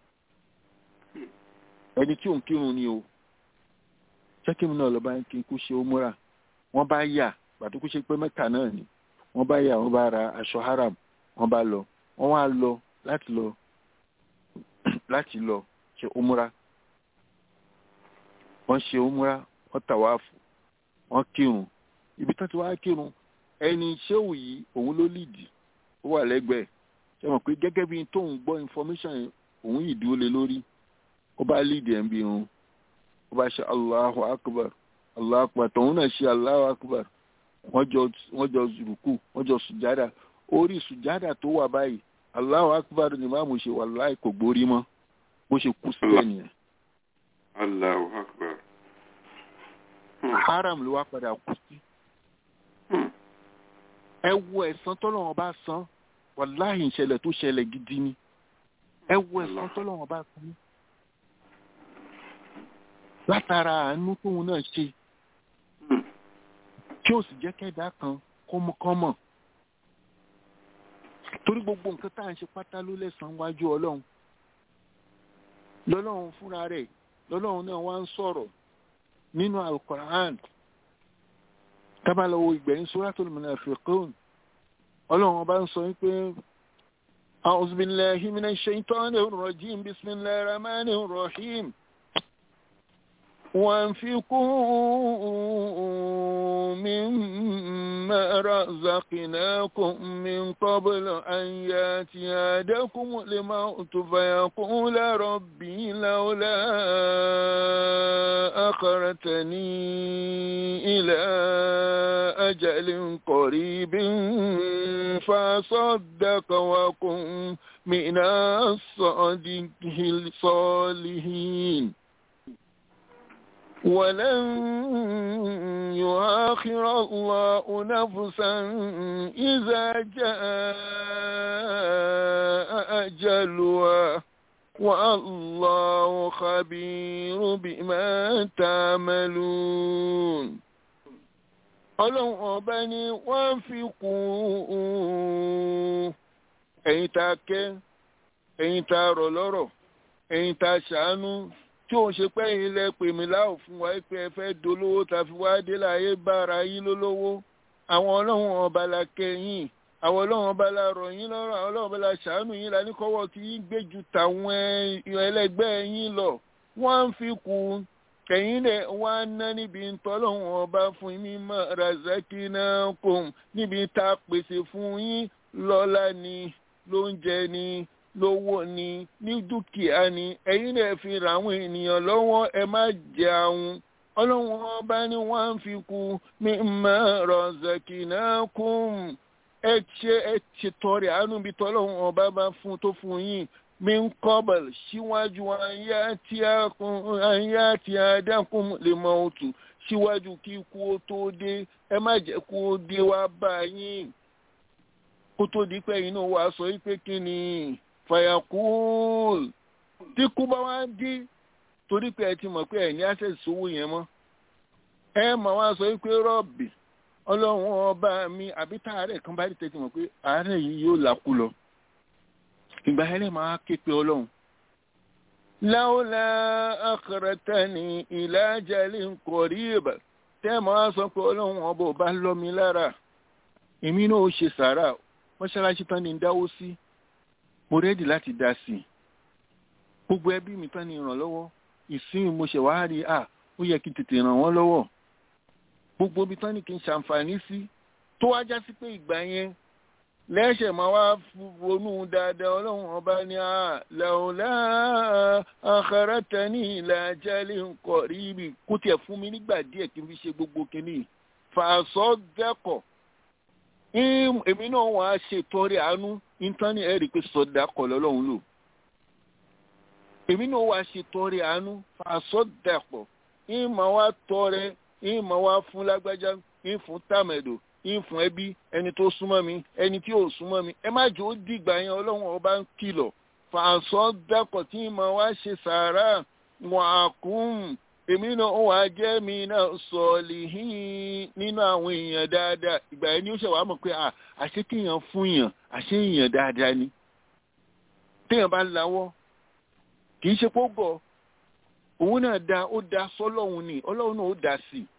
ẹni tí òun kírun ni o jẹ́ kémi náà lọ báyìí kí lókù ṣe òun múra wọ́n bá yà pàtó kó ṣe pé mẹ́ta náà ni wọ́n bá yà wọ́n bá ra aṣọ haram wọ́n bá lọ wọ́n wá lọ láti lọ láti lọ ṣe òun múra wọ́n ṣe òun múra wọ́n tàwáàfù wọ́n kírun ibi tán ti wá kírun ẹni ṣéwù yìí òun ló lìdì ó wà lẹ́gbẹ̀ẹ́ ṣe mọ̀ pé gẹ́gẹ́ bí tóun gbọ́ information yẹn òun yìí dúró lé lórí ó bá lìdì ẹ̀ ń bí irun ó bá ṣe allahu akbar allahu akbar tòun náà ṣe allahu akbar wọ́n jọ wọ́n jọ rùkù wọ́n jọ sùjádà orí sùjádà tó wà báyìí allahu akbar ni máàmù ṣe wàláì kò gbórí mọ́ bó ṣe kú sílẹ̀ nìyẹn Allahu akbar. haram ló wá padà kú sí ẹ wo ẹ̀san tọ́lọ́wọ́n bá san wàláhì ìṣẹ̀lẹ̀ tó ṣẹlẹ̀ gidi ni ẹ wo ẹ̀san tọ́lọ́wọ́n bá san látara àánú tóun náà ṣe tí ó sì jẹ́ kẹ́dá kan kọ́mọkọ́mọ̀ torí gbogbo nǹkan tá à ń ṣe pátá ló lẹ́san wájú ọlọ́run lọ́lọ́run fúnra rẹ̀ lọ́lọ́run náà wá ń sọ̀rọ̀ nínú alukoran tábàlọ́wọ́ ìgbẹ̀yìn suratul munafiqun ọlọ́run ọba ń sọ wípé a'udhu billahi minash shaitanir rajim bismillahir rahmanir rahim وانفقوا مما رزقناكم من قبل أن ياتي أحدكم الموت فيقول ربي لولا أخرتني إلى أجل قريب فصدق وكن من الصالحين ولن يؤخر الله نفسا إذا جاء أجلها والله خبير بما تعملون ọlọ́run ọba ni wọ́n fi kún ẹ̀yin tá a kẹ́ ẹ̀yin tá a rọ̀ lọ́rọ̀ ẹ̀yin tá a ṣàánú tí òun ṣe pé yín lẹ pè mí láò fún wa pé ẹ fẹ́ dolówó ta fi wá dé láyé bára yín lólówó àwọn ọlọ́run ọba la kẹ́yìn àwọn ọlọ́run ọba la rọ̀ yín lọ́rọ̀ àwọn ọlọ́run ọba la ṣàánú yín la ní kọ́wọ́ tí yín gbé ju tàwọn ẹlẹgbẹ́ yín lọ wọ́n ń fi kú kẹ̀yìn lẹ̀ wá ná níbi tọ́lọ́run ọba fún yín mímọ́ razakinakum níbi tá a pèsè fún yín lọ́lá ni lóúnjẹ ni lówó ni ní dúkìá ni ẹ̀yin lè fi ra àwọn ènìyàn lọ́wọ́ ẹ má jẹ àwọn ọlọ́run ọba ni wọ́n ń fi kú mímọ́ razaqnakum ẹ ṣe ẹ ṣètọrẹ àánú bíi tọ́lọ́run ọba bá fún tó fún yín min kọ́bẹ̀l síwájú ayé àti àdákùn lè mọ òtù síwájú kí ikú ó tó dé ẹ má jẹ́ kó o dé wá bá yín kó tó di pé inú wa sọ wípé kí ni fàyàkùl tí kú bá wá dé torí pé ẹ ti mọ̀ pé ẹ̀ ní access sówó yẹn mọ́ ẹ mọ̀ wá sọ wípé rọ́ọ̀bì ọlọ́run ọba mi àbí tá àárẹ̀ kan bá rí tẹ́tí mọ̀ pé àárẹ̀ yìí yóò làkú lọ ìgbà yẹn máa ké pe ọlọ́run. láwùlà akharatani ila ajalin qarib tẹ́ mọ̀ wá sọ pé ọlọ́run ọba ò bá lọ́ mi lára èmi náà ó ṣe sàárà mọ́ṣáláṣí tán ni ń dáwó sí mo rẹ́dì láti dá sí i gbogbo ẹbí mi tán ni ìrànlọ́wọ́ ìsìn mo ṣe wá rí à ó yẹ kí n tètè ràn wọ́n lọ́wọ́ gbogbo ibi tán ni kí n ṣàǹfààní sí tó wá já sí pé ìgbà yẹn lẹ́ṣẹ̀ máa wá ronú dáadáa ọlọ́run ọba ní à làwọlá akharatani ila ajalin qaribi kó tiẹ̀ fún mi nígbà díẹ̀ kí n fi ṣe gbogbo kínní fàṣọ dẹ́kọ̀ èmi náà wọ́n á ṣe tọrẹ àánú íńtánì ẹ̀rí pé sọdá kọ̀ lọ́lọ́run lò èmi náà wọ́n á ṣe tọrẹ àánú fàṣọdàpọ̀ ìmọ̀ wa tọrẹ ìmọ̀ wa fún lágbájá ìfún tàmẹ̀dò ìfún ẹbí ẹni tó súnmọ́ mi ẹni tí ò súnmọ́ mi ẹ má jẹ́ ó dìgbà yẹn ọlọ́run ọba ń kìlọ̀ fàṣọdàpọ̀ tí ìmọ̀ wa ṣe sàárà wọn àkún èmi náà wà jẹ́ mi náà sọ̀ọ̀lì nínú àwọn èèyàn dáadáa ìgbà yẹn ni ó ṣe wàá mọ̀ pé àṣé kéèyàn fún yàn àṣé èèyàn dáadáa ni téèyàn bá lawọ́ kì í ṣe pé ó gọ̀ òun náà da ó da sọ́lọ́hun ni ọlọ́run náà ó da sí i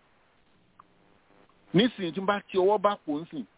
nísìnyí tí n bá ti ọwọ́ bá pò ń sìn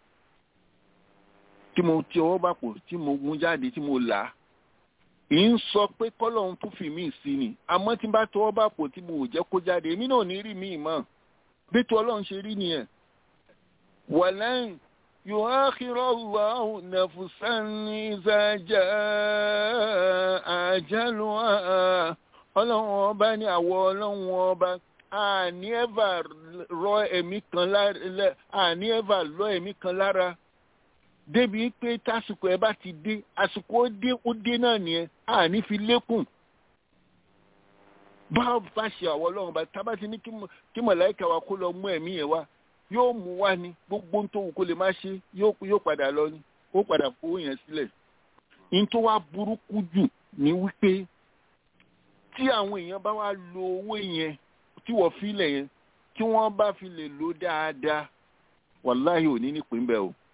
tí mo ti ọwọ́ bá pò tí mo mú jáde tí mo là á ì ń sọ pé kọ́lọ́hún tún fi mí sí ni àmọ́ tí n bá tọwọ́ bá pò tí mo ò jẹ́ kó jáde èmi náà ní rí mi mọ́ bí tó ọlọ́run ṣe rí nìyẹn wàlẹ́yìn yóò ákírọ̀ Allahu nafsan iza jaa ajaluha ọlọ́run ọba ní àwọ̀ ọlọ́run ọba àní ẹ̀fà rọ ẹ̀mí kan lára àní ẹ̀fà lọ ẹ̀mí kan lára débi pé tásìkò ẹ bá ti dé àsìkò ó dé ó dé náà nìyẹn àní fi lékùn báwo bá ṣe àwọ̀ ọlọ́run bá tábà ti ní kí mọ̀láìkà wa kó lọ mú ẹ̀mí yẹn wá yóò mú wá ní gbogbo tó wù kó lè má ṣe yóò padà lọ ní ó padà fowó yẹn sílẹ̀ ní tó wá burúkú jù ní wípé tí àwọn èèyàn bá wá lo owó yẹn tí wọ́n filẹ̀ yẹn tí wọ́n bá fi lè lò dáadáa wàláhì ò ní nípìn bẹ́ẹ̀ o.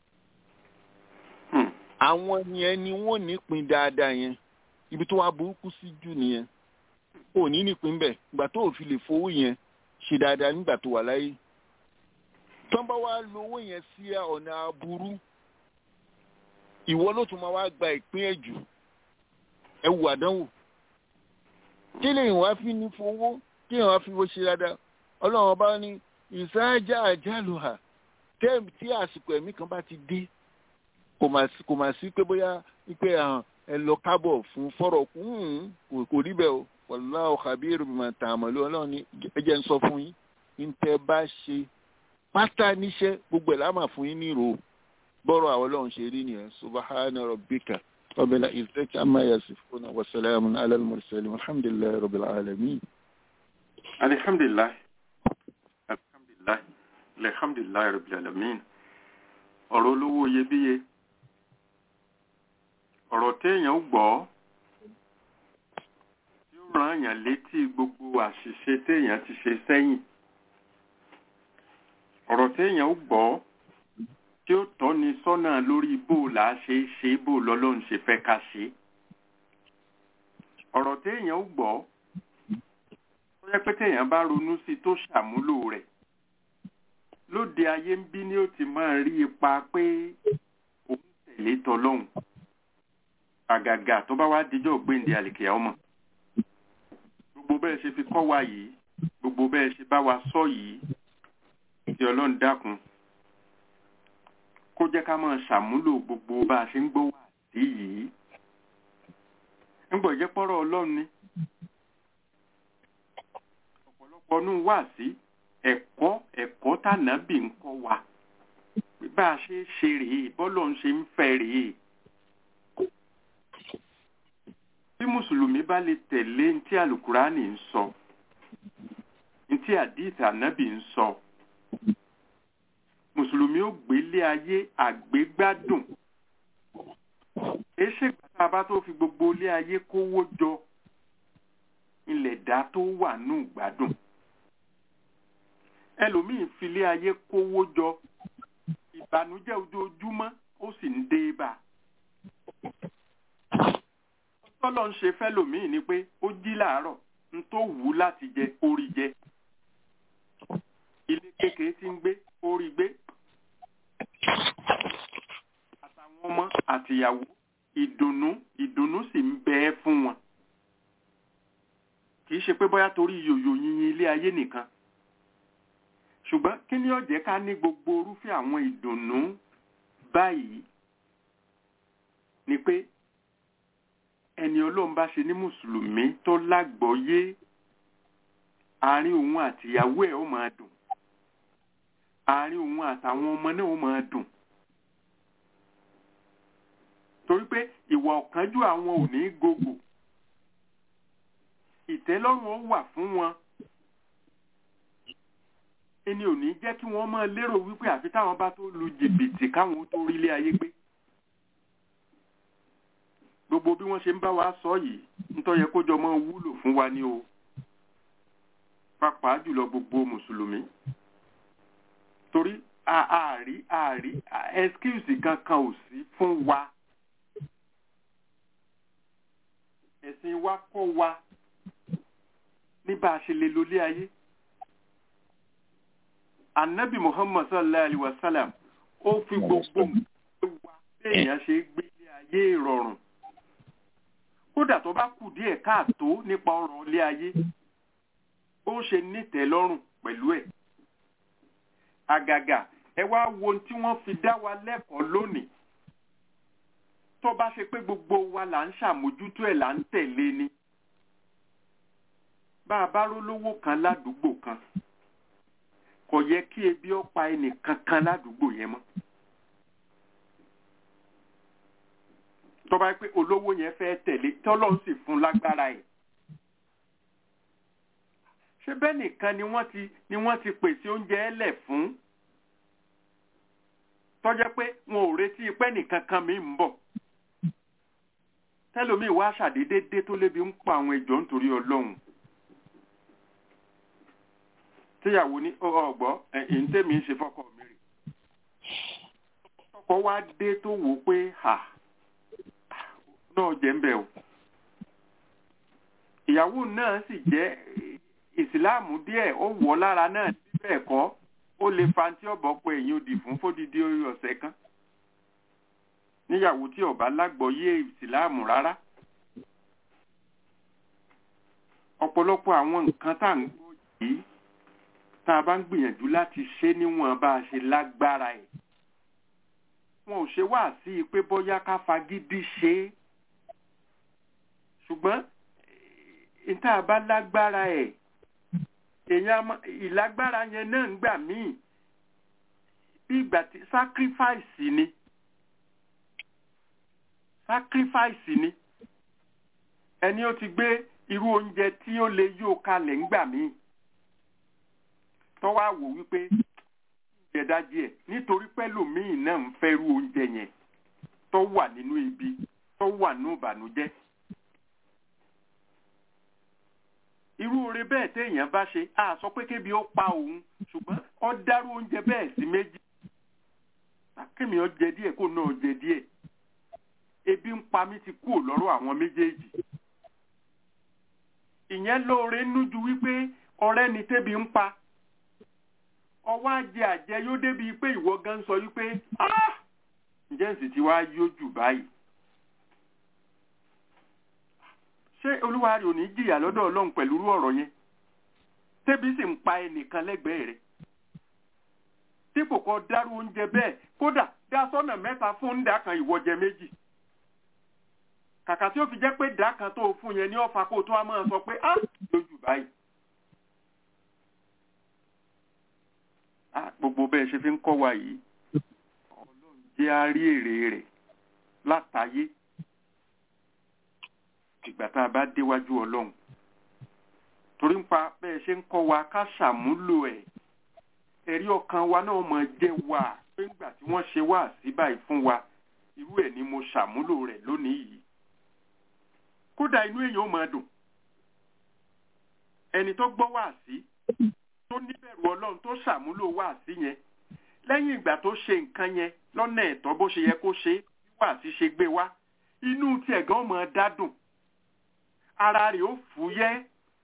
àwọn yẹn ni wọ́n nípìn dáadáa yẹn ibi tó wá burúkú sí jù nìyẹn ò ní nípìn bẹ́ẹ̀ ìgbà tó ò fi lè fowó yẹn ṣe dáadáa nígbà tó wà láyé. tó ń bá wá lo owó yẹn sí ọ̀nà aburú ìwọ ló tún máa wá gba ìpín ẹ̀ jù ẹ wù àdánwò kí lè wá fi ní fowó kí wọ́n fi wo ṣe dáadáa ọlọ́run ọba ní ìsáájà àjálù hà tẹ́ẹ̀mù tí àsìkò ẹ̀mí kan bá ti dé kò mà sí pé bóyá pé ẹ lọ kábọ̀ fún fọ́rọ̀ kò rí bẹ́ẹ̀ o wallahu khabiru bima ta'malu ọlọ́run ní ẹjẹ́ ń sọ fún yín ní tẹ́ bá ṣe pátá níṣẹ́ gbogbo ẹ̀ láàmà fún yín nírò bọ́rọ̀ àwọn ọlọ́run ṣe rí nìyẹn subhana rabbika rabbil izzati amma yasifuna wa salamun ala al-mursalin walhamdulillahi rabbil alamin alhamdulillah alhamdulillah alhamdulillah rabbil alamin ọ̀rọ̀ olówó iyebíye ọ̀rọ̀ téèyàn gbọ́ tí ó ràn yàn létí gbogbo àṣìṣe téèyàn ti ṣe sẹ́yìn ọ̀rọ̀ téèyàn gbọ́ tí ó tọ́ni sọ́nà lórí bó là á ṣe é ṣe bó lọ́lọ́run ṣe fẹ́ ká ṣe ọ̀rọ̀ téèyàn gbọ́ tó yẹ pé téèyàn bá ronú sí tó ṣàmúlò rẹ̀ lóde ayé ń bí ni ó ti máa rí ipa pé òun tẹ̀lé tọlọ́hun àgàgà tó bá wá dijọ́ gbéǹde àlìkèyà ọmọ gbogbo bẹ́ẹ̀ ṣe fi kọ́ wa yìí gbogbo bẹ́ẹ̀ ṣe bá wa sọ yìí tí ọlọ́run dákun kó jẹ́ ká máa ṣàmúlò gbogbo bá a ṣe ń gbọ́ wà sí yìí ń gbọ́ jẹ́ pọ́rọ̀ ọlọ́run ni ọ̀pọ̀lọpọ̀ nù wà sí ẹ̀kọ́ ẹ̀kọ́ tànàbì ń kọ́ wa bá a ṣe ṣe rèé bọ́lọ̀ ń ṣe ń fẹ́ rèé bí mùsùlùmí bá lè tẹ̀lé ní tí àlùkùránì ń sọ ní tí àdìsí ànábì ń sọ mùsùlùmí ó gbélé ayé àgbégbádùn èṣe gbàtà bá tó fi gbogbo ilé ayé kówó jọ ilẹ̀ dá tó wà nù gbádùn ẹlòmíín filé ayé kówó jọ ìbànújẹ́ ojoojúmọ́ ó sì ń dé bá tọ́lọ́ ń ṣe fẹ́lòmíín ni pé ó jí làárọ̀ n tó wù ú láti jẹ orí jẹ ilé kékeré tí ń gbé orí gbé àtàwọn ọmọ àtìyàwó ìdùnnú ìdùnnú sì ń bẹ ẹ́ fún wọn kì í ṣe pé bóyá torí yòyò yìnyín ilé ayé nìkan ṣùgbọ́n kí ni ó jẹ́ ká ní gbogbo orúfẹ́ àwọn ìdùnnú báyìí ni pé ẹni ọlọ́run bá ṣe ní mùsùlùmí tó lágbọ́yé àárín òun àtìyàwó ẹ̀ ó máa dùn àárín òun àtàwọn ọmọ náà ó máa dùn torí pé ìwà ọ̀kánjú àwọn ò ní gògò ìtẹ́lọ́rùn ó wà fún wọn ẹni ò ní jẹ́ kí wọ́n máa lérò wípé àfi táwọn bá tó lu jìbìtì káwọn tó rí ilé ayé gbé gbogbo bí wọ́n ṣe ń bá wa sọ yìí nítorí yẹ kó jọ máa wúlò fún wa ní o pàápàá jùlọ gbogbo mùsùlùmí torí àárí àárí excuse kankan ò sí fún wa ẹ̀sìn wa kọ́ wa ní bá a ṣe lè lólé ayé anabi muhammad sallallahu alaihi wa sallam ó fi gbogbo wa béèyàn ṣe gbélé ayé ìrọ̀rùn kódà tó bá kù díẹ̀ káàtó nípa ọ̀rọ̀ ilé ayé ó ṣe nítẹ̀lọ́rùn pẹ̀lú ẹ̀ àgàgà ẹ wá wo ohun tí wọ́n fi dá wa lẹ́kọ̀ọ́ lónìí tó bá ṣe pé gbogbo wa là ń ṣàmójútó ẹ̀ là ń tẹ̀lé ni bá a bá rólówó kan ládùúgbò kan kò yẹ kí ebi ó pa ẹnì kankan ládùúgbò yẹn mọ́ tó bá pé olówó yẹn fẹ́ tẹ̀lé tọ́lọ́run sì fún lágbára ẹ̀ ṣé bẹ́ẹ̀ nìkan ni wọ́n ti ni wọ́n ti pèsè oúnjẹ ẹlẹ̀ fún tọ́jẹ́ pé wọn ò retí pé nìkan kan mi ń bọ̀ tẹ́lómi wá ṣàdédé dé tó lébi ń pa àwọn ìjọ nítorí ọlọ́run tíyàwó ní ọgbọ́ ẹ̀yìn tèmi ń ṣe fọ́kọ mi rè ọkọ wá dé tó wò ó pé hà náà jẹ́ ń bẹ̀ o ìyàwó náà sì jẹ́ ìsìláàmù díẹ̀ ó wọ̀ lára náà síbẹ̀ ẹ̀kọ́ ó lè fa tí ọ̀bọ̀ pé èyí ò dì fún fódìdí ọ̀sẹ̀ kan níyàwó tí ọba lágbọ́yé ìsìláàmù rárá ọ̀pọ̀lọpọ̀ àwọn nǹkan tá à ń gbọ́ yìí tá a bá ń gbìyànjú láti ṣe níwọ̀n bá a ṣe lágbára ẹ̀ wọn ò ṣe wá sí i pé bóyá ká fagídí ṣe é ṣùgbọ́n ìta bá lágbára ẹ̀ èèyàn ìlágbára yẹn náà ń gbà míì bí ìgbà tí sacrifice ni sacrifice ni ẹni ó ti gbé irú oúnjẹ tí ó lè yóò kalẹ̀ ńgbà míì tọ́wọ́ àwò wípé oúnjẹ dájí ẹ̀ nítorí pẹ́lòmíì náà ń fẹ́ irú oúnjẹ yẹn tó wà nínú ibi tó wà nínú ìbànújẹ́ irú oore bẹ́ẹ̀ téèyàn bá ṣe a sọ pé kébi ó pa òun ṣùgbọ́n ó dárú oúnjẹ bẹ́ẹ̀ sí méjì kémi ó jẹ díẹ̀ kó náà jẹ díẹ̀ ebi ń pa mí ti kúrò lọ́rọ̀ àwọn méjèèjì ìyẹn lóore nújú wípé ọ̀rẹ́ ni tébi ń pa ọwọ́ àjẹ àjẹ yóò débi pé ìwọ gan sọ wípé ǹjẹ́ sì ti wá yóò jù báyìí ṣé olúwa rẹ̀ ò ní jìyà lọ́dọ̀ ọlọ́run pẹ̀lú irú ọ̀rọ̀ yẹn tébi sì ń pa ẹnìkan lẹ́gbẹ̀ẹ́ rẹ̀ dípò kó dárú oúnjẹ bẹ́ẹ̀ kódà dá sọ́nà mẹ́ta fún ńdà kan ìwọ́jẹ méjì kàkà tí ó fi jẹ́ pé dá kan tó fún yẹn ní ọ̀fà kó tó a máa sọ pé á lójú báyìí. gbogbo bẹ́ẹ̀ ṣe fi ń kọ́ wa yìí ọlọ́run jẹ́ á rí èrè rẹ̀ látàyé ìgbà tá a bá déwájú ọlọ́run torí ń pa bẹ́ẹ̀ ṣe ń kọ́ wa ká ṣàmúlò ẹ̀ ẹ̀rí ọkàn wa náà mọ̀ jẹ́ wà pé ńgbà tí wọ́n ṣe wá sí báyìí fún wa irú ẹ̀ ni mo ṣàmúlò rẹ̀ lónìí yìí kódà inú èèyàn ó máa dùn ẹni tó gbọ́ wá sí tó níbẹ̀rù ọlọ́run tó ṣàmúlò wá sí yẹn lẹ́yìn ìgbà tó ṣe nǹkan yẹn lọ́nà ẹ̀tọ́ bó ṣe yẹ kó ṣe bí wá sí ṣe gbé wá inú tiẹ̀ gan máa dádùn ara rẹ̀ ó fúyẹ́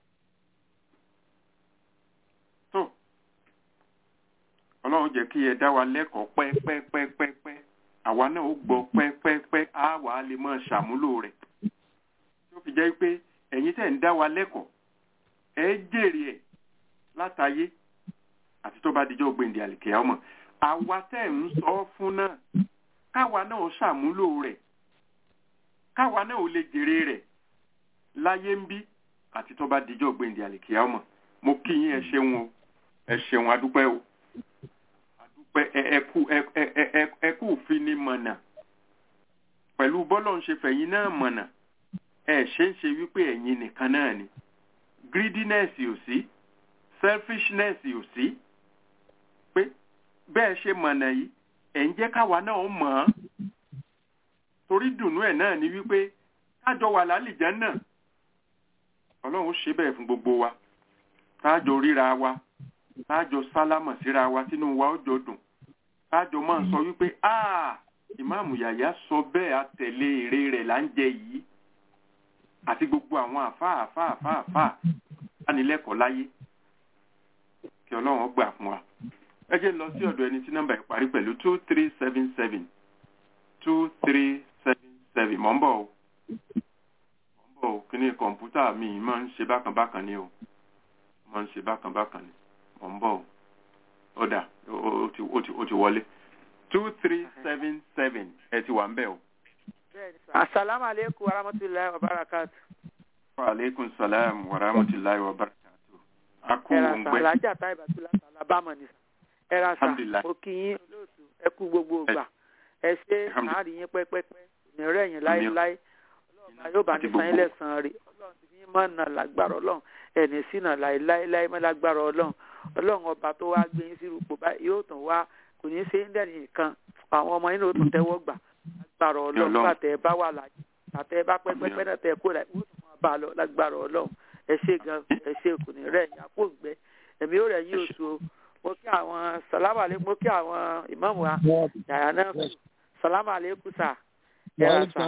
tó ọlọ́run jẹ́ kí ẹ dá wa lẹ́kọ̀ọ́ pẹ́pẹ́pẹ́pẹ́ àwa náà ó gbọ́ pẹ́pẹ́pẹ́ á wà á lè máa ṣàmúlò rẹ̀ tó fi jẹ́ pé ẹ̀yin tẹ̀ ń dá wa lẹ́kọ̀ọ́ ẹ jèrè ẹ̀ látayé àti tó bá dijọ́ gbèǹdé àlìkè ọmọ àwa tẹ̀ ń sọ fún náà káwa náà ṣàmúlò rẹ̀ káwa náà ò lè jèrè rẹ̀ láyé ń bí àti tó bá dijọ́ gbèǹdé àlìkè ọmọ mo kí yín ẹ ṣeun o ẹ ṣeun adúpẹ́ o adúpẹ́ ẹkú ẹkú fini mọ̀nà pẹ̀lú bọ́lọ̀ ń ṣe fẹ̀yìn náà mọ̀nà ẹ ṣe ń ṣe wípé ẹ̀yin nìkan náà ni greediness ò sí selfishness ò sí pé bẹ́ẹ̀ ṣe mọ̀nà yìí ẹ̀ ń jẹ́ káwa náà mọ̀ ọ́n torí dùnú ẹ̀ náà ni wípé kájọ wà lálìjẹ́ náà ọlọ́run ṣe bẹ́ẹ̀ fún gbogbo wa kájọ ríra wa kájọ sálámọ̀ síra wa tínú wa ó jọ dùn kájọ máa sọ wípé áà ìmáàmù yàyà sọ bẹ́ẹ̀ àtẹ̀lé èrè rẹ̀ là ń jẹ yìí àti gbogbo àwọn àfáà àfáà àfáà àfáà dánilẹ́kọ̀ọ́ láyé kí ọlọ́run gbà fún wa ẹ jẹ́ lọ sí ọ̀dọ̀ ẹni tí nọ́mbà yìí parí pẹ̀lú two three seven seven two three seven seven mọ̀ ń bọ̀ o mọ̀ ń bọ̀ o kí ni kọ̀ǹpútà mi máa ń ṣe bákan bákan ni o máa ń ṣe bákan bákan ni mọ̀ ń bọ̀ o ọ̀dà ó ti ó ti ó ti wọlé two three seven seven ẹ ti wà ń bẹ̀ o. asalaamu aleykum wa rahmatulahi wa barakatu. wa aleykum salaam wa rahmatulahi wa barakatu. a kú ẹ̀rà òun sà gbẹ. alájà tá ìbátú láti alábàmọ̀ ni sà. ẹ̀rà sà Alhamdulillah. mo kí yín olóòtú ẹ kú gbogbo ìgbà ẹ ṣe Alhamdulillah. àárín yín pẹ́pẹ́pẹ́ ní rẹ̀ yín láéláé ọlọ́run yóò bá ní Àti san yín gbogbo. lẹ́sàn-án rí ọlọ́run ti fi mọ̀ nà lágbára ọlọ́run ẹ̀ní sínà láéláé mọ́ lágbára ọlọ́run ọlọ́run ọba tó wá gbé yín sí rúpò báyìí yóò tún wá kò ní í ṣe ń dẹ̀yìn nìkan àwọn ọmọ yín ló tún tẹ́wọ́ gbà lágbára ọlọ́run Ọlọ́run. bàtẹ́ bá wà láyé bàtẹ́ bá pẹ́pẹ́pẹ́ náà tẹ́ kó láyé wọ́n tún máa bá a lọ lágbára ọlọ́run ẹ ṣe gan ẹ ṣe kò ní rẹ̀ yín àpò gbẹ ẹ̀mí ó rẹ̀ yín oṣù o mo kí àwọn sàlámà lé mo kí àwọn ìmáàmù wa yàrá náà kù sàlámà lẹ́kù sà ẹ̀rà sà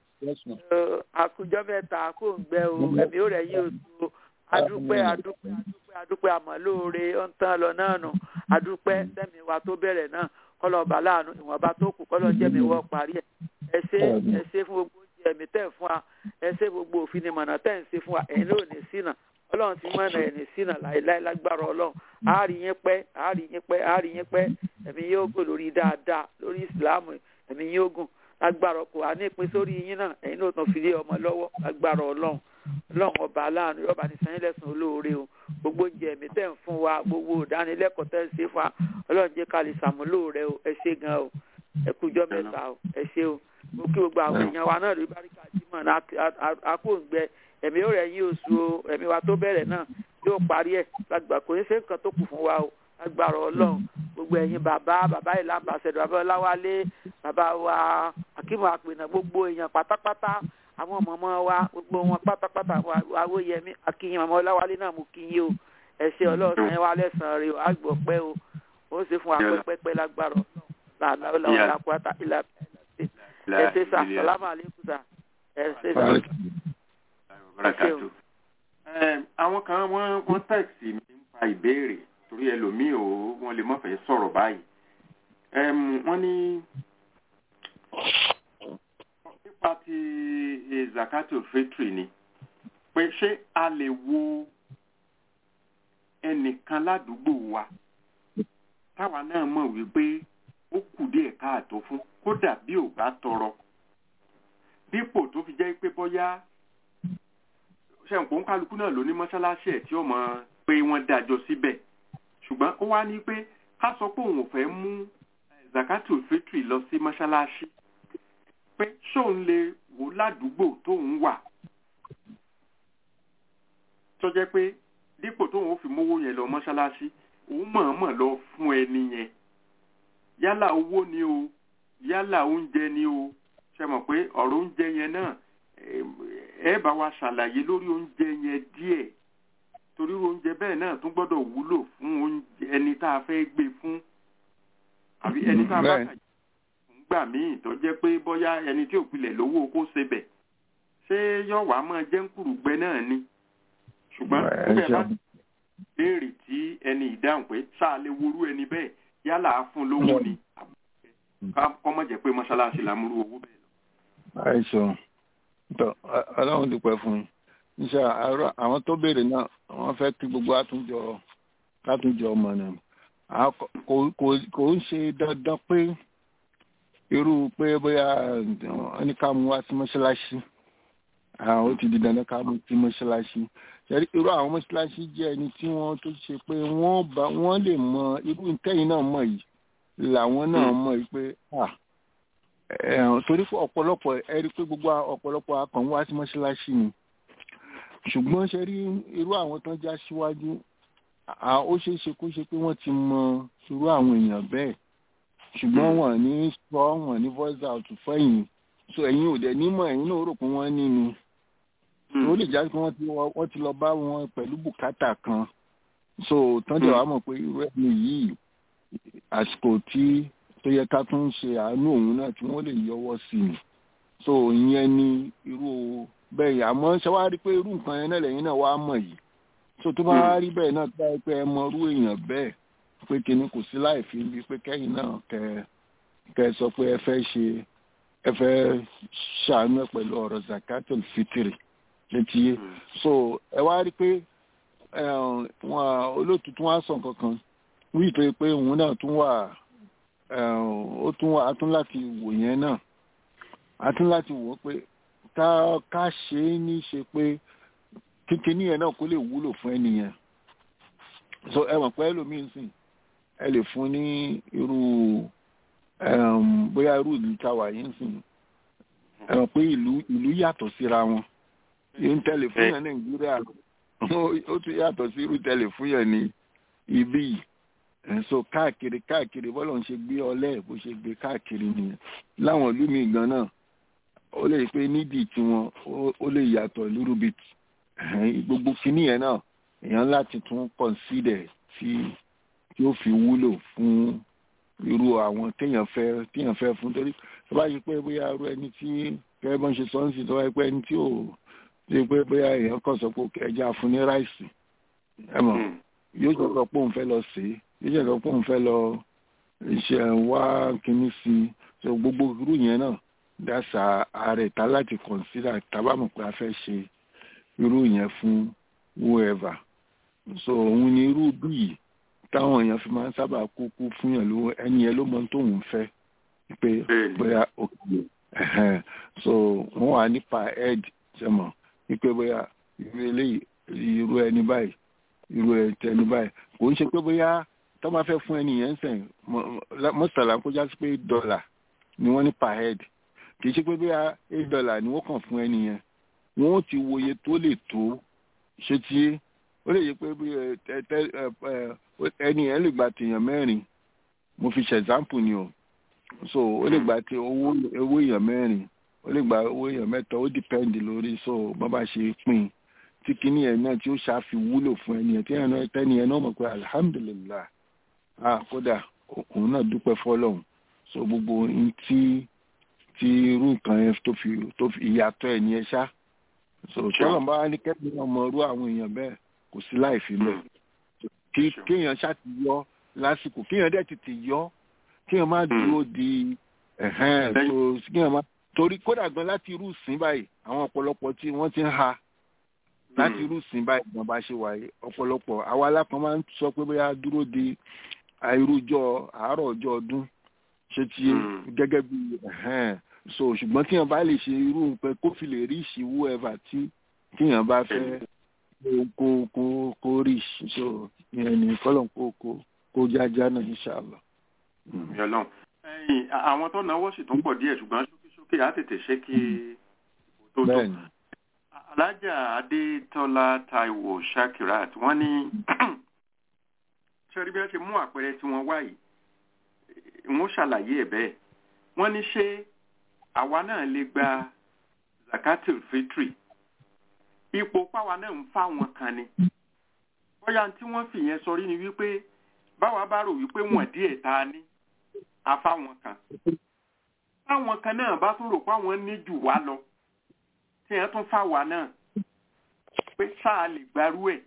Ẹ, àkùjọ mẹ́ta kò ń gbẹ o ẹ̀mí ó rẹ̀ yí oṣù o adúpẹ́ adúpẹ́ adúpẹ́ adúpẹ́ àmọ́ lóore ó ń tán lọ náà nù adúpẹ́ sẹ́mi wa tó bẹ̀rẹ̀ náà kọ́lọ̀ ọba láàánú ìwọ̀nba tó kù kọ́lọ̀ jẹ́mi wọ́ parí ẹ̀ ẹ ṣe ẹ ṣe fún gbogbo oúnjẹ ẹ̀mí tẹ̀ fún wa ẹ ṣe gbogbo òfin ni mọ̀nà tẹ̀ ń ṣe fún wa ẹ̀yin ló ní sínà ọlọ́run ti mọ̀nà ẹ̀ ní sínà láéláé lágbára ọlọ́run àárí yín pẹ́ àárí yín pẹ́ àárí yín pẹ́ ẹ̀mí yóò gùn lórí dáadáa lórí ìsìláàmù ẹ̀mí yóò gùn lágbára kò wá ní ìpín sórí yín náà ẹ̀yin náà tún fi lé ọmọ lọ́wọ́ lágbára ọlọ́run ọlọ́run ọba aláàánú yọba ní sanyí lẹ́sùn olóore o gbogbo oúnjẹ ẹ̀mí tẹ̀ ń fún wa gbogbo ìdánilẹ́kọ̀ọ́ tẹ̀ ń ṣe fún wa ọlọ́run jẹ́ ká lè ṣàmúlò rẹ o ẹ ṣé gan o ẹ kújọ́ mẹ́ta o ẹ ṣé o mo kí gbogbo àwọn èèyàn wa náà lórí báríkà jímọ̀ náà akóǹgbẹ ẹ̀mí ó rẹ̀ yín oṣù o ẹ̀mí wa tó bẹ̀rẹ̀ náà yóò parí ẹ̀ lágbà kò ní ṣe nǹkan tó kù fún wa o lágbára ọlọ́run gbogbo ẹ̀yin bàbá bàbá ìlà àmbàṣẹ̀dọ̀ bàbá ọláwálé bàbá wa akíma àpènà gbogbo èèyàn pátápátá àwọn mọ̀mọ́ wa gbogbo wọn pátápátá awóyẹmí akíyìn mọ̀mọ́ ọláwálé náà mú kí yín o ẹ ṣé ọlọ́run yẹn wá lẹ́sàn-án rẹ o àgbọ̀ pẹ́ o ó ṣe fún wa pẹ́pẹ́pẹ́ lágbára ọlọ́run làlá ọlọ́run làkúrátà ìlà ẹ ṣe sà sàlámà àlékún sà ẹ ṣe sà ẹ ṣé o. Ẹ, àwọn kan wọ́n wọ́n tẹ̀sí mi nípa ìbéèrè torí ẹlòmíì ò wọ́n lè mọ̀fẹ́ sọ̀rọ̀ báyìí. Ẹm, wọ́n ní nípa ti eh, zakatul fitri ni pé ṣé a lè wo ẹnìkan ládùúgbò wa táwa náà mọ̀ wípé ó kù díẹ̀ káàtó fún kódà bí ò bá tọrọ dípò tó fi jẹ́ pé bóyá ṣẹ̀ǹkó ń kálukú náà ló ní mọ́ṣáláṣí ẹ̀ tí ó mọ̀ pé wọ́n dájọ́ síbẹ̀ ṣùgbọ́n ó wá ní pé ká sọ pé òun ò fẹ́ mú eh, zakatul fitri lọ sí mọ́ṣáláṣí pé ṣóun lè wò ládùúgbò tóun wà tó jẹ́ pé dípò tóun ó fi mówó yẹn lọ mọ́ṣáláṣí òun mọ̀ọ́mọ̀ lọ fún ẹni yẹn yálà owó ni o yálà oúnjẹ ni o ṣe mọ̀ pé ọ̀rọ̀ oúnjẹ yẹn náà eh, ẹ bá wa ṣàlàyé lórí oúnjẹ yẹn díẹ̀ torí oúnjẹ bẹ́ẹ̀ náà tún gbọ́dọ̀ wúlò fún oúnjẹ ẹni tá a fẹ́ gbé fún àbí ẹni tá a bá Bẹ́ẹ̀. kà gbà míì tó jẹ́ pé bóyá ẹni tí ò pilẹ̀ lówó kó ṣe bẹ̀ ṣé yóò wá máa jẹ́ ń kùrùgbẹ́ náà ni ṣùgbọ́n Ẹ bẹ́ẹ̀ bá ṣeun. béèrè tí ẹni ìdáhùn pé sáà lè worú ẹni bẹ́ẹ̀ yálà á fún lówó ni ká kọ́mọ̀ jẹ́ pé mọ́ṣáláṣí la múrú owó bẹ́ẹ̀ lọ. àìsàn tó ọlọ́run dúpẹ́ fún yín níṣẹ́ àárọ̀ àwọn tó béèrè náà wọ́n fẹ́ kí gbogbo àtúnjọ látúnjọ ọmọ náà Àwọn kò- kò kò- kò ń ṣe dandan pé irú pé bóyá wọ́n ní ká mú wá sí mọ́ṣáláṣí àwọn ó ti di dandan ká mú sí mọ́ṣáláṣí Ṣẹ̀rí irú àwọn mọ́ṣáláṣí jẹ́ ẹni tí wọ́n tó ṣe pé wọ́n bá wọ́n lè mọ irú ìtẹ́yìn náà mọ̀ yìí làwọn náà mọ̀ yìí pé ah ẹ̀hàn torí fún ọ̀pọ̀lọpọ̀ ẹ rí i pé gbogbo ọ̀pọ̀lọpọ̀ akàn wá sí mọ́ṣáláṣí ni ṣùgbọ́n ṣe rí irú àwọn tán já síwájú à- ó ṣeé ṣe kó ṣe pé wọ́n ti mọ irú àwọn èèyàn bẹ́ẹ̀ ṣùgbọ́n wọ́n ní sọ wọ́n ní voice out fẹ́yìn so ẹ̀yin ò dẹ̀ nímọ̀ ẹ̀yin náà rò pé wọ́n ní ni ó lè já sí pé wọ́n ti wọ- wọ́n ti lọ bá wọn pẹ̀lú bùkátà kan so tán dẹ̀ wá mọ̀ pé irú ẹni yìí àsìkò tí tó yẹ ká tún ṣe àánú òun náà tí wọ́n lè yọwọ́ sí i so ìyẹn ni irú bẹ́ẹ̀ yà àmọ́ ṣe wá rí pé irú nǹkan yẹn náà lẹ́yìn náà wá mọ̀ yìí so tó bá wá rí bẹ́ẹ̀ náà tó bá rí pé ẹ mọ irú èèyàn bẹ́ẹ̀ pé kíní kò sí láì fi bí pé kẹ́yìn náà kẹ kẹ sọ pé ẹ fẹ́ ṣe ẹ fẹ́ ṣàánú ẹ pẹ̀lú ọ̀rọ̀ zakatul fitiri létí yé so ẹ wá rí pé ẹ, wọn olóòtú tún wá sọ kankan wí pé pé òun náà tún wà ó tún wà á tún láti wò yẹn náà á tún láti wò ó pé ká ká ṣe é ní ṣe pé kíkiní yẹn náà kó lè wúlò fún ẹnìyẹn so ẹ mọ̀ pé ẹlòmíín sìn ẹ lè fún ní irú bóyá irú ìlú táwa yìí ń sìn ẹ mọ̀ pé ìlú ìlú yàtọ̀ síra wọn yìí ń tẹ̀lé fún yẹn nàìjíríà ó tún yàtọ̀ sí irú tẹ̀lé fún yẹn ní ibí yìí so káàkiri káàkiri bọ́lọ̀ ń ṣe gbé ọlẹ́ bó ṣe gbé káàkiri nìyẹn láwọn ìlú mi gan náà ó lè pé nídìí tiwọn ó lè yàtọ̀ lúrúbit gbogbo kinní yẹn náà èèyàn láti tún consider tí tí ó fi wúlò fún irú àwọn téèyàn fẹ́ téèyàn fẹ́ fún torí tó bá yí pé bóyá irú ẹni tí kẹ́ bọ́n ṣe sọ́nsì tó bá yí pé ẹni tí ò tí pé bóyá èèyàn kàn sọ pé ẹja fún ní ráìsì ẹ mọ̀ yóò jẹ́ sọ pé òun fẹ́ lọ sí yóò jẹ́ sọ pé òun fẹ́ lọ ṣe wá kinní sí i so gbogbo irú yẹn náà dáṣà ààrẹ ta láti consider tábàmù pé a fẹ́ ṣe irú yẹn fún whoever so òun ni irú bíi táwọn èèyàn fi máa ń sábà kúkú fún yàn lówó ẹni yẹn ló mọ tóun fẹ́ pé bóyá òkè so wọ́n wà nípa head sẹ́mọ̀ wípé bóyá irú eléyìí irú ẹni báyìí irú ẹni báyìí kò ń ṣe pé bóyá tó máa fẹ́ fún ẹni yẹn sẹ́yìn mọ́sálà kó já sí pé dọ́là ni wọ́n ní per head kì í ṣe pé bóyá eight dollar ni wọ́n kàn fún ẹni yẹn wọ́n ti wòye tó lè tó ṣe tí ó lè yẹ pé bí ẹni yẹn lè gba tèèyàn mẹ́rin mo fi ṣe example ni o so ó lè gba ti owó owó èèyàn mẹ́rin ó lè gba owó èèyàn mẹ́ta ó depend lórí so bá bá ṣe pín tí kinní yẹn náà tí ó ṣàfi wúlò fún ẹni yẹn tí ẹni yẹn tẹ́ni yẹn náà mọ̀ pé alihamudulilayi ah kódà òun náà dúpẹ́ fọlọ́hún so gbogbo ohun tí tí irú nǹkan yẹn tó fi tó fi ìyàtọ̀ ẹ̀ ní ẹ ṣá so tọ́lọ̀ bá wá ní kẹ́kẹ́ ọmọ irú àwọn èèyàn bẹ́ẹ̀ kò sí láì fi lẹ̀ kí kéèyàn ṣáàtì yọ lásìkò kéèyàn dẹ̀ tètè yọ kéèyàn má dúró di ẹ̀hẹ́n so kéèyàn má torí kódà gan láti irú ìsìn báyìí àwọn ọ̀pọ̀lọpọ̀ tí wọ́n ti ń ha láti irú ìsìn báyìí gan bá ṣe wáyé ọ̀pọ̀lọpọ̀ àwa alákan máa ń sọ pé bóyá dúró di irújọ́ àárọ̀ ọjọ́ ọdún ṣe ti gẹ́gẹ́ bí ẹ̀hẹ́n so ṣùgbọ́n tíyàn bá lè ṣe irú pé kó fi lè rí ìṣìwú ẹ̀fà tí tíyàn bá fẹ́ kó kó kó rí so ìyẹn ní kọ́lọ̀ kó kó kó jájá náà inṣàlá. yọlọ́n ẹ̀yìn àwọn tó náwó sì tún pọ̀ díẹ̀ ṣùgbọ́n ṣókíṣókí á tètè ṣe kí tó tó. alájà adétọ́lá taiwo shakirat wọ́n ní ṣẹ́rí bí wọ́n ṣe mú àpẹẹrẹ tí wọ́n wá yìí wọ́n ṣàlàyé ẹ̀ bẹ́ẹ̀ wọ́n ní ṣé àwa náà lè gba zakatul fitri ipò páwa náà ń fáwọn kan ni bóyá tí wọ́n fi yẹn sọrí ni wípé báwa bá rò wípé wọ́n díẹ̀ ta ní afáwọn kan táwọn kan náà bá tún rò páwọn ní jù wá lọ tí yẹn tún fáwa náà pé sáà lè gbarú ẹ̀.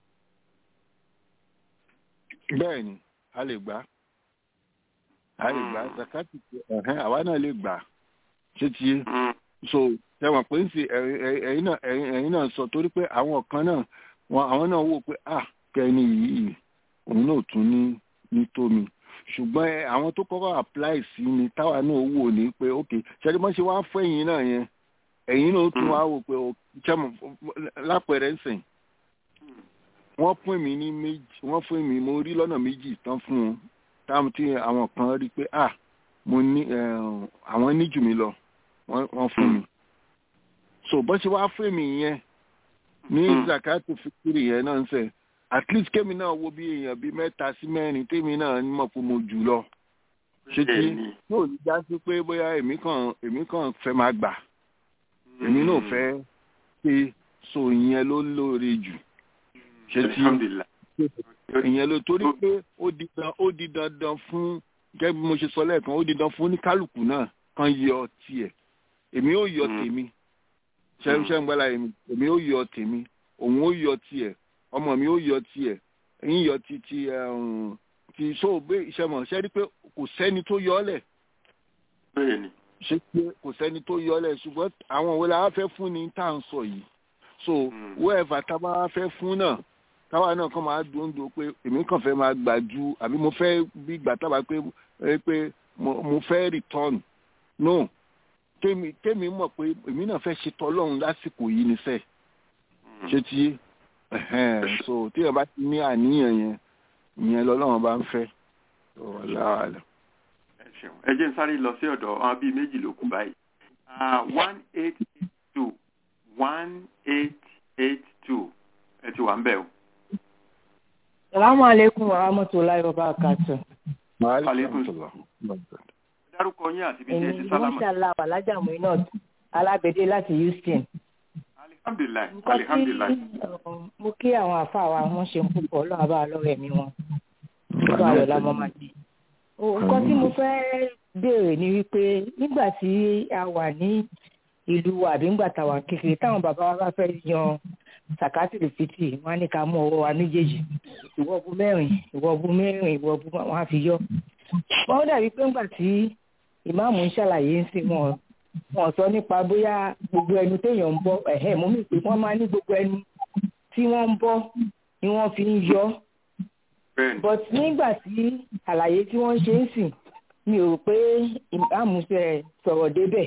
bẹ́ẹ̀ ni a lè gbà a lè gbà zakati ẹ̀hẹ́n àwa náà lè gbà ṣé ti yé so tẹwọn pé ń fi ẹ̀yin náà ẹ̀yin náà sọ torí pé àwọn kan náà wọn àwọn náà wò pé ah kẹni yìí òun náà tún ní ní tómi ṣùgbọ́n àwọn tó kọ́kọ́ apply sí ni táwa náà wò ní pé ok ṣẹ́ni wọ́n ṣe wá fún ẹ̀yin náà yẹn ẹ̀yin náà tún wá wò pé jẹ́mọ̀ lápẹ̀rẹ̀ ń sìn wọ́n fún mi ní méjì wọ́n fún mi mo rí lọ́nà méjì tán fún un táwọn tí àwọn kan rí pé ah mo ní àwọn ní jù mí lọ wọ́n fún mi so bó ṣe wá fún mi yẹn ní zakatu fikiri yẹn náà ń sẹ at least kémi náà wo bí èèyàn bíi mẹ́ta sí mẹ́rin tèmi náà mọ̀ pé mo jù lọ ṣé tí yóò ní já sí pé bóyá èmi kàn èmi kàn fẹ́ máa gbà èmi náà fẹ́ pé so ìyẹn ló lóore jù ṣé tí ìyẹn ló torí pé ó di dandan ó di dandan fún gẹ́gẹ́ bí mo ṣe sọ lẹ́ẹ̀kan ó di dandan fún oníkálukú náà kan yọ tiẹ̀ èmi ó yọ tèmi ṣẹ́ńṣẹ́ ń gbọ́dọ̀ èmi èmi ó yọ tèmi òun ó yọ tiẹ̀ ọmọ mi ó yọ tiẹ̀ ẹ̀yin yọ ti ti ti so gbé iṣẹ́ mọ̀ ṣẹ́ rí pé kò sẹ́ni tó yọ ọ́lẹ̀ ṣé pé kò sẹ́ni tó yọ ọ́lẹ̀ ṣùgbọ́n àwọn òwe la wá fẹ́ fún ni tá à ń sọ yìí so whoever tá a bá wá fẹ́ fún náà káwa náà kàn máa dùn dùn pé èmi kàn fẹ́ máa gbà ju àbí mo fẹ́ bí gbà tábà pé ẹ pé mo mo fẹ́ return no kémi kémi mọ̀ pé èmi náà fẹ́ ṣe tọ́lọ́run lásìkò yìí ní sẹ́ẹ̀ ṣé ti yé ẹ̀hẹ́n, so tí èèyàn bá ti ní àníyàn yẹn ìyẹn lọ́lọ́run bá ń fẹ́ wàhálà ẹ ṣeun ẹ jẹ́ n sáré lọ sí ọ̀dọ̀ àwọn bíi méjì ló kù báyìí one eight eight two one eight eight two ẹ ti wà ń bẹ̀ o. Salamu alaikum wa rahmatulahi wa barakatuh. Aleykum salaam. dárúkọ yín àti ibi tí ẹ ti Èmi sálámà. Mọ́ṣálá Alájà Muinat Alábẹ́dé láti Houston. alihamdulilayi Nǹkan tí alihamdulilayi. uh, mo kí àwọn àfáà wa wọ́n ṣe ń púpọ̀ ọlọ́run bá lọ́rọ̀ ẹ̀mí wọn. Nígbà ayọ̀ la mọ́ máa di. Nǹkan tí mo fẹ́ béèrè ni wípé nígbà tí a wà ní ìlú wa àbí nígbà tá a wà kékeré táwọn bàbá wa bá fẹ́ yan sàkátìrì fìtì wọn á ní ká mú ọwọ́ wa méjèèjì ìwọ bu mẹ́rin ìwọ bu mẹ́rin ìwọ bu wọn á fi yọ. wọ́n dàbí pé ńgbà tí ìmáàmù ń ṣàlàyé ń sìn wọn wọn sọ nípa bóyá gbogbo ẹnu téèyàn ń bọ́ ẹ̀hẹ́ mú mi pé wọ́n máa ní gbogbo ẹnu tí wọ́n ń bọ́ ni wọ́n fi ń yọ bẹ́ẹ̀ni but nígbà tí àlàyé tí wọ́n ṣe ń sìn mi ò rò pé ìmáàmù ṣe sọ̀rọ̀ débẹ̀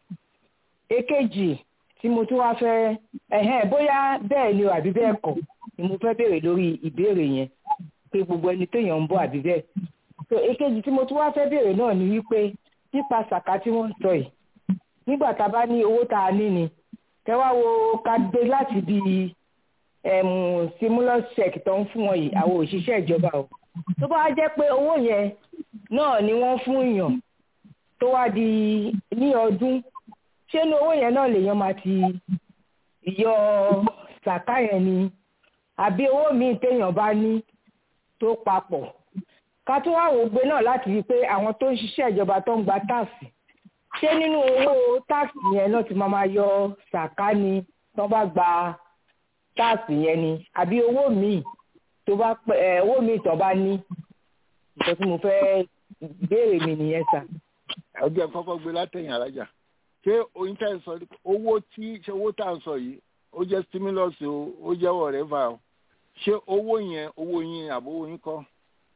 èkejì tí mo tún wá fẹ́ ẹ̀hẹ́n bóyá bẹ́ẹ̀ ni o àbí bẹ́ẹ̀ kọ́ ni mo fẹ́ béèrè lórí ìbéèrè yẹn pé gbogbo ẹni téèyàn ń bọ̀ àbí bẹ́ẹ̀ so èkejì tí mo tún wá fẹ́ béèrè náà ni wípé nípa sàkà tí wọ́n ń sọ yìí nígbà tá a bá ní owó tá a ní ni tẹ wá wo ká gbé láti bí ẹ̀mú stimulus check tó ń fún wọn yìí àwọn òṣìṣẹ́ ìjọba o tó bá jẹ́ pé owó yẹn náà ni wọ́n fún èèyàn tó wá di ní ọdún ṣé inú owó yẹn náà lèèyàn máa ti yọ sàká yẹn ni àbí owó míì téèyàn bá ní tó papọ̀ ká tó wá wò gbé náà láti rí i pé àwọn tó ń ṣiṣẹ́ ìjọba tó ń gba táàsì ṣé nínú owó táàsì yẹn náà ti máa máa yọ sàká ni tó bá gba táàsì yẹn ni àbí owó míì tó bá pẹ ẹ owó míì tó bá ní nǹkan tí mo fẹ́ béèrè mi nìyẹn sà. ọjọ́ kọ́kọ́ gbé látẹ̀yìn alájà ṣé oyin tẹ́ ń sọ ní- owó tí ṣé owó tá à ń sọ yìí ó jẹ́ stimulus o ó jẹ́ whatever o ṣé owó yẹn owó yín àbówó yín kọ́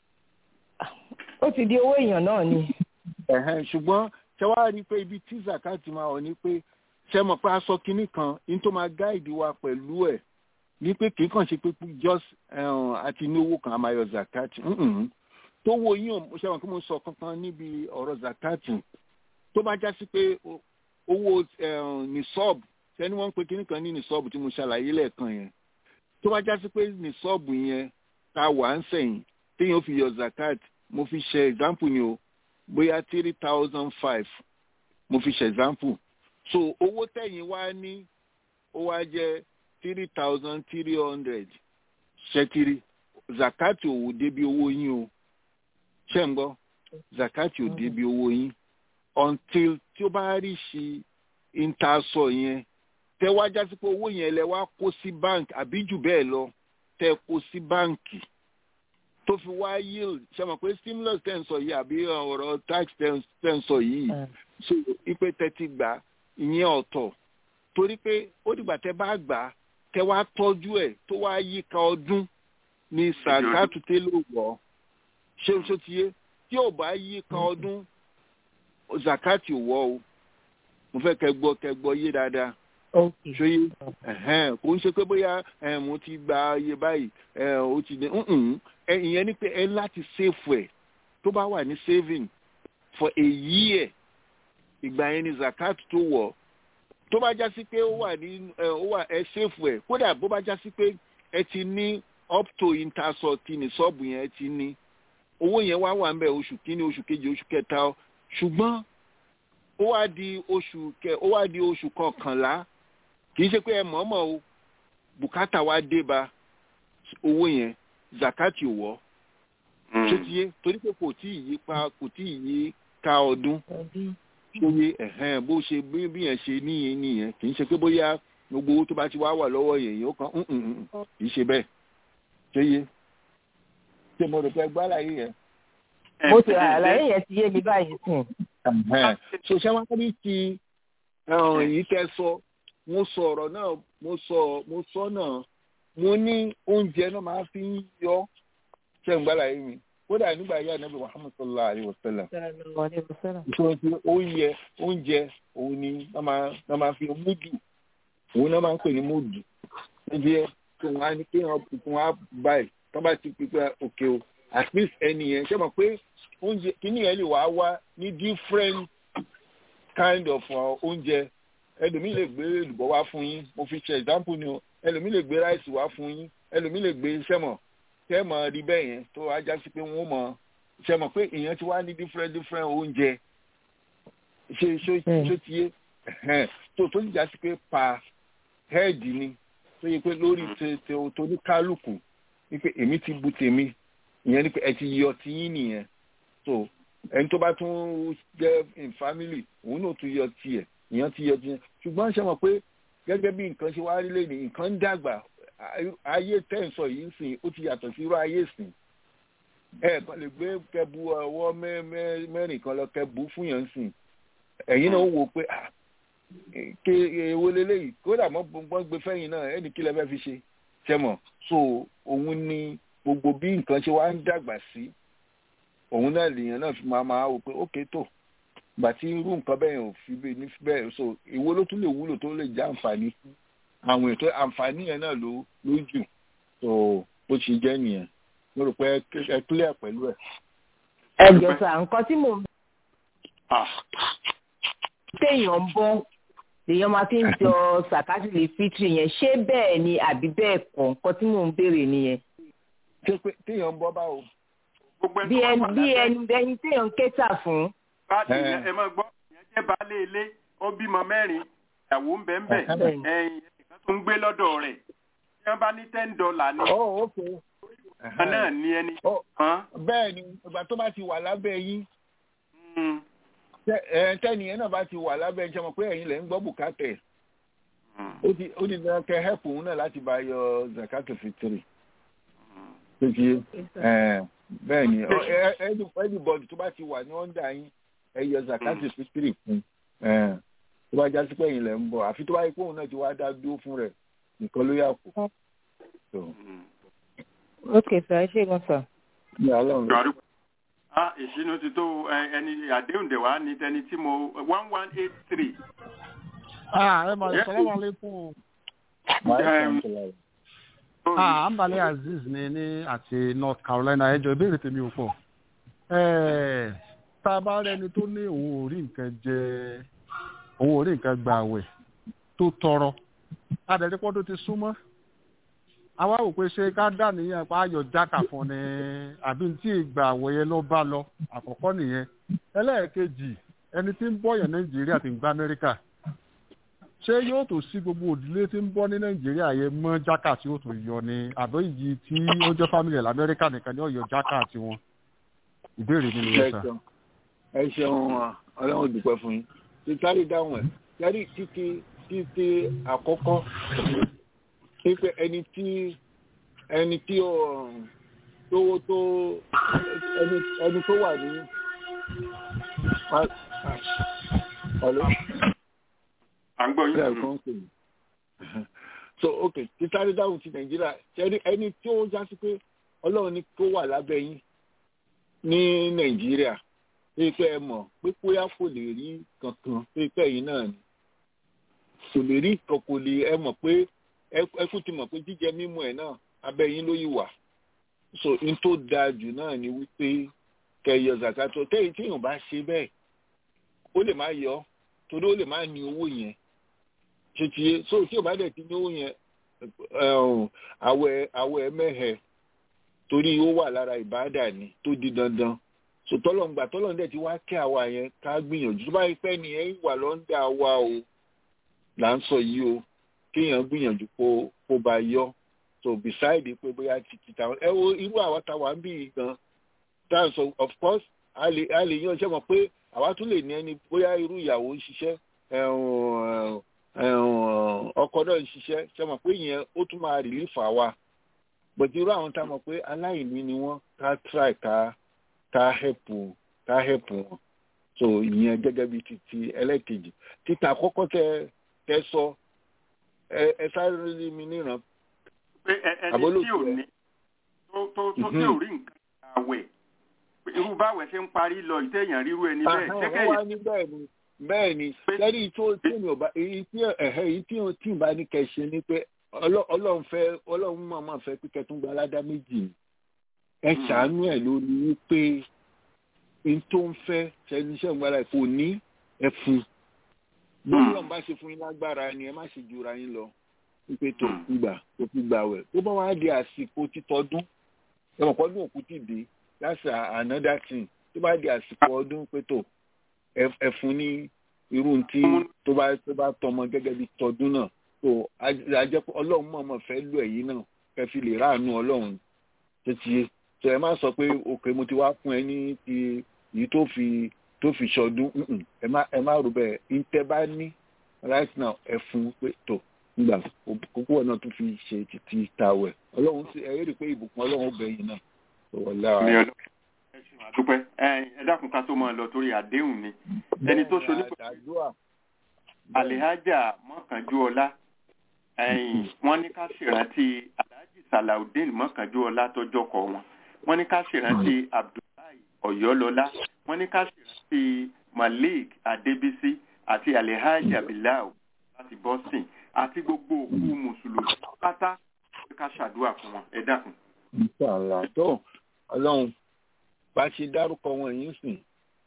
ó ti di owó èèyàn náà ni. ẹ̀hẹ́n ṣùgbọ́n ṣé wàá rí i pé ibi tí zakati máa wọ̀ ni pé ṣé mọ̀ pé aṣọ kinní kan ní tó máa gáìdì wa pẹ̀lú ẹ̀ ní pé kì í kàn ṣe pé just ẹ̀hún, àti ní owó kan a máa yọ zakati Mm-mm. tó wo yín o ṣé wọn kí mo sọ kankan níbi ọ̀rọ̀ zakati tó bá já sí pé o- owó ẹ̀hún, ní sọ́ọ̀bù ṣẹ́ni wọ́n ń pe kinní kan ní ní sọ́ọ̀bù tí mo ṣàlàyé lẹ́ẹ̀kan yẹn tó bá já sí pé ní sọ́ọ̀bù yẹn ta wà ń sẹ̀yìn téèyàn fi yọ zakat mo fi ṣe example ni o bóyá three thousand five mo fi ṣe example so owó tẹ̀yìn wá ní ó wá jẹ́ three thousand three hundred ṣẹ́kiri zakati ò débi owó yín o ṣé ń gbọ́ zakati ò débi owó yín until tí ó bá rí ṣe intasọ yẹn tẹ wá jásí pé owó yẹn lẹ wá kó sí bank àbí jù bẹ́ẹ̀ lọ tẹ kó sí báǹkì tó fi wá yield ṣe mọ̀ pé stimulus tẹ̀ ń sọ yìí àbí ọ̀rọ̀ tax tẹ̀ ń- tẹ̀ ń sọ yìí so ipe tẹ́tí gbà ìyẹn ọ̀tọ̀ torí pé ó dìgbà tẹ́ bá gbà tẹ́ wá tọ́jú ẹ̀ tó wá yíká ọdún ní sàkátù tẹ́lẹ̀ wọ̀ ṣé o ṣe ti yé tí ò bá yíká ọdún zakati ò wọ̀ o mo fẹ́ kẹ́ gbọ́ kẹ́ gbọ́ yé dáadáa ṣóyé ẹ̀hẹ́n kò ń ṣe pé bóyá ẹ̀, mo ti gba iye báyìí ẹ̀, ó ti dé ǹǹ, ẹ, ìyẹn ni pé ẹ láti save ẹ̀ tó bá wà ní saving for a year ìgbà yẹn ni zakat tó wọ̀ tó bá já sí pé ó wà ní ẹ, ó wà ẹ save ẹ̀ kódà bó bá já sí pé ẹ ti ní up to intasọ ti ní sọ́ọ̀bù yẹn ẹ ti ní owó yẹn wá wà ń bẹ̀ oṣù kínní oṣù kejì oṣù kẹta ṣùgbọ́n ó wá di oṣù kẹ ó wá di oṣù kọkànlá kì í ṣe pé ẹ mọ̀ọ́mọ̀ o bùkátà wa dé ba owó yẹn zakati ò wọ́ ṣé ti yé torí pé kò tí ì yí pa kò tí ì yí ka ọdún ṣóye ẹ̀hẹ́n bó ṣe bí bí yẹn ṣe níyẹn nìyẹn kì í ṣe pé bóyá gbogbo owó tó bá ti wá wà lọ́wọ́ yẹn yóò kàn ń ń ń kì í ṣe bẹ́ẹ̀ ṣé yé ṣé mo rò pé gbá láyé yẹn. mo ti àlàyé yẹn ti yé mi báyìí sìn. Ẹ̀hẹ́n. so ṣé wọ́n rí ti ẹ̀hún yìí tẹ́ sọ mo sọ ọ̀rọ̀ náà mo sọ mo sọ náà mo ní oúnjẹ náà máa fi ń yọ ṣe ń gbálà yìí mi kódà nígbà yá nàbẹ muhammed sallallahu alayhi wa sallam ìṣòro ti oúnjẹ oúnjẹ òun ni wọ́n máa fi múdù òun náà máa ń pè ní múdù níbi ẹ tí wọ́n á ní kí wọ́n á báyìí tó bá ti pípẹ́ òkè o at least ẹni yẹn ṣe mọ̀ pé oúnjẹ kíní yẹn lè wá wá ní different kind of oúnjẹ ẹlòmíì lè gbé èlùbọ́ wá fún yín mo fi ṣe example ni o ẹlòmíì lè gbé ráìsì wá fún yín ẹlòmíì lè gbé sẹ́mọ̀ sẹ́mọ̀ rí bẹ́ẹ̀ yẹn tó wá já sí pé wọ́n mọ̀ sẹ́mọ̀ pé èèyàn ti wá ní different different oúnjẹ ṣe ṣó ti yé tó tó ti já sí pé pa head ni tó yẹ pé lórí tó ní kálukú wípé èmi ti bu tèmi ìyẹn ni pé ẹ ti yọ tiyín nìyẹn so ẹni tó bá tún jẹ́ in family òun náà tún yọ tiẹ̀ ìyẹn ti yọ tiẹ̀ ṣùgbọ́n ṣe mọ̀ pé gẹ́gẹ́ bí nǹkan ṣe wá rí lẹ́nu nǹkan ń dàgbà ayé tẹ̀sán yìí ń sìn ó ti yàtọ̀ sí irú ayé sìn ẹ kàn lè gbé kẹbu ọwọ́ mẹ́rin kan lọ kẹbu fún yẹn sìn ẹ̀yin náà wò pé ké ewo leléyìí kódà mọ́ gbọ́n gbé fẹ́yìn náà ẹnì kí lẹ fẹ́ fi ṣe ṣẹmọ̀ so òun ni gbogbo bí nǹkan ṣe wá ń dàgbà sí òun náà lèèyàn náà fi máa máa wò pé ókè tó gbà tí irú nǹkan bẹ́ẹ̀ ò fi bẹ́ẹ̀ ní bẹ́ẹ̀ so ìwo ló tún lè wúlò tó lè jẹ́ àǹfààní fún àwọn ètò àǹfààní yẹn náà ló ló jù so bó ṣe jẹ́ nìyẹn mo rò pé ẹ clear pẹ̀lú ẹ̀. ẹ jọ sà nǹkan tí mò ń téèyàn ń bọ́ lèèyàn máa fi ń jọ sàkátì lè fitiri yẹn ṣé bẹ́ẹ̀ ni àbí bẹ́ẹ̀ kọ́ nǹkan tí mò ń béèrè nìyẹn. téèyàn ń bọ́ báwo. bí ẹni bí ẹni ẹni téèyàn ń kéta fún. báàdì ẹ máa gbọ́ ìyẹn jẹ́ baálé ilé ó bímọ mẹ́rin ìyàwó ń bẹ ń bẹ ẹ̀yìn ẹnìkan tó ń gbé lọ́dọ̀ rẹ̀ tí wọ́n bá ní ten dollar ní. oh ok. kan náà ní ẹni. bẹ́ẹ̀ ni ìgbà tó bá ti wà lábẹ́ yín tẹ́niyẹn náà bá ti wà lábẹ́ ẹ̀ ń sọmọ pé ẹ̀yin lẹ̀ ń gbọ́ bùkátẹ̀ ó ti dáná kẹ́ hẹ́pù òun náà láti bá yọ zakato fitiri péjì bẹ́ẹ̀ ni everybody tó bá ti wà ní ọ̀ndà yín ẹ yọ zakato fitiri fún tó bá já sí pé ẹ̀yin lẹ̀ ń bọ̀ àfi tó bá yẹ pé òun náà ti wá dá dúró fún rẹ̀ nìkan ló yà kú. ok sir ẹ ṣe gan sir. ní alẹ́ ọ̀run ah ìṣínú ti tó ẹni àdéhùn dẹ̀ wá ní tẹni tí mo one one eight three. ah ẹ máa sọ̀rọ̀ wà lẹ́kùn. ah ambale aziz ni ní àti north carolina ẹjọ ìbéèrè tèmi ò pọ̀ tá a bá rẹni tó ní òun ò rí nǹkan jẹ òun ò rí nǹkan gbà àwẹ̀ tó tọrọ adẹ̀rípọ́ tó ti súnmọ́ àwa wò pé ṣé ká dà níyàn pa ayọ̀ jákà fún ni àbí tí ìgbà àwòyẹ ló bá lọ àkọ́kọ́ nìyẹn ẹlẹ́ẹ̀kejì ẹni tí ń bọ̀yàn nàìjíríà ti ń gba amẹ́ríkà ṣé yóò tó sí gbogbo òdílé tí ń bọ́ ní nàìjíríà yẹn mọ́ jákà tí ó tó yọ ni àbí iyì tí ó jẹ́ fámìlì lamẹ́ríkà nìkan ni ó yọ jákà tiwọn ìbéèrè mi nìyẹn sà. ẹ ṣeun ọlọ́run dúpẹ́ fún yín títàrí dáhùn ẹ̀ yẹ́rì títí títí àkọ́kọ́ pé ẹni tí ẹni tí ó tó tó ẹni ẹni tó wà ní ọ̀lọ́. à ń gbọ́ yín. so ok títàrí dáhùn ti nàìjíríà ẹni ẹni tí ó já sí pé ọlọ́run ní kó wà lábẹ́ yín ní nàìjíríà pé pé ẹ mọ̀ pé bóyá kò lè rí kankan pé pé ẹ̀yin náà ni kò lè rí kan kò lè ẹ mọ̀ pé ẹkú ti mọ̀ pé jíjẹ mímu ẹ̀ náà abẹ́ yín ló yìí wà so n tó dáa jù náà ni wípé kẹyọ zakato tẹ́yìn tí èèyàn bá ṣe bẹ́ẹ̀ ó lè má yọ torí ó lè má ní owó yẹn títí so tí ò bá dẹ̀ ti ní owó yẹn àwẹ̀ àwẹ̀ mẹ́hẹ̀ torí ó wà lára ìbáàdà ni tó di dandan so tọ́lọ̀ǹgbà tọ́lọ̀ǹdẹ̀ ti wá kẹ́ àwa yẹn ká gbìyànjú tó bá yẹ pẹ́ ni ẹ̀ wà lọ́ńdà wa o là ń sọ yìí o kéèyàn gbìyànjú kó kó bá yọ so beside pé bóyá títí táwọn ẹ wo irú àwa táwa ń bì í gan táwọn sọ of course a lè a lè yan ṣe mọ̀ pé àwa tún lè ní ẹni bóyá irú ìyàwó ń ṣiṣẹ́ ọkọ náà ń ṣiṣẹ́ ṣe mọ̀ pé ìyẹn ó tún máa relief àwa but irú àwọn tá a mọ̀ pé aláìní ni wọ́n ká try ká ká help ká help wọn so ìyẹn gẹ́gẹ́ bí titi ẹlẹ́kejì títà àkọ́kọ́ tẹ tẹ sọ ẹ ẹ sáré mi níran pé ẹ- ẹni tí Àbólòtú ò ẹ. ní tó tó tó tí Mhm. ò rí nǹkan àwẹ̀ irú báwẹ̀ ṣe ń parí lọ ìtẹ̀yàn ríru ẹni bẹ́ẹ̀ Àhán, jẹ́kẹ́ wọ́n wá ní bẹ́ẹ̀ ni bẹ́ẹ̀ ni lẹ́yìn tó tí èmi ò bá èyí tí ẹ̀hẹ́ èyí tí ò tí ì bá ní kẹ́ ṣe ni pé Ọlọ́- ọlọ́run fẹ́ ọlọ́run máa máa fẹ́ pé kẹ́tún gba aládá méjì ni ẹ Mm. ṣàánú ẹ̀ lórí wípé n tó ń fẹ́ ṣẹ́niṣẹ́ ìgbàlá kò ní ẹ fún bí Mm. ọlọ́run bá ṣe fún yín lágbára ni ẹ má ṣe jura yín lọ wípé tó Mm. gbà tó fi gbà wẹ̀ tó bá wá di àsìkò títọ́dún ẹ̀wọ̀n pọ́dún òkú ti dé that's a- another thing tó bá di àsìkò ọdún pé tó ẹ ẹ fún ní irú tí tó bá tó bá tọmọ gẹ́gẹ́ bí tọdún náà tó ajẹ́ pé ọlọ́run mọ̀ọ́mọ̀ fẹ́ lò ẹ̀yìn náà kẹ́ fi lè ráàánú ọlọ́run tó ti yé tó ẹ má sọ pé òkè mo ti wá fún ẹ ní ti èyí tó fi tó fi ṣọdún mm-mm, ẹ má ẹ má rò bẹ́ẹ̀ ìtẹ́ bá ní right now ẹ fún pé tó nígbà kókó náà tún fi ṣe títí tàwẹ̀ ọlọ́run sì ẹ rí i pé ìbùkún ọlọ́run bẹ̀yìn náà tó wọ̀ lára. ní ọlọ́ ẹ ṣeun àdúpẹ́ ẹ ẹ dákun ká tó máa lọ torí àdéhùn ni ẹni tó ṣoní pẹ̀lú àdúrà alihaja mọ́kànjúọlá ẹ̀yìn wọ́n ní ká ṣèrántí alhaji salaudeen mọ́kànjúọlá tọjọ́ kọ wọn wọ́n ní ká ṣèrántí abdullahi ọ̀yọ́lọ́lá wọ́n ní ká ṣèrántí malik adébísí àti alihaja bilal láti boston àti gbogbo òkú mùsùlùmí pátá pé ká ṣàdúrà fún wọn ẹ dákun. Inshallah tó ọlọ́run bá ṣe dárúkọ wọn yìí sìn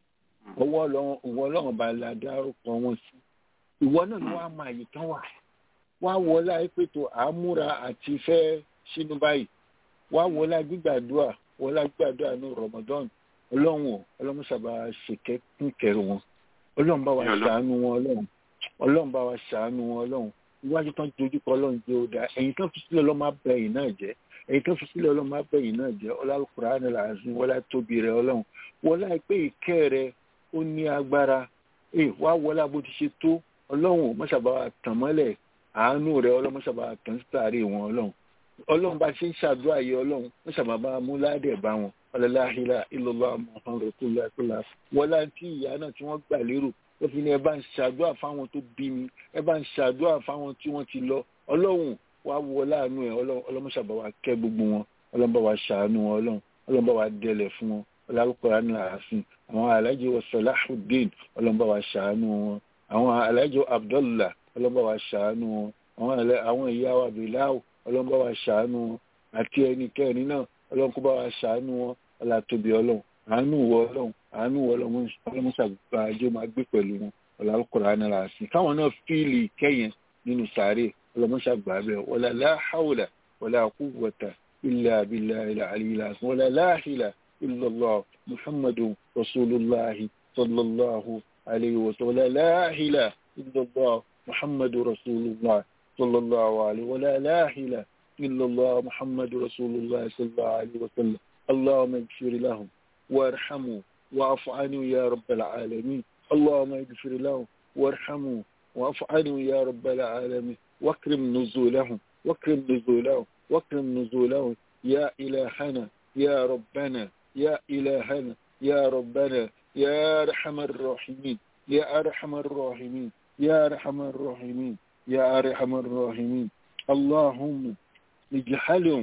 ọwọ́ ọlọ́run ìwọ ọlọ́run bá la dárúkọ wọn sí ìwọ náà ni wàá máa yìí tán wà wá wọlá pètò àmúra àti fẹ́ sínú báyìí wá wọlá gbígbàdúrà wọlá gbígbàdúrà ní Ramadan ọlọ́run ò ọlọ́run sábà ṣèkẹ́ kún kẹrù wọn ọlọ́run bá wa Ní Ọlọ́run. ṣàánú wọn ọlọ́run ọlọ́run bá wa ṣàánú wọn ọlọ́run iwájú tán dojúkọ ọlọ́run jẹ́ ó dáa ẹ̀yìn tán fi sílẹ̀ ọlọ́run má bẹ ẹ̀yìn náà jẹ́ ẹ̀yìn tán fi sílẹ̀ ọlọ́run má bẹ ẹ̀yìn náà jẹ́ ọlọ́kùnrin àná làásùn wọlá tóbi rẹ ọlọ́run wọlá pé ìkẹ́ rẹ ó ní agbára ẹ wá wọlá bó ti ṣe tó ọlọ́run mọ́ṣàbá wa tàn mọ́lẹ̀ àánú rẹ ọlọ́run mọ́ṣàbá wa tàn sítàrí wọn ọlọ́run ọlọ́run bá ṣe ń ṣàdúrà yìí ọlọ́run mọ́ṣàbá bá mú ládẹ̀ bá wọn ọlọ́láhìlá ìlọ́lá muhammed rasulillah kúlá wọlá tí ìyá náà tí wọ́n gbà lérò ó fi ní ẹ bá ń ṣàdúrà fáwọn tó bí mi ẹ bá ń ṣàdúrà fáwọn tí wọ́n ti lọ ọlọ́run wá wọ láàánú ẹ ọlọ́run ọlọ́mọṣàbá wa kẹ́ gbogbo wọn ọlọ́run bá wa ṣàánú wọn ọlọ́run ọlọ́run bá wa dẹlẹ̀ fún wọn ọlọ́run ní ààfin àwọn alájẹ wa salahuddin ọlọ́run bá wa ṣàánú wọn àwọn alájẹ abdullah ọlọ́run bá wa ṣàánú wọn àwọn alẹ́- àwọn ìyá wa bilaw ọlọ́run bá wa ṣàánú wọn àti ẹnikẹ́ni náà ọlọ́run kó bá wa ṣàánú wọn ọlọ́tóbi ọlọ́run àánú wọ ọlọ́run àánú wọ ọlọ́run ọlọ́run ṣàgbàjọ máa gbé pẹ̀lú wọn ọlọ́run ní ààfin káwọn náà fíìlì kẹ́yìn nínú sàárè ọlọ́run ṣàgbà bẹ́ẹ̀ wala la hawla wala quwwata illa billahi al-aliyyil azim wala la ilaha illa Allah muhammadun rasulullahi sallallahu alayhi wa sallam wala la ilaha illa Allah muhammadun rasulullah sallallahu alayhi wala la ilaha illa Allah muhammadun rasulullah sallallahu alayhi wa sallam اللهم اغفر لهم وارحموا واعف عنهم يا رب العالمين اللهم اغفر لهم وارحموا واعف عنهم يا رب العالمين واكرم نزولهم واكرم نزولهم واكرم نزولهم يا إلهنا يا ربنا يا إلهنا يا ربنا يا أرحم الراحمين يا أرحم الراحمين يا أرحم الراحمين يا أرحم الراحمين اللهم اجعلهم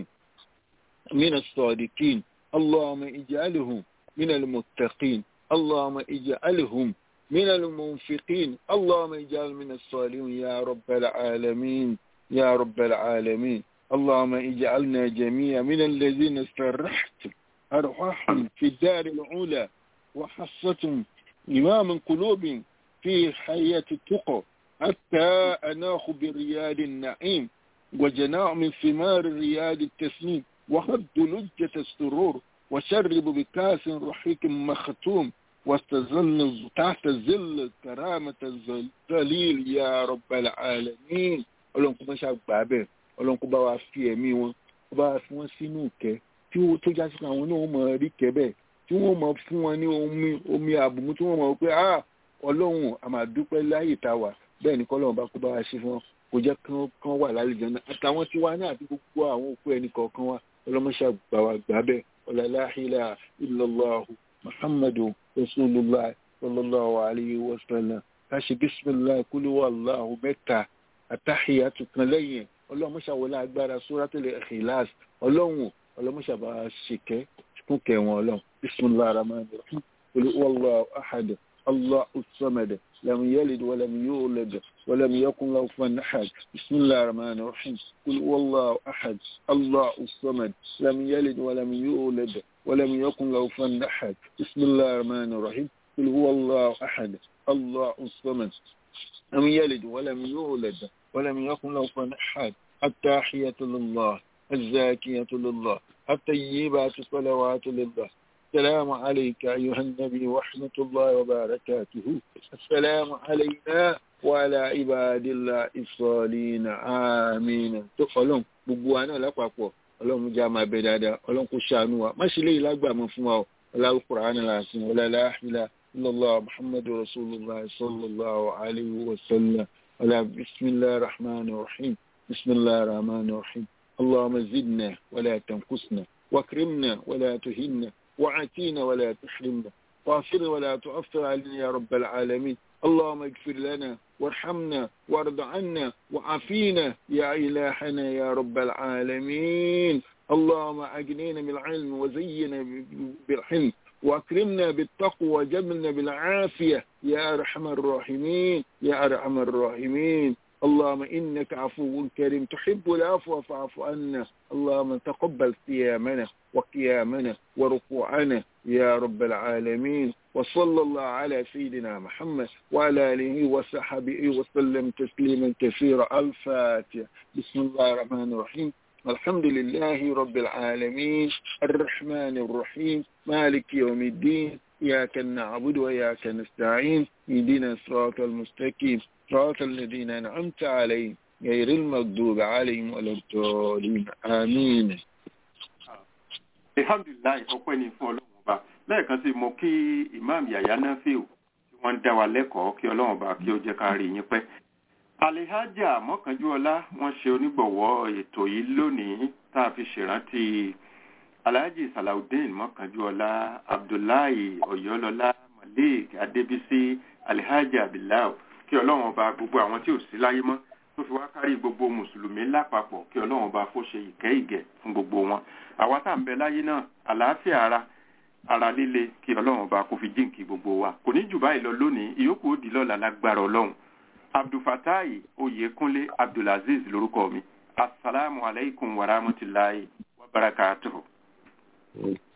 من الصادقين اللهم اجعلهم من المتقين اللهم اجعلهم من المنفقين اللهم اجعل من الصالحين يا رب العالمين يا رب العالمين اللهم اجعلنا جميعا من الذين استرحت أرواحهم في الدار العلى وحصتهم إمام قلوب في حياة التقى حتى أناخ برياد النعيم وجناع من ثمار رياد التسنيم وهد لجة السرور وشرب بكاس رحيق مختوم واستظل تحت ظل كرامة الظليل يا رب العالمين ọlọ́run kó máa ṣàgbà bẹ́ẹ̀ ọlọ́run kó bá wa fi ẹ̀mí wọn kó bá wa fi wọ́n sínú ìkẹ́ tí ó tó jásí pé àwọn náà mọ̀ rí kẹ́ bẹ́ẹ̀ tí wọ́n mọ̀ fún wọn ní omi omi àbùmú tí wọ́n mọ̀ pé ah ọlọ́run a máa dúpẹ́ láyè tá a wà bẹ́ẹ̀ ni kọ́lọ́run bá kó bá wa ṣe fún wọn kò jẹ́ kán kán wà lálejò náà àtàwọn tí wá náà àti gbogbo àwọn òkú ẹnì kọ̀ọ̀kan wa ọlọ́mọṣà gbà wá gbà bẹ́ẹ̀ ọ̀làláhìlà ìlọ́láhu muhammadu rasulillah sallallahu alayhi wa sallam káṣí bisimilahi kúlúwà aláhu mẹ́ta àtàhìyàtù kan lẹ́yìn ọlọ́run mọ́ṣáwọlé agbára suratul ikhlas ọlọ́run ọlọ́run mọ́ṣábà ṣèkẹ́ fún kẹwọn ọlọ́run bismillahir rahmanir rahim qul huwallahu ahad allahu samad lam yalid wa lam yulad wa lam yakun lahu kufuwan ahad bismillahir rahmanir rahim qul huwallahu ahad allahu samad lam yalid wa lam yulad wa lam yakun lahu kufuwan ahad bismillahir rahmanir rahim qul huwallahu ahad allahu samad لم يلد ولم يولد ولم يكن له كفوا أحد التحية لله الزاكية لله الطيبات الصلوات لله السلام عليك أيها النبي ورحمة الله وبركاته السلام علينا وعلى عباد الله الصالحين آمين تقولون gbogbo wa náà lápapọ̀ ọlọ́run jẹ́ àmà bẹ̀ dáadáa ọlọ́run kò ṣàánú wa má ṣe léyìí lágbàmọ́ fún wa ọ ọlọ́run kùránì láàfin ọlọ́láhìlá illallah muhammadu rasulullah sallallahu alayhi wa sallam ọlá bismillah rahman rahim bismillah rahman rahim allahumma zidna wala tankusna wakrimna wala tuhinna وعاتينا ولا تحرمنا واغفر ولا تؤثر علينا يا رب العالمين اللهم اغفر لنا وارحمنا وارض عنا وعافينا يا إلهنا يا رب العالمين اللهم أجنينا بالعلم وزينا بالحلم وأكرمنا بالتقوى وجبلنا بالعافية يا أرحم الراحمين يا أرحم الراحمين اللهم إنك عفو كريم تحب العفو فاعف عنا اللهم تقبل صيامنا وقيامنا وركوعنا يا رب العالمين وصلى الله على سيدنا محمد وعلى آله وصحبه وسلم تسليما كثيرا الفاتحة بسم الله الرحمن الرحيم الحمد لله رب العالمين الرحمن الرحيم مالك يوم الدين إياك نعبد وإياك نستعين اهدنا الصراط المستقيم صراط الذين أنعمت عليهم غير المغضوب عليهم ولا الضالين آمين alhamdulilayi ọpẹ́ ni fún ọlọ́run ọba lẹ́ẹ̀kan sí mo kí imam yahya nafiu tí wọ́n ń dá wa lẹ́kọ̀ọ́ kí ọlọ́run ọba kí ó jẹ́ ká rí yín pẹ́ alihaja mọ́kànjúọlá wọ́n ṣe onígbọ̀wọ́ ètò yìí lónìí tá a fi ṣèrántí alhaji salawudeen mọ́kànjúọlá abdullahi ọ̀yọ́lọ́lá malik adébísí alihaja abilaw kí ọlọ́run ọba gbogbo àwọn tí ò sí láyé mọ́ tó fi wá kárí gbogbo mùsùlùmí lápapọ̀ kí ọlọ́run ọba kó ṣe ìkẹ́ ìgẹ̀ fún gbogbo wọn àwa tá à ń bẹ láyé náà àlàáfíà ara ara líle kí ọlọ́run ọba kó fi jíǹkì gbogbo wa kò ní jù báyìí lọ lónìí ìyókù ó di lọ́la lágbára ọlọ́run abdulfatayi oyèkúnlé abdulaziz lórúkọ mi asalaamualeykum wa rahmatulahi wa barakatuhu.